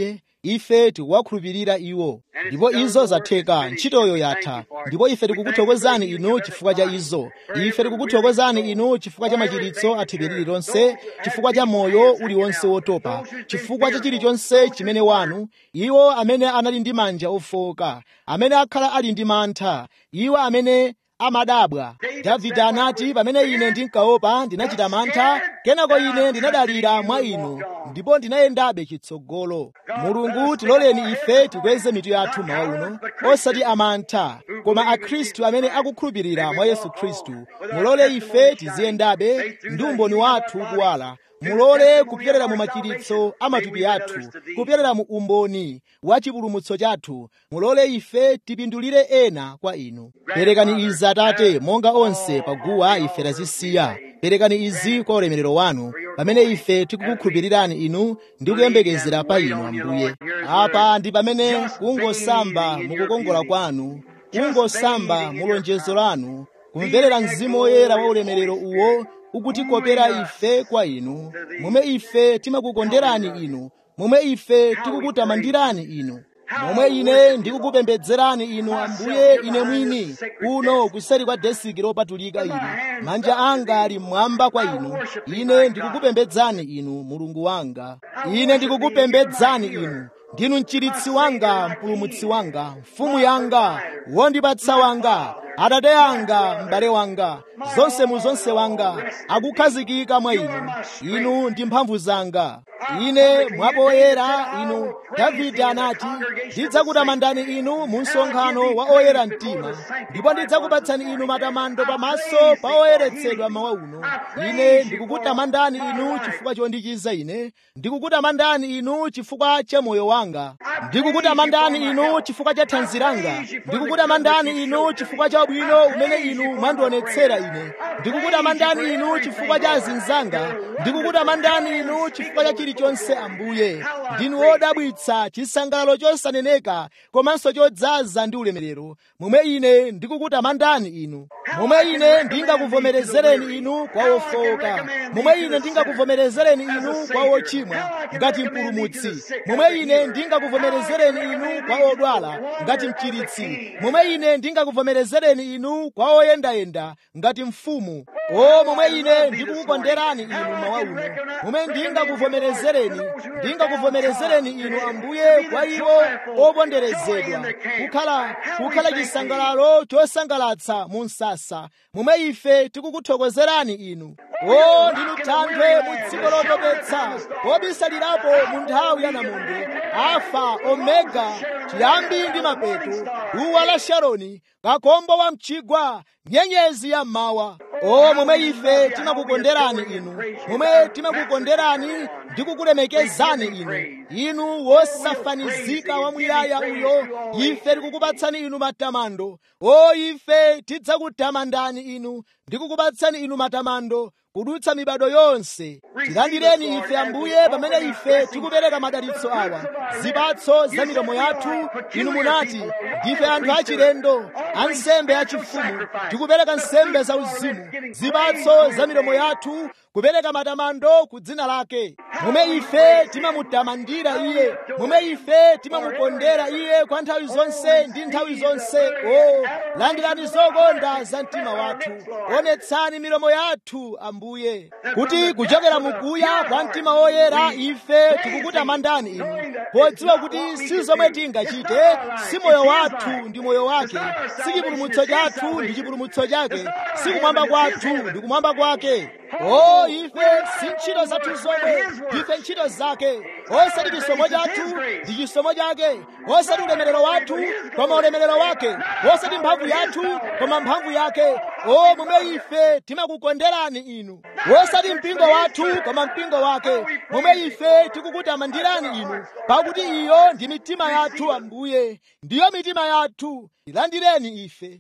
ife tikuwakhulupirira iwo ndipo izo zatheka ntchitoyo yatha ndipo ife tikukuthokozani inu chifukwa cha izo ife tikukuthokozani inu chifukwa cha machiritso athupi lililonse chifukwa cha moyo uliwonse wotopa chifukwa cha chilichonse chimene wanu iwo amene anali ndi manja ofowoka amene akhala ali ndi mantha iwo amene amadabwa davide anati pamene ine ndinkaopa ndinachita mantha kenako ine ndinadalira mwa inu ndipo ndinayendabe chitsogolo mulungu tiloleni ife tikweze mitu yathu mawa uno osati amantha koma akhristu amene akukhulupirira mwa yesu khristu mulole ife tiziyendabe ndi umboni wathu ukuwala mulole kupyerera mu machiritso a matupi athu kupyerera mu umboni wa chipulumutso chathu mulole ife tipindulire ena kwa inu perekani izi atate monga onse paguwa ife tazisiya perekani izi kwa ulemerero wanu pamene ife tikukukhulupirirani inu ndi kuyembekezera pa inu ambuye apa ndi pamene kungosamba mukukongola kwanu kungosamba mu lonjezo lanu kumverera mzimu woyera wa ulemerero uwo ukutikopera ife kwa inu momwe ife timakukonderani inu momwe ife tikukutamandirani inu momwe ine ndikukupembedzerani inu ambuye ine mwini kuno kuseri kwa desiki lopatulika ili manja anga ali mmwamba kwa inu ine ndikukupembedzani inu mulungu wanga ine ndikukupembedzani inu ndinu mchiritsi wanga mpulumutsi wanga mfumu yanga wondipatsa wanga atate anga m'bale wanga zonse mu zonse wanga akukhazikika mwa inu inu ndi mphamvu zanga ine mwapoyera inu davide anati ndidzakutamandani inu mu msonkhano wa oyera mtima ndipo ndidzakupatsani inu matamando pamaso pa oyeretsedwa mawa uno ine ndikukutamandani inu chifukwa chondichiza ine ndikukutamandani inu chifukwa cha moyo wanga ndikukutamandani inu chifukwa cha thanzi langa ndikukutamandani inu chifukwa cha ubwino umene inu mwandionetsera ine ndikukutamandani inu chifukwa cha azinzanga ndikukutamandani inu chifukwa cha chilichonse ambuye ndinu wodabwitsa chisangalalo chosaneneka komanso chodzaza ndi ulemerero momwe ine ndikukutamandani inu momwe ine ndingakuvomerezereni inu kwa ofowoka momwe ine ndingakuvomerezereni inu kwa ochimwa ngati mpulumutsi momwe ine ndingakuvomerezereni inu kwa odwala ngati mchiritsi momwe ine ndingakuvomerezereni inu kwa oyendayenda ngati mfumu o momwe ine ndikukukonderani inu mawa uno momwe ndingakuvomerezereni ndingakuvomerezereni inu ambuye kwa iwo oponderezedwa kukhala kukhala chisangalalo chosangalatsa mu msasa momwe ife tikukuthokozerani inu o ndinu thanthwe mu dziko lotopetsa obisalirapo mu nthawi ya namondwe alfa omega chiyambi ndi mapeto duwa la sharoni kakombo wa mchigwa nyenyezi ya mmawa o momwe ife timakukonderani inu momwe timakukonderani ndi kukulemekezani inu inu wosafanizika wamuyaya uyo ife tikukupatsani inu matamando o ife tidzakutamandani inu ndikukupatsani inu matamando kudutsa mibado yonse tilandireni ife ambuye pamene ife tikupereka madalitso awa zipatso za milomo yathu inu munati ndife anthu achilendo ansembe achifumu tikupereka nsembe za uzimu zipatso za milomo yathu kupereka matamando ku dzina lake momwe ife timamutamandira iye momwe ife timamukondera iye kwa nthawi zonse ndi nthawi zonse o landirani zokonda za mtima wathu onetsani milomo yathu ambuye kuti kuchokera mukuya kwa mtima woyera ife tikukutamandani inu podziwa kuti si zomwe tingachite si moyo wathu ndi moyo wake si chipulumutso chathu ndi chipulumutso chake si kumwamba kwathu ndi kumwamba kwake o ife si ntchito zathu zomwe ife ntchito zake osati chisomo chathu ndi chisomo chake osati ulemerero wathu koma ulemerero wake osati mphamvu yathu koma mphamvu yake o momwe ife timakukonderani inu osati mpingo wathu koma mpingo wake momwe ife tikukutamandirani inu pakuti iyo ndi mitima yathu ambuye ndiyo mitima yathu ilandireni ife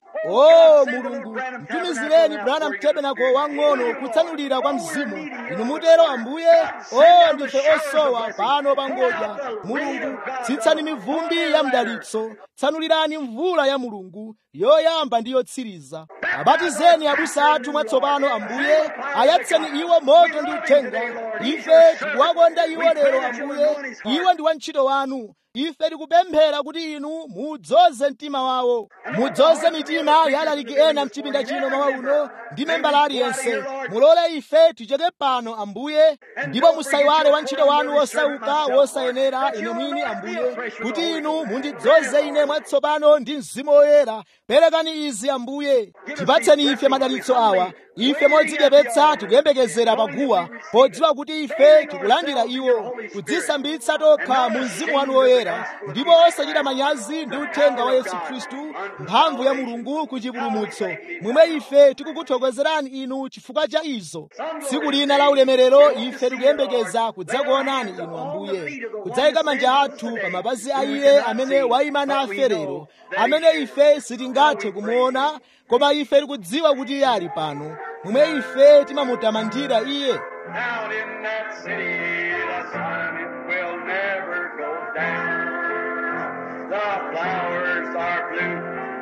o mulungu mtumizireni branham tabernacle wang'ono kutsanulira kwa mzimu inu mutero ambuye o ndife osowa pano pangodya mulungu tsitsani mivumbi ya mdalitso tsanulirani mvula ya mulungu yoyamba ndi yotsiriza abatizeni abusa athu mwatsopano ambuye ayatseni iwo moto ndi uthenga ife tikuwakonda iwo lero ambuye iwo ndi wantchito wanu ife tikupemphera kuti inu mudzoze mtima wawo mudzoze mitima ya alaliki ena mchipinda chino mawa uno ndi membala aliyense mulole ife tichoke pano ambuye ndipo musayiwale wantchito wanu wosauka wosayenera ine mwini ambuye kuti inu mundidzoze ine mwatsopano ndi mzimu woyera perekani izi ambuye tipatseni ife madalitso awa ife modzichepetsa tikuyembekezera paguwa podziwa kuti ife tikulandira iwo kudzisambitsa tokha mu mzimu wanu woyera ndipo osachita manyazi ndi uthenga wa yesu khristu mphamvu ya mulungu ku chipulumutso momwe ife tikukuthokozerani inu chifukwa cha izo tsiku lina la ulemerero ife tikuyembekeza kudzakuonani inu ambuye kudzayika manja athu pa mapazi a iye amene wayima nafe lero amene ife sitingathe kumuona koma ife tikudziwa kuti iye ali pano momwe ife timamutamandira iye
Down in that city, the sun it will never go down. The flowers are blue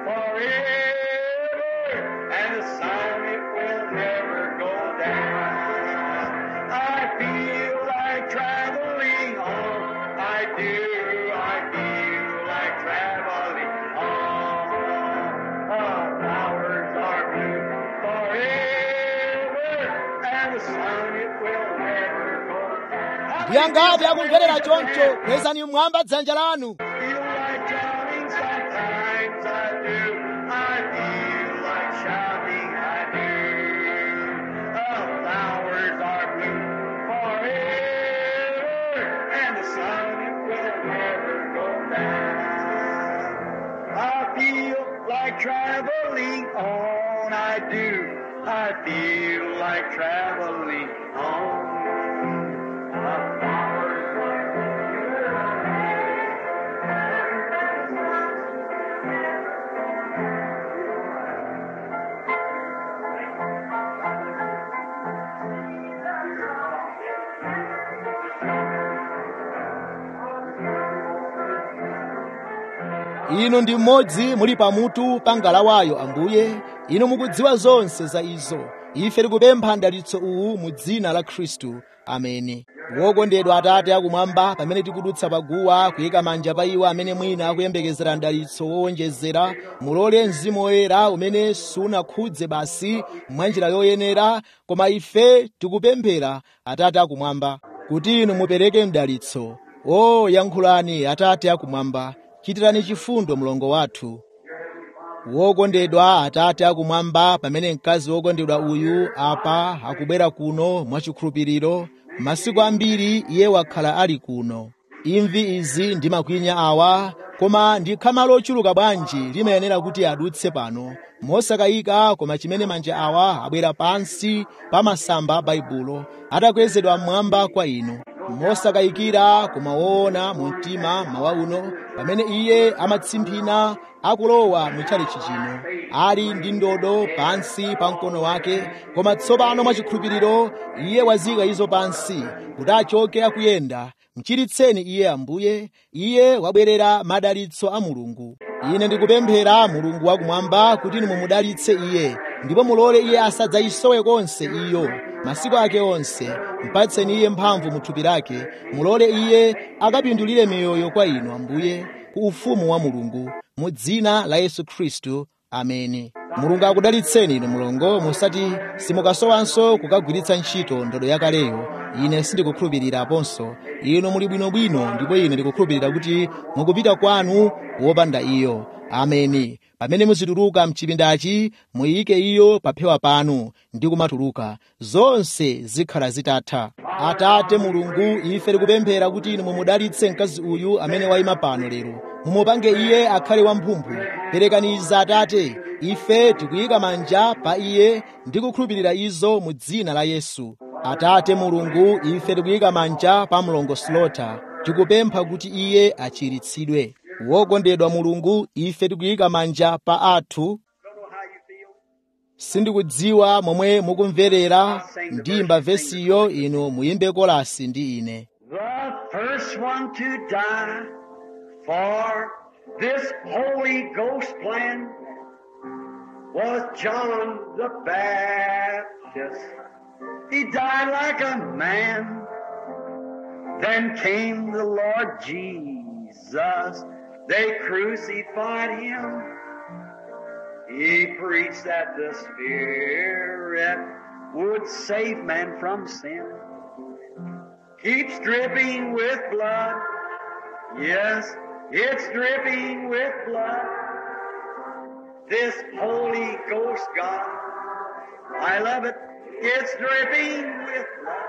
forever, and the sun it will never go down. I feel like traveling on. I do. I feel like traveling on. The flowers are blue forever, and the sun it will never go down.
ndiye ngati akumverera choncho kwezani mmwamba dzanja lanu
feel like drowning sometimes I do. I feel like shouting I do. The flowers are blue forever, and the sun it will never go down. I feel like traveling on. I do. I feel like traveling on. The flowers are
inu ndi mmodzi muli pamutu pa ngalawayo ambuye inu mukudziwa zonse za izo ife tikupempha mdalitso uwu mu dzina la khristu ameni wokondedwa atate akumwamba pamene tikudutsa paguwa kuyika manja pa iwo amene mwina akuyembekezera mdalitso wowonjezera mulole mzimu woyera umene sunakhudze basi mwanjira yoyenera koma ife tikupemphera atate akumwamba kuti inu mupereke mdalitso o yankhulani atate akumwamba chitirani chifundo mlongo wathu wokondedwa atate akumwamba pamene mkazi wokondedwa uyu apa akubwera kuno mwachikhulupiriro masiku ambiri iye wakhala ali kuno imvi izi ndi makwinya awa koma ndi khama lochuluka bwanji limayenera kuti adutse pano mosakayika koma chimene manja awa abwera pansi pa masamba a baibulo atakwezedwa mmwamba kwa inu mosakayikira koma woona mu mtima mawa uno pamene iye amatsimphina akulowa mutchalichi chino ali ndi ndodo pansi pa mkono wake koma tsopano mwachikhulupiriro iye wazika izo pansi kuti achoke akuyenda mchiritseni iye ambuye iye wabwerera madalitso a mulungu ine ndikupemphera mulungu wakumwamba kuti inu mumudalitse iye ndipo mulole iye asadzayisowe konse iyo masiku ake onse mpatseni iye mphamvu mu thupi lake mulole iye akapindulire miyoyo kwa inu ambuye ku ufumu wa mulungu mu dzina la yesu khristu ameni mulungu akudalitseni inu mlongo musati simukasowanso kukagwiritsa ntchito ndodo yakaleyo ine sindikukhulupiriraponso inu muli bwinobwino ndipo ine ndikukhulupirira kuti mukupita kwanu wopanda iyo ameni pamene muzituluka mchipindachi muyike iyo paphewa panu ndi kumatuluka zonse zikhala zitatha atate mulungu ife tikupemphera kuti inu mumudalitse mkazi uyu amene wayima pano lero mumupange iye akhale wamphumphu perekani izi atate ife tikuyika manja pa iye ndi kukhulupirira izo mu dzina la yesu atate mulungu ife tikuyika manja pa mlongo slota tikupempha kuti iye achiritsidwe wokondedwa mulungu ife tikuyika manja pa athu sindikudziwa momwe mukumverera ndimba vesiyo inu muyimbe kolasi ndi ine
The first one to die for this Holy Ghost plan was John the Baptist. He died like a man. Then came the Lord Jesus. Jesus. They crucified him. He preached that the Spirit would save man from sin. Keeps dripping with blood. Yes, it's dripping with blood. This Holy Ghost God. I love it. It's dripping with blood.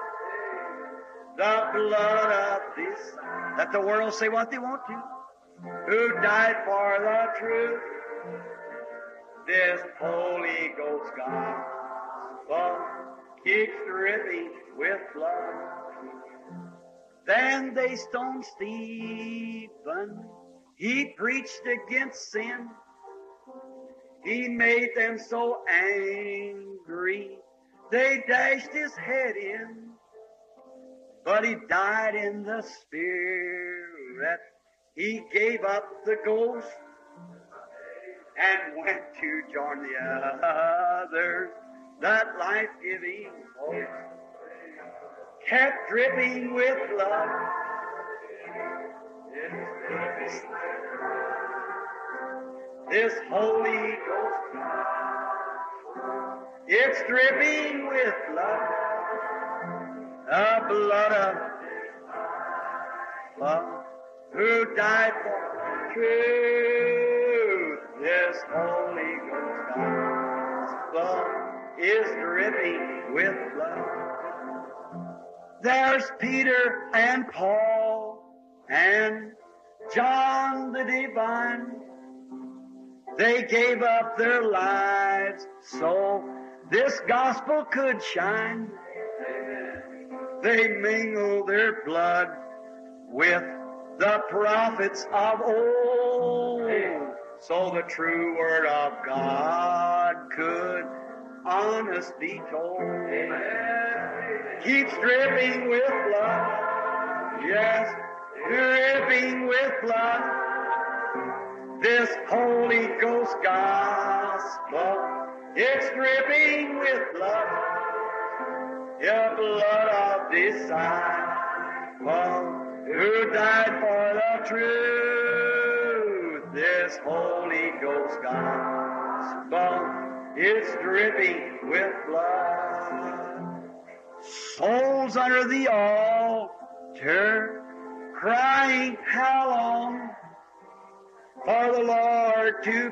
The blood of this, that the world say what they want to, who died for the truth. This Holy Ghost gospel keeps dripping with blood. Then they stoned Stephen. He preached against sin. He made them so angry. They dashed his head in. But he died in the spirit. He gave up the ghost and went to join the others. That life-giving hope kept dripping with blood. This Holy Ghost, it's dripping with blood, the blood of love, who died for truth. This Holy Ghost gospel is dripping with blood. There's Peter and Paul and John the Divine. They gave up their lives so this gospel could shine. They mingled their blood with the prophets of old so the true word of God could honest be told. Keeps dripping with blood. Yes, dripping with blood. This Holy Ghost gospel, it's dripping with blood. The blood of disciple who died for the truth. This Holy Ghost gospel, it's dripping with blood. Souls under the altar, crying, how long? for the Lord to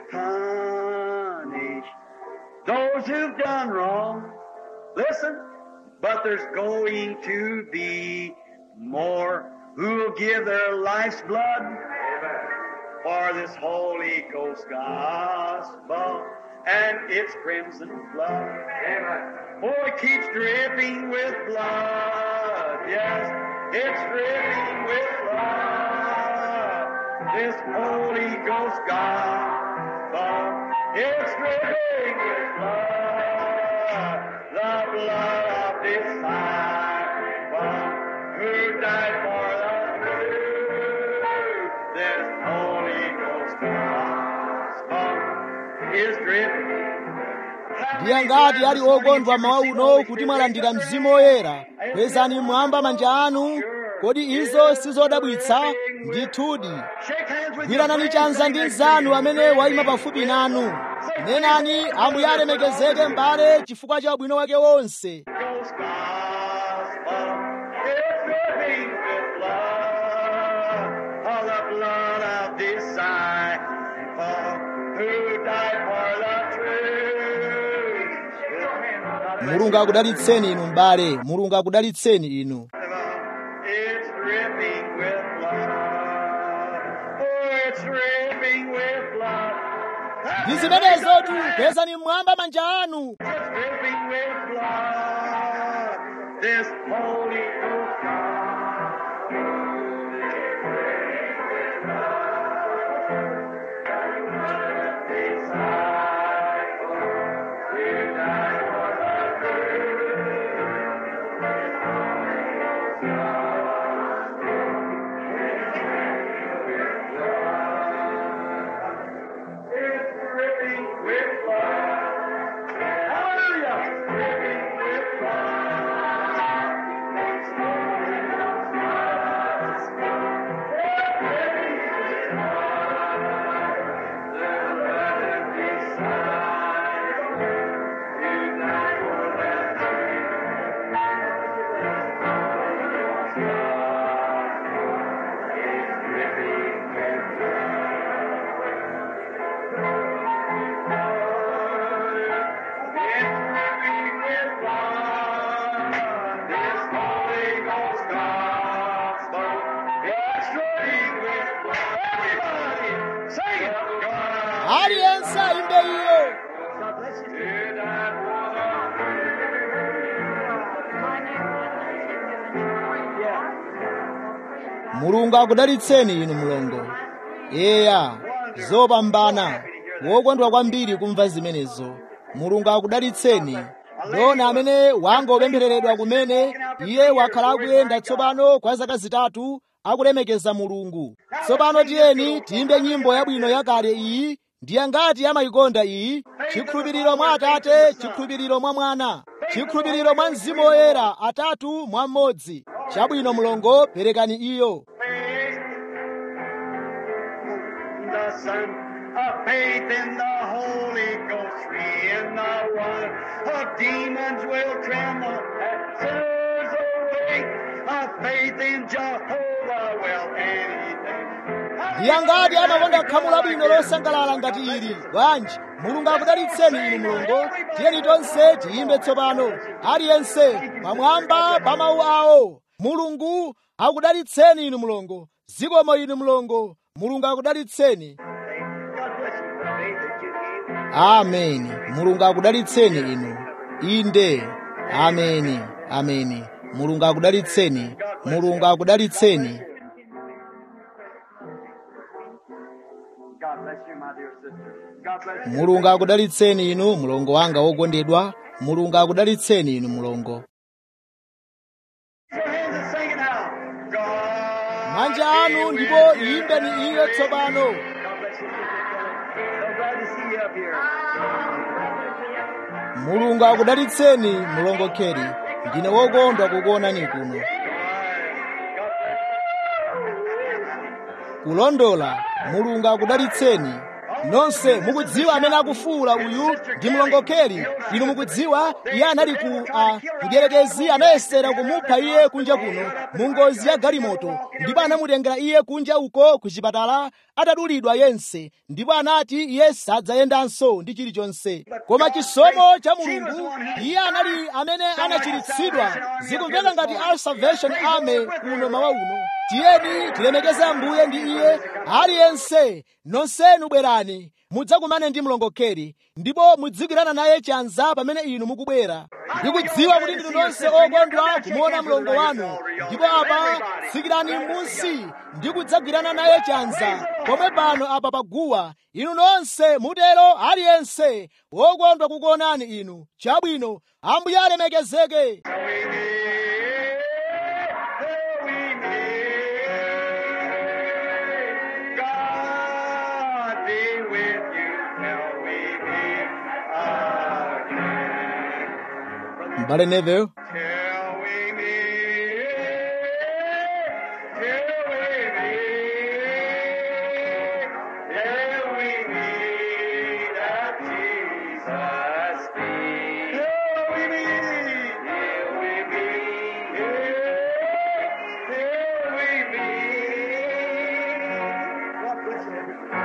punish those who've done wrong. Listen, but there's going to be more who'll give their life's blood for this Holy Ghost gospel and its crimson blood. Oh, it keeps dripping with blood. Yes, it's dripping with blood this Holy Ghost gospel. It's dripping with blood, the blood of disciple who died for the truth. This Holy Ghost gospel is dripping.
ndiye ngati ali okondwa mawa uno kuti mwalandira mzimu woyera kwezani mmwamba manja anu kodi izo sizodabwitsa ndithudi gwiranani chanza ndi mnzanu amene wayima pafupi nanu nenani ambuye alemekezeke m'bale chifukwa cha ubwino wake wonse
Ghost gospel is dripping with blood, all the blood of disciple who died for the truth.
mulungu akudalitseni inu m'bale mulungu akudalitseni inu
It's dripping with blood. Oh, it's dripping with blood.
ndi zimenezotu kwezani mmwamba manja anu
It's dripping with blood. This Holy Ghost It's dripping with blood. Hallelujah. Dripping with blood. It's holy
aliyense ayimbe iyo
God bless you. To that Yeah.
mulungu akudalitseni inu mlongo eya zopambana wokondwa kwambiri kumva zimenezo mulungu akudalitseni dona amene wangopemphereredwa kumene iye wakhala akuyenda tsopano kwa zaka zitatu akulemekeza mulungu tsopano tiyeni tiyimbe nyimbo yabwino yakale iyi ndiye ngati amayikonda iyi chikhulupiriro mwa atate chikhulupiriro mwa mwana chikhulupiriro mwa mzimu woyera atatu mwa mmodzi chabwino mlongo perekani iyo
the Son, of faith in the Holy Ghost, three in the one. Of demons will tremble, and sinners awake. Of faith in Jehovah will anything.
ndiye ngati amakonda khamu labwino losangalala ngati ili bwanji mulungu akudalitseni inu mlongo tiyeni tonse tiyimbe tsopano aliyense pamwamba pa mawu awo mulungu akudalitseni inu mlongo zikomo inu mlongo mulungu akudalitseni
God bless you for the faith that you gave.
ameni mulungu akudalitseni inu inde ameni ameni mulungu akudalitseni mulungu akudalitseni
God bless you, my dear sister. God bless you.
mulungu akudalitseni inu mlongo wanga wokondedwa mulungu akudalitseni inu mlongo
Your hands and sing it now. God
manja anu
be
ndipo
with you.
iyimbeni iyo tsopano
God bless you, Sister Kelly. So glad to see you up here.
mulungu akudalitseni mlongo kheri ndine wokondwa kukuonani kuno kulondola mulungu akudalitseni nonse mukudziwa amene akufuwula uyu ndi mlongo kheri inu mukudziwa iye anali ku uh, mdierekezi anayesera kumupha iye kunja kuno mu ngozi ya galimoto ndipo anamutengera iye kunja uko ku chipatala atadulidwa yense ndipo anati iye sadzayendanso ndi chilichonse koma chisomo cha mulungu iye anali amene anachiritsidwa zikumveka ngati our salvation army kuno mawa uno tiyeni tilemekeze ambuye ndi iye aliyense nonsenu bwerani mudzakumane ndi mlongokeri ndipo mudzigwirana naye chanza pamene inu mukubwera ndikudziwa kuti ndinu nonse okondwa kumuona mlongo wanu ndipo apa tsikirani m'munsi ndi kudzagwirana naye chanza pomwe pano apa paguwa inu nonse mutero aliyense wokondwa kukuonani inu chabwino ambuye alemekezeke
God be with you till we meet again.
mbale neville
Till we meet, till we meet, till we meet at Jesus' feet. Till we meet, till we meet, till we meet. God bless you.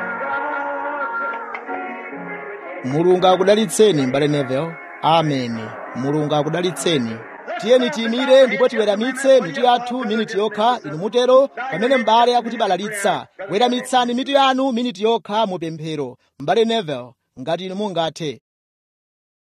God
mulungu akudalitseni mbale neville ameni mulungu akudalitseni tiyeni tiyimire ndipo tiweramitse mitu yathu miniti yokha inu mutero pamene m'bale akutibalalitsa weramitsani mitu yanu miniti yokha mu pemphero mbale neville ngati inu mungathe